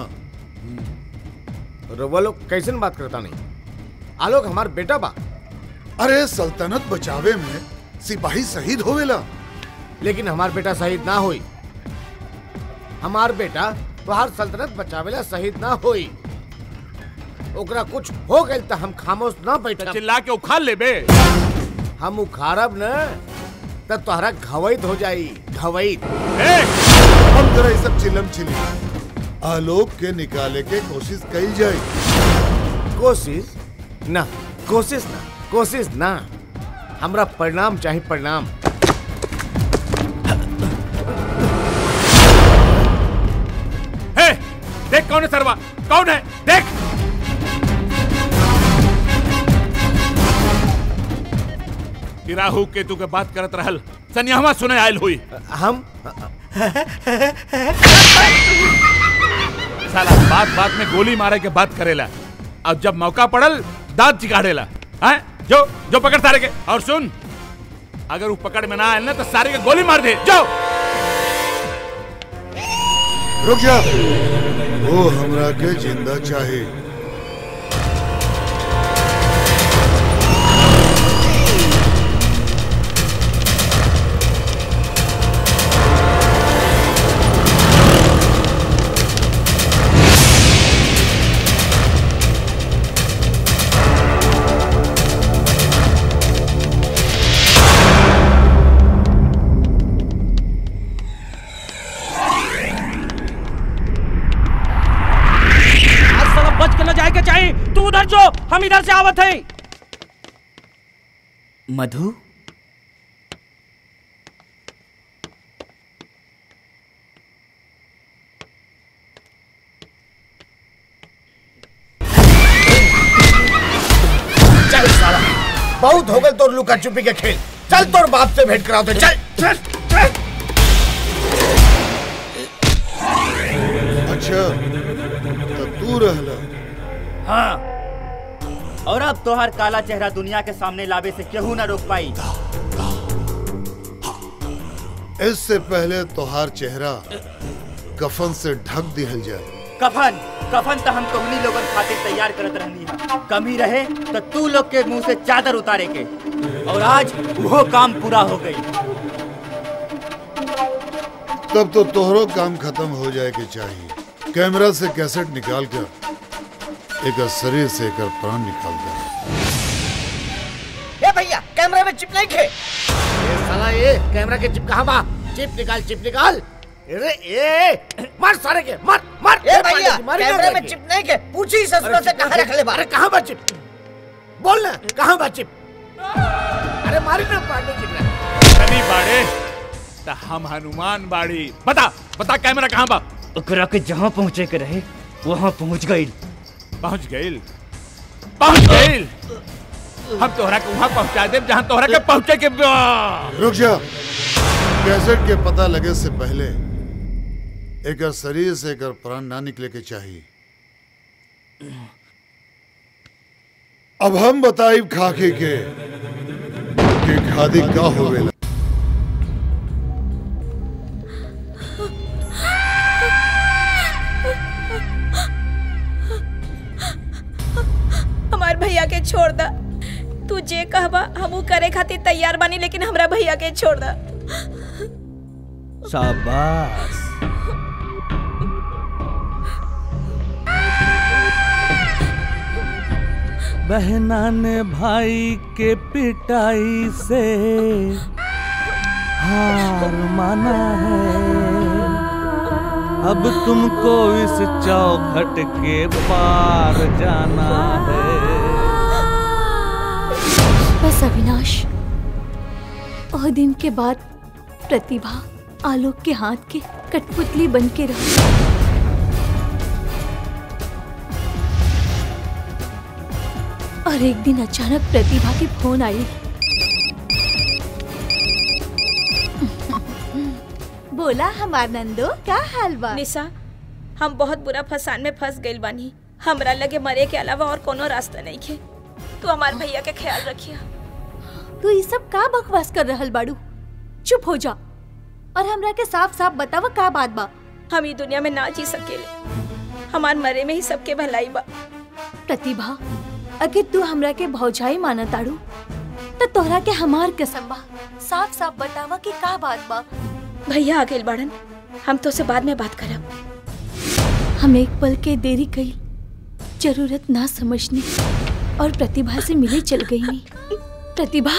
रउआ लोग कैसन बात करता नहीं आलोक हमार बेटा बा अरे सल्तनत बचावे में सिपाही शहीद होवेला लेकिन हमार बेटा शहीद ना होई हमार बेटा तोहार सल्तनत बचावेला शहीद ना होई ओकरा कुछ हो गइल त हम खामोश ना बैठ चिल्ला के उखाड़ ले बे हम उखाड़ब न त तोहरा घवैत हो जाई घवैत हम जरा ये सब चिलम चिली आलोक के निकाले के कोशिश कई जाए कोशिश ना कोशिश ना कोशिश ना हमरा परिणाम चाहिए परिणाम हे देख कौन है सरवा कौन है देख ई राहु केतु के बात करत रहल सनियावा सुने आयल हुई हम साला बात बात में गोली मारे के बात करेला अब जब मौका पड़ल दांत चिकाड़ेला हैं जो जो पकड़ सारे के और सुन अगर वो पकड़ में ना आयल ना तो सारे के गोली मार दे जाओ रुक जा वो हमरा के जिंदा चाहे आज साला बच के न जाए के चाहिए तू उधर जो हम इधर से आवत है मधु चल साला बहुत हो गए तोर लुका छुपी के खेल चल तोर बाप से भेंट कराओ तो चल चल चल अच्छा तो तू रहला हाँ और अब तोहर काला चेहरा दुनिया के सामने लावे से केहू ना रोक पाई इससे पहले तोहार चेहरा कफन से ढक दिहल जाए कफन कफन तो हम तोहनी लोगन खातिर तैयार करत रहनी है कमी रहे तो तू लोग के मुंह से चादर उतारे के और आज वो काम पूरा हो गई तब तो तोहरो काम खत्म हो जाए के चाहिए कैमरा से कैसेट निकाल कर एक शरीर से एक प्राण निकाल कर ए भैया कैमरे में चिप नहीं खे ये साला ये कैमरा के चिप कहाँ बा चिप निकाल चिप निकाल अरे ए मार सारे के मार मार ए भैया कैमरे में चिप नहीं के पूछी ससुर से कहाँ रख ले बा अरे कहाँ बा चिप बोल ना कहाँ बा चिप अरे मारी ना पांडे चिप तनी बाड़े त हम हनुमान बाड़ी बता बता कैमरा कहाँ बा ओकरा के जहाँ पहुँचे के रहे वहाँ पहुँच गई पहुँच गईल पहुँच गईल हम तोहरा के वहाँ पहुँचा देब जहाँ तोहरा के पहुँचे के बा। रुक जा कैसेट के पता लगे से पहले एक शरीर से एक प्राण ना निकले के चाहिए अब हम बताइब खाके के कि खादी का होवेला हमार भैया के छोड़ दा तू जे कहबा हमू करे खातिर तैयार बानी लेकिन हमरा भैया के छोड़ दा शाबाश बहना ने भाई के पिटाई से हार माना है अब तुमको इस चौखट के पार जाना है बस अविनाश और दिन के बाद प्रतिभा आलोक के हाथ के कठपुतली बन के रहो और एक दिन अचानक प्रतिभा की फोन आई बोला हमार नंदो क्या हाल बा निशा हम बहुत बुरा फसान में फंस गइल बानी हमरा लगे मरे के अलावा और कोनो रास्ता नहीं खे तू हमार भैया के ख्याल रखिया तू ये सब का बकवास कर रहल बाड़ू चुप हो जा और हमरा के साफ साफ बतावा का बात बा हम ई दुनिया में ना जी सकेले हमार मरे में ही सबके भलाई बा प्रतिभा अगर तू हमरा के भौजाई माना ताड़ू तो तोहरा के हमार कसम बा साफ साफ बतावा कि का बात बा भैया आ गइल बाड़न हम तो से बाद में बात करब हम एक पल के देरी कई जरूरत ना समझने और प्रतिभा से मिले चल गई नहीं प्रतिभा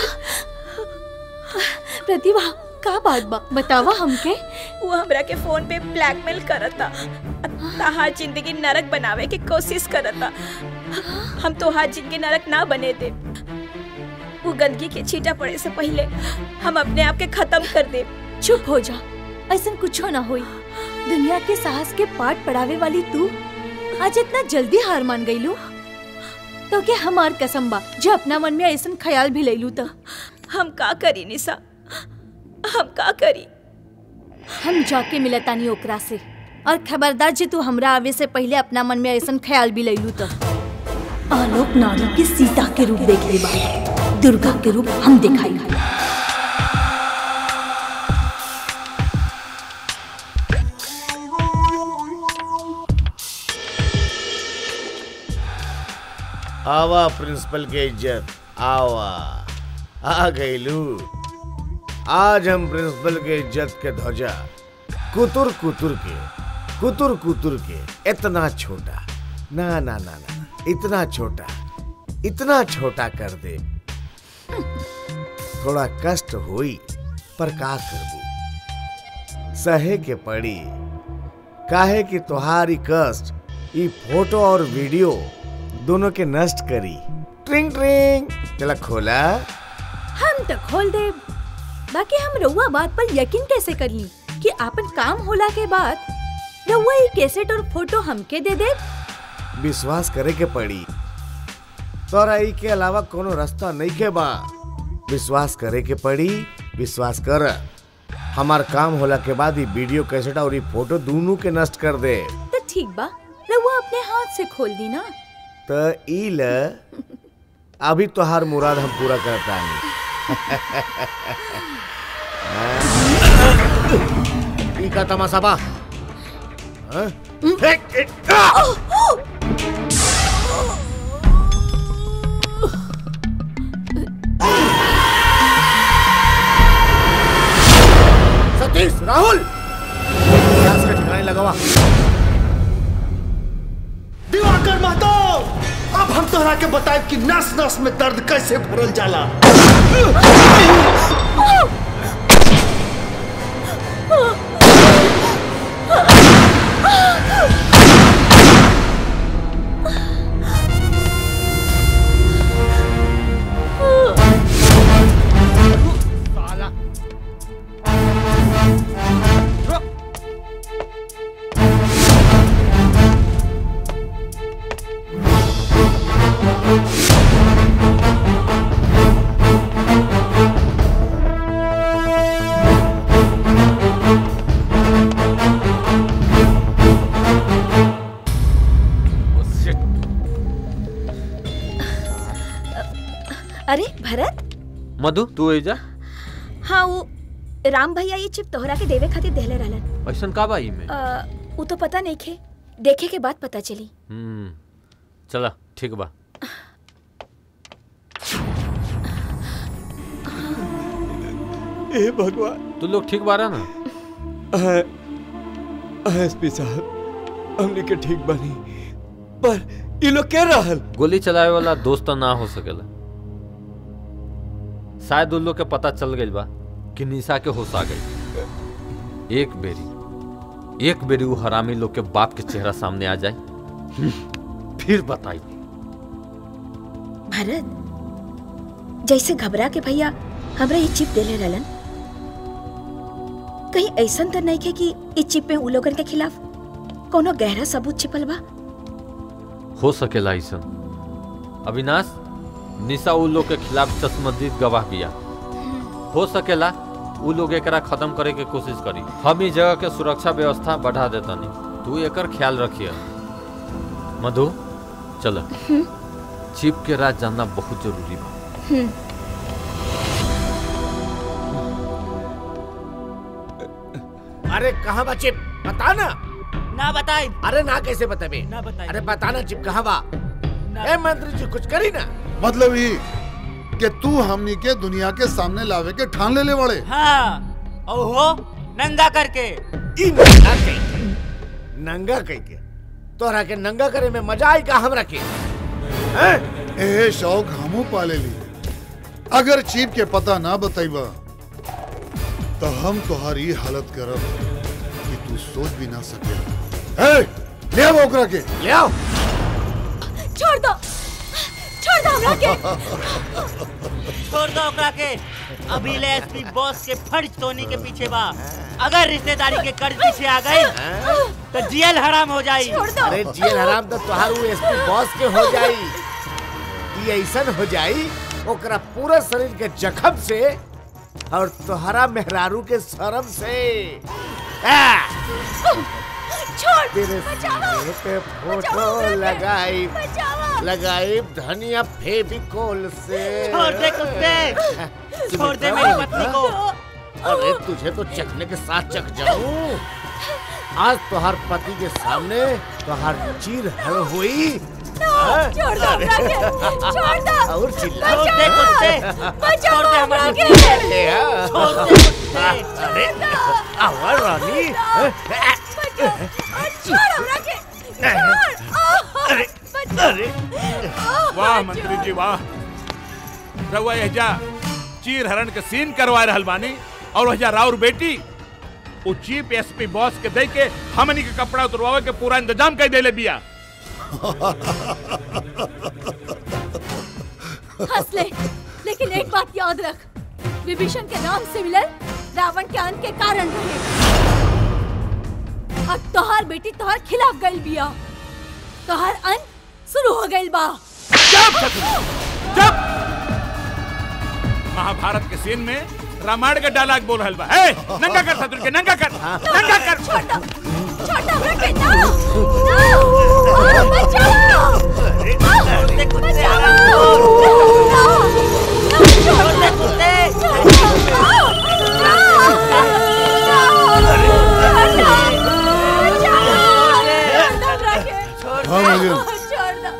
प्रतिभा का बात बा बतावा हमके वो हमरा के फोन पे ब्लैकमेल करता तहार जिंदगी नरक बनावे की कोशिश करता हम तोहार जिंदगी नरक ना बने दे वो गंदगी के छीटा पड़े से पहले हम अपने आप के खत्म कर दे चुप हो जा ऐसा कुछ ना होई दुनिया के साहस के पाठ पढ़ावे वाली तू आज इतना जल्दी हार मान गई लू तो के हमार कसम बा जो अपना मन में ऐसा ख्याल भी ले लू तो हम का करी निशा हम का करी हम जाके मिलतानी ओकरा से और खबरदार जी तू हमरा आवे से पहले अपना मन में ऐसा ख्याल भी ले लू तो आलोक नारी के सीता के रूप देख ले बा दुर्गा के रूप हम दिखाई आवा प्रिंसिपल के इज्जत आवा आ गई लू आज हम प्रिंसिपल के इज्जत के ध्वजा कुतुर कुतुर के कुतुर कुतुर के इतना छोटा ना ना ना ना इतना छोटा इतना छोटा कर दे थोड़ा कष्ट हुई पर का करबू सहे के पड़ी काहे कि तुम्हारी कष्ट ई फोटो और वीडियो दोनों के नष्ट करी ट्रिंग ट्रिंग चला खोला हम तो खोल दे बाकी हम रउआ बात पर यकीन कैसे कर ली कि आपन काम होला के बाद रउआ ये कैसेट और फोटो हमके दे दे विश्वास करे के पड़ी तोरा ई के अलावा कोनो रास्ता नहीं के बा विश्वास करे के पड़ी विश्वास कर हमार काम होला के बाद ई वीडियो कैसेट और ई फोटो दोनों के नष्ट कर दे तो ठीक बा रउआ अपने हाथ से खोल दी ना तो ई ल अभी तोहार मुराद हम पूरा करता नहीं ई का तमाशा बा हाँ? फेंक, ए, आ! सतीश राहुल गैस के ठिकाने लगावा दिवाकर महतो अब हम तोहरा के बताए कि नस नस में दर्द कैसे भरल जाला अरे भरत मधु तू एजा हाँ वो राम भैया ये चिप तोहरा के देवे खातिर देहले रहलन ऐसन का बा में अ, वो तो पता नहीं खे देखे के बाद पता चली हम्म चला ठीक बा ए भगवान तू लोग ठीक बारा ना एसपी साहब हमने के ठीक बनी पर ये लोग क्या रहल गोली चलावे वाला दोस्त ना हो सकेला शायद उन लोग के पता चल गई बा कि निशा के होश आ गई एक बेरी एक बेरी वो हरामी लोग के बाप के चेहरा सामने आ जाए हम्म, फिर बताई भरत जैसे घबरा के भैया हमरा ये चिप देले रहलन कहीं ऐसन तो नहीं खे कि इस चिप में उ लोगन के खिलाफ कोनो गहरा सबूत छिपल बा हो सकेला ऐसा अविनाश निशा उ लोग के खिलाफ चश्मदीद गवाह बिया हो सकेला उ लोग एकरा खत्म करे के कोशिश करी हम ई जगह के सुरक्षा व्यवस्था बढ़ा देतनी तू एकर ख्याल रखिए मधु चल चिप के राज जानना बहुत जरूरी बा अरे कहाँ बा चिप बता ना ना बताई अरे ना कैसे बताबे ना बताई अरे बता ना चिप कहाँ बा ए मंत्री जी कुछ करी ना मतलब ही कि तू हमनी के दुनिया के सामने लावे के ठान ले ले वाले हाँ ओहो नंगा करके ई नंगा कह के नंगा कह के तोहरा के नंगा करे में मजा आई का हमरा के ए शौक हमू पाले ली अगर चीप के पता ना बताइबा तो हम तुम्हारी हालत करब कि तू सोच भी ना सके ए ले आओ ओकरा के ले आओ छोड़ दो छोड़ दो हमरा के छोड़ दो ओकरा के अभी ले एसपी बॉस के फर्ज तोनी के पीछे बा अगर रिश्तेदारी के कर्ज पीछे आ गई तो जेल हराम हो जाई अरे जेल हराम तो तोहार वो एसपी बॉस के हो जाई ये ऐसन हो जाई ओकरा पूरा शरीर के जख्म से और तोहरा मेहरारू के शर्म से आ! छोड़ तेरे सीने पे फोटो लगाई लगाई धनिया फेविकोल से छोड़ दे कुत्ते छोड़ दे मेरी पत्नी को अरे तुझे तो चखने के साथ चख जाऊं आज तोहार पति के सामने तोहार चीर हड़ हुई हाँ? छोड़ दो हमरा के छोड़ दो और चिल्ला छोड़ दे कुत्ते बचाओ छोड़ दे हमरा हमारी के अरे हाँ। छोड़ दे कुत्ते अरे आवाज रानी हाँ? छोड़ हमरा के छोड़ अरे अरे वाह मंत्री जी वाह रउआ एजा चीर हरण के सीन करवा रहल बानी और वह राउर बेटी उ चीफ एसपी बॉस के दे के हमनी के कपड़ा उतरवावे के पूरा इंतजाम कर देले बिया हंस ले लेकिन एक बात याद रख विभीषण के नाम से मिलल रावण के अंत के कारण रहे अब तोहार बेटी तोहार खिलाफ गइल बिया तोहार अंत शुरू हो गइल बा महाभारत के सीन में रामायण का डायलॉग बोल रहल बा ए नंगा कर शत्रु के नंगा कर नंगा कर छोड़ दो छोड़ दो हमरा के ना ना आ, बचाओ आ, नागिन छोड़ दो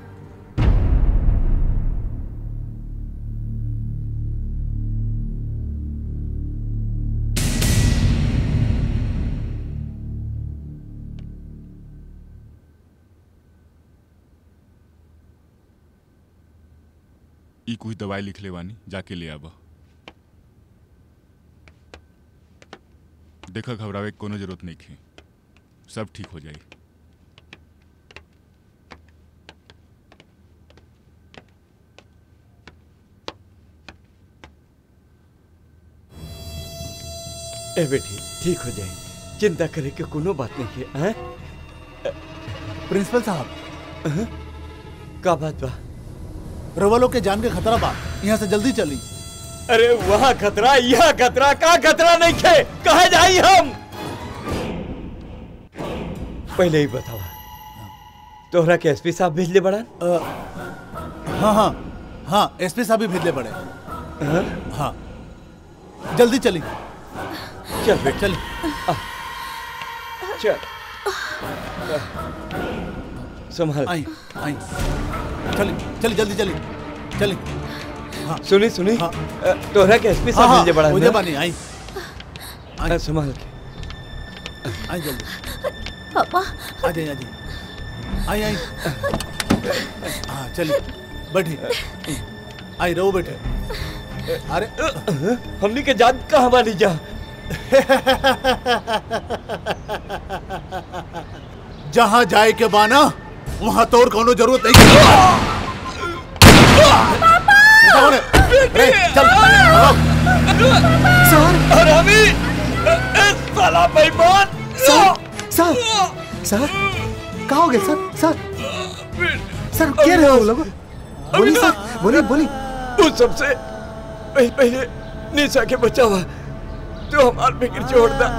ई कुछ दवाई लिख ले बानी जाके ले आबा देखा घबरावे के कोनो जरूरत नहीं है सब ठीक हो जाई ए बेटी ठीक हो जाए चिंता करे के कोनो बात नहीं है हैं? प्रिंसिपल साहब का बात बा रवा लोग के जान के खतरा बा यहाँ से जल्दी चली अरे वहाँ खतरा यहाँ खतरा का खतरा नहीं खे कहा जाई हम पहले ही बतावा तोहरा के एसपी साहब भेजले बड़ा हाँ हाँ हाँ एसपी साहब भी भेजले पड़े हाँ जल्दी चली चल बेटा चल चल संभाल आई आई चली चली जल्दी चली चली हाँ सुनी सुनी हाँ। अ, तोहरा के एसपी साहब हाँ, भेजले बड़ा मुझे ना? बानी आई अ, संभाल के आई जल्दी पापा आ जाइए आ जाइए आई आई हाँ चलिए बैठिए आई रहो बैठे अरे हमनी के जान कहाँ बानी जा जहाँ जाए के बाना वहाँ तोर कोनो जरूरत नहीं कौन है? रे, चल भागो। सर हरामी ए, साला बेईमान सर सर सर कहा हो गए सर सर सर क्या रहे हो लोग बोली सर बोली बोली उस सबसे पहले पहले निशा के बचावा तो हमार फिक्र छोड़ दा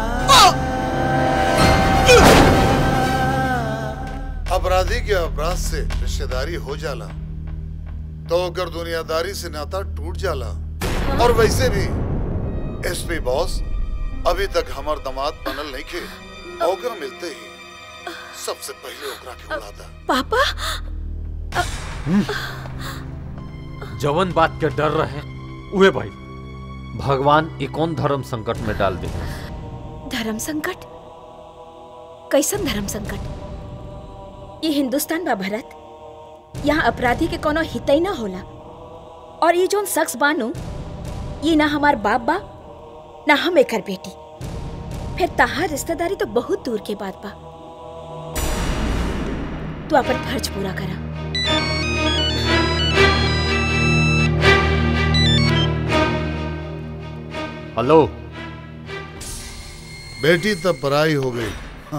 अपराधी के अपराध से रिश्तेदारी हो जाला तो अगर दुनियादारी से नाता टूट जाला और वैसे भी एसपी बॉस अभी तक हमार दामाद बनल नहीं खे ओकर मिलते ही सबसे पहले ओकरा के उड़ाता पापा जवन बात के डर रहे उहे भाई भगवान ई कौन धर्म संकट में डाल दे धर्म संकट कैसन धर्म संकट ये हिंदुस्तान बा भरत यहाँ अपराधी के कोनो हितई ना होला और ये जोन शख्स बानू ये ना हमार बाप बा ना हम एकर बेटी फिर तहार रिश्तेदारी तो बहुत दूर के बात बा तू अपन फर्ज पूरा करा हेलो बेटी तब पराई हो गई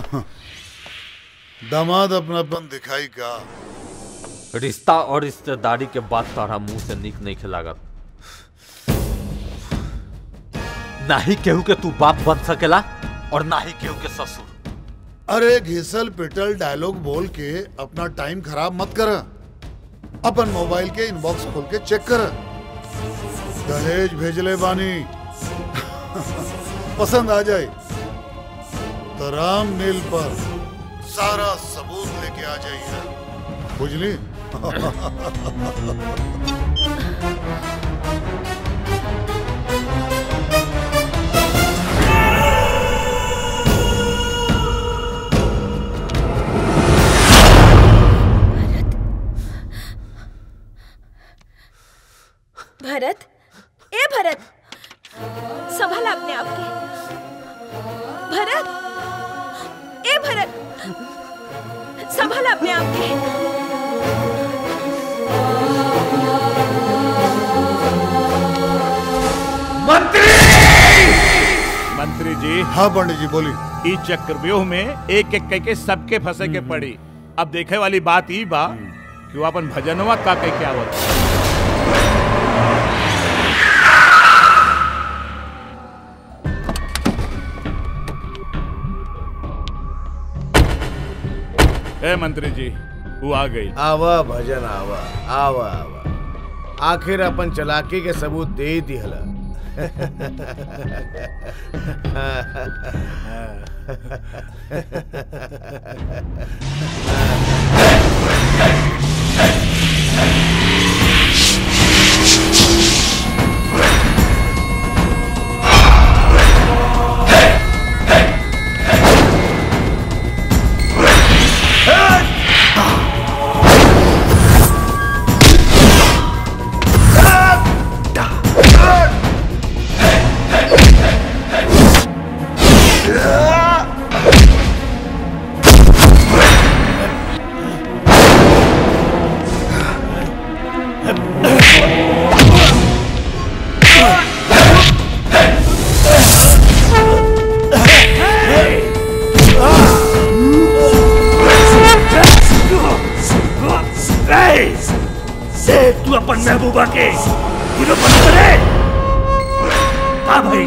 दामाद अपनापन दिखाई का रिश्ता और रिश्तेदारी के बात तारा मुंह से निक नहीं खिलागत ना ही केहू के तू बाप बन सकेला और ना ही केहू के ससुर अरे घिसल पिटल डायलॉग बोल के अपना टाइम खराब मत कर अपन मोबाइल के इनबॉक्स खोल के चेक कर दहेज भेजले बानी पसंद आ जाए तो राम मिल पर सारा सबूत लेके आ जाइए बुझली भरत ए भरत संभाल अपने आप के भरत ए भरत संभाल अपने आप के मंत्री मंत्री जी हाँ पंडित जी बोली ई चक्रव्यूह में एक एक कह के सबके फंसे के पड़ी अब देखे वाली बात ई बा कि वो अपन भजनवा का कह के आवत ए मंत्री जी वो आ गई आवा भजन आवा आवा आवा आखिर अपन चलाकी के सबूत दे ही दिहला ए, से तू अपन महबूबा के हीरो बन करे हाँ भाई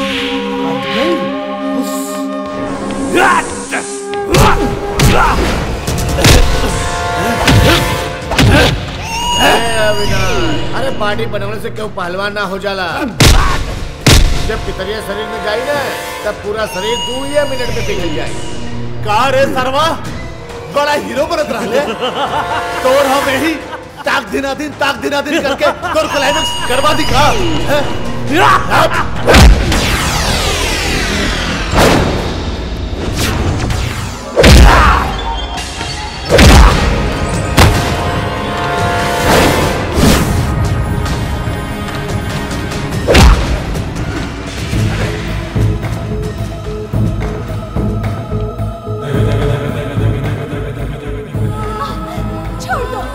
अविनाश अरे पार्टी बनाने से क्यों पहलवान ना हो जाला जब पितरिया शरीर में जाई ना तब पूरा शरीर दू या मिनट में पिघल जाए का रे सरवा बड़ा हीरो बनत रहले तोर हम यही ताक दिना दिन ताक दिना दिन करके तोर क्लाइमेक्स करवा दिखा छोड़ दो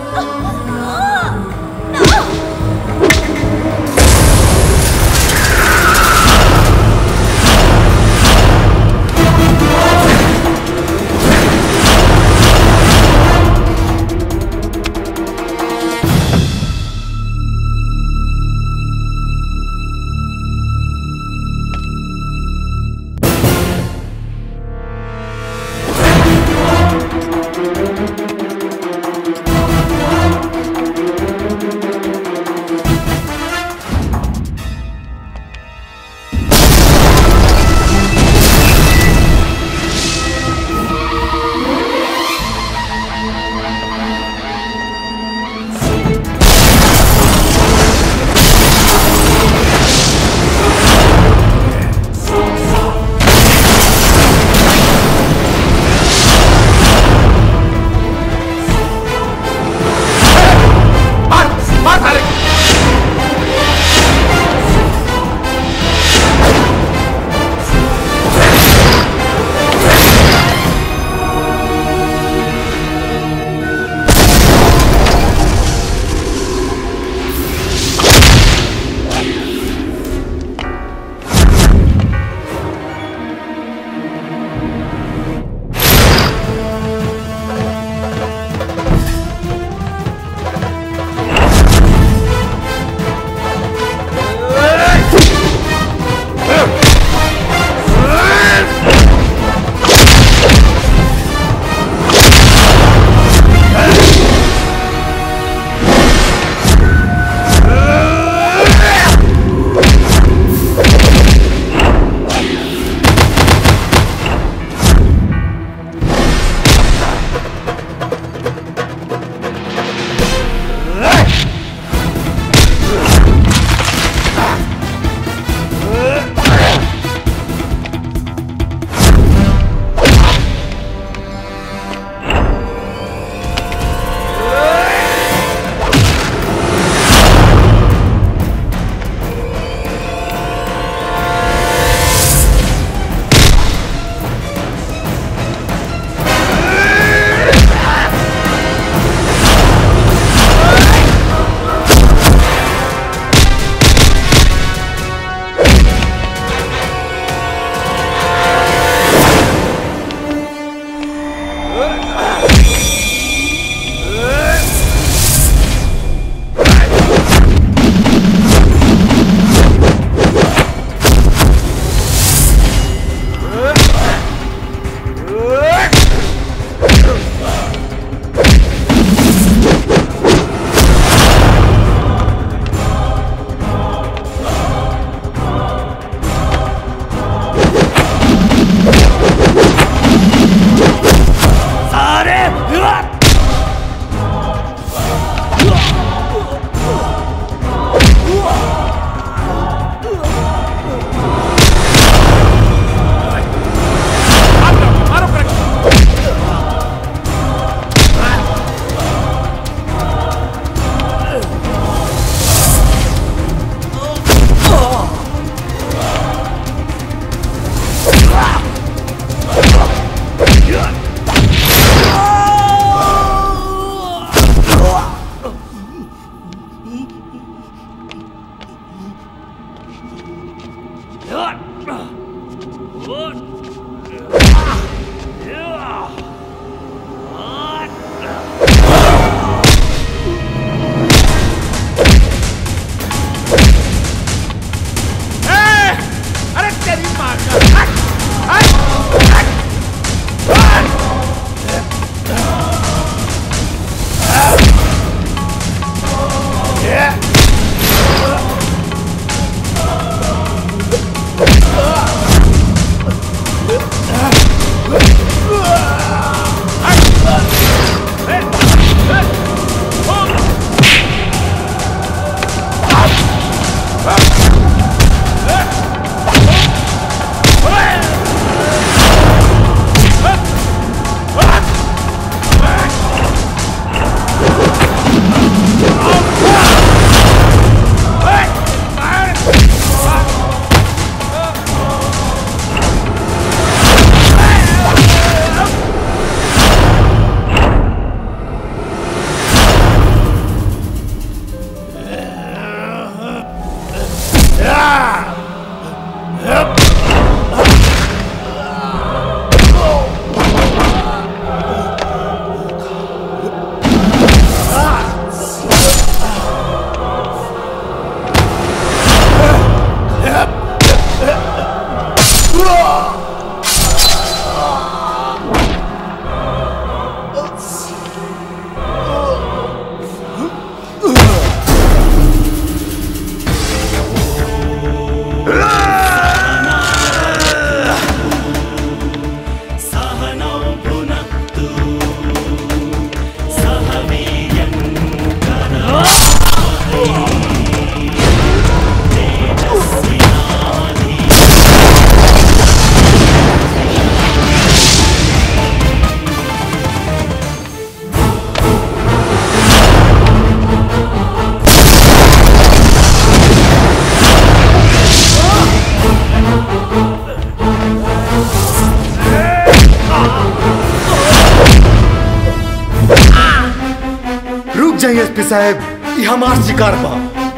जाइए एसपी साहब ये हमार शिकार बा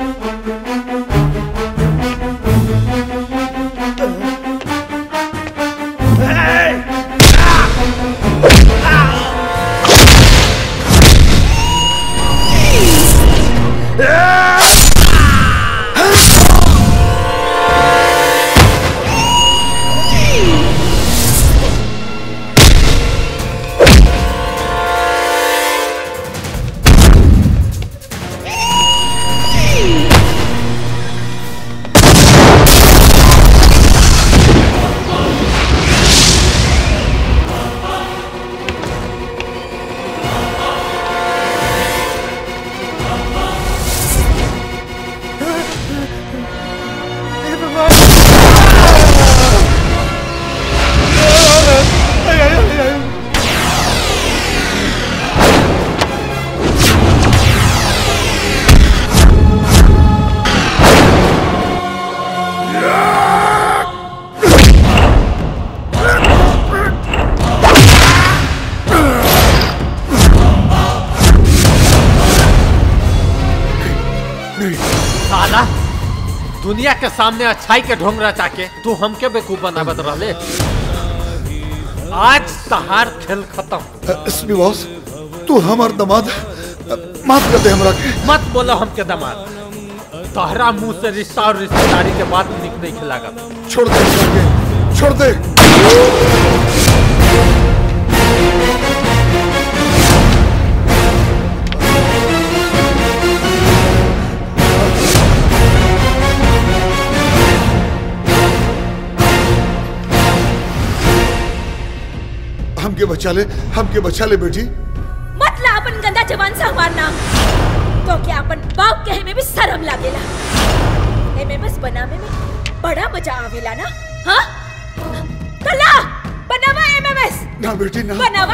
साला दुनिया के सामने अच्छाई के ढोंग रचा के तू हमके बेवकूफ बनावत रहले आज तहार खेल खत्म एसपी बॉस तू हमार दमाद माफ कर दे हमरा के मत बोलो हमके दमाद तहरा मुंह से रिश्ता और रिश्तेदारी के बात निक नहीं खिलागा छोड़ दे हमरा के छोड़ दे हमके बचा ले हमके बचा ले बेटी मत ला अपन गंदा जवान से हमार नाम तो क्या अपन बाप कहे में भी शर्म लागेला एमएमएस बनावे में बड़ा मजा आवेला ना हाँ कला बनावा एमएमएस ना बेटी ना बनावा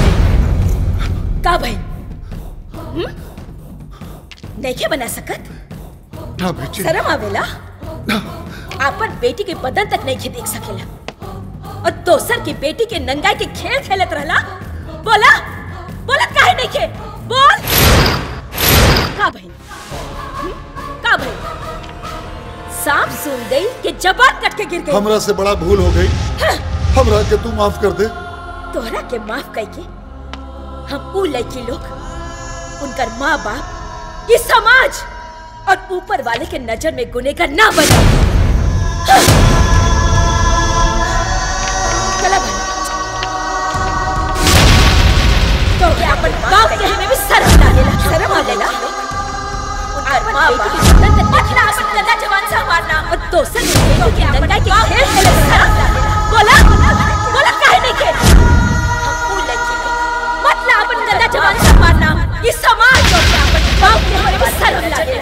का भाई हम्म? नइखे बना सकत ना बेटी शर्म आवेला अपन बेटी के बदन तक नहीं देख सकेला और दोसर की बेटी के नंगाई के खेल खेलत रहला बोला बोलत काहे नहीं के बोल का भाई हम्म? का भाई सांप सुन गई कि जबान कट के गिर गई हमरा से बड़ा भूल हो गई हमरा के तू माफ कर दे तोहरा के माफ कई के हम ऊ लड़की लोग उनकर माँ बाप ये समाज और ऊपर वाले के नजर में गुनेगार ना बना चला भाई तो क्या अपन बाप के हमें भी शर्म लागेला शर्म आवेला उनकर माँ बाप के बदन तक देखला अपन गंदा जवान से मारना और दोसर के बेटी के नंगा के खेल खेले शर्म लागेला बोला बोला काहे नहीं के हम ऊ लड़की लोग मत ला अपन गंदा जवान से मारना ये समाज को क्या अपन बाप के हमें भी शर्म लागेला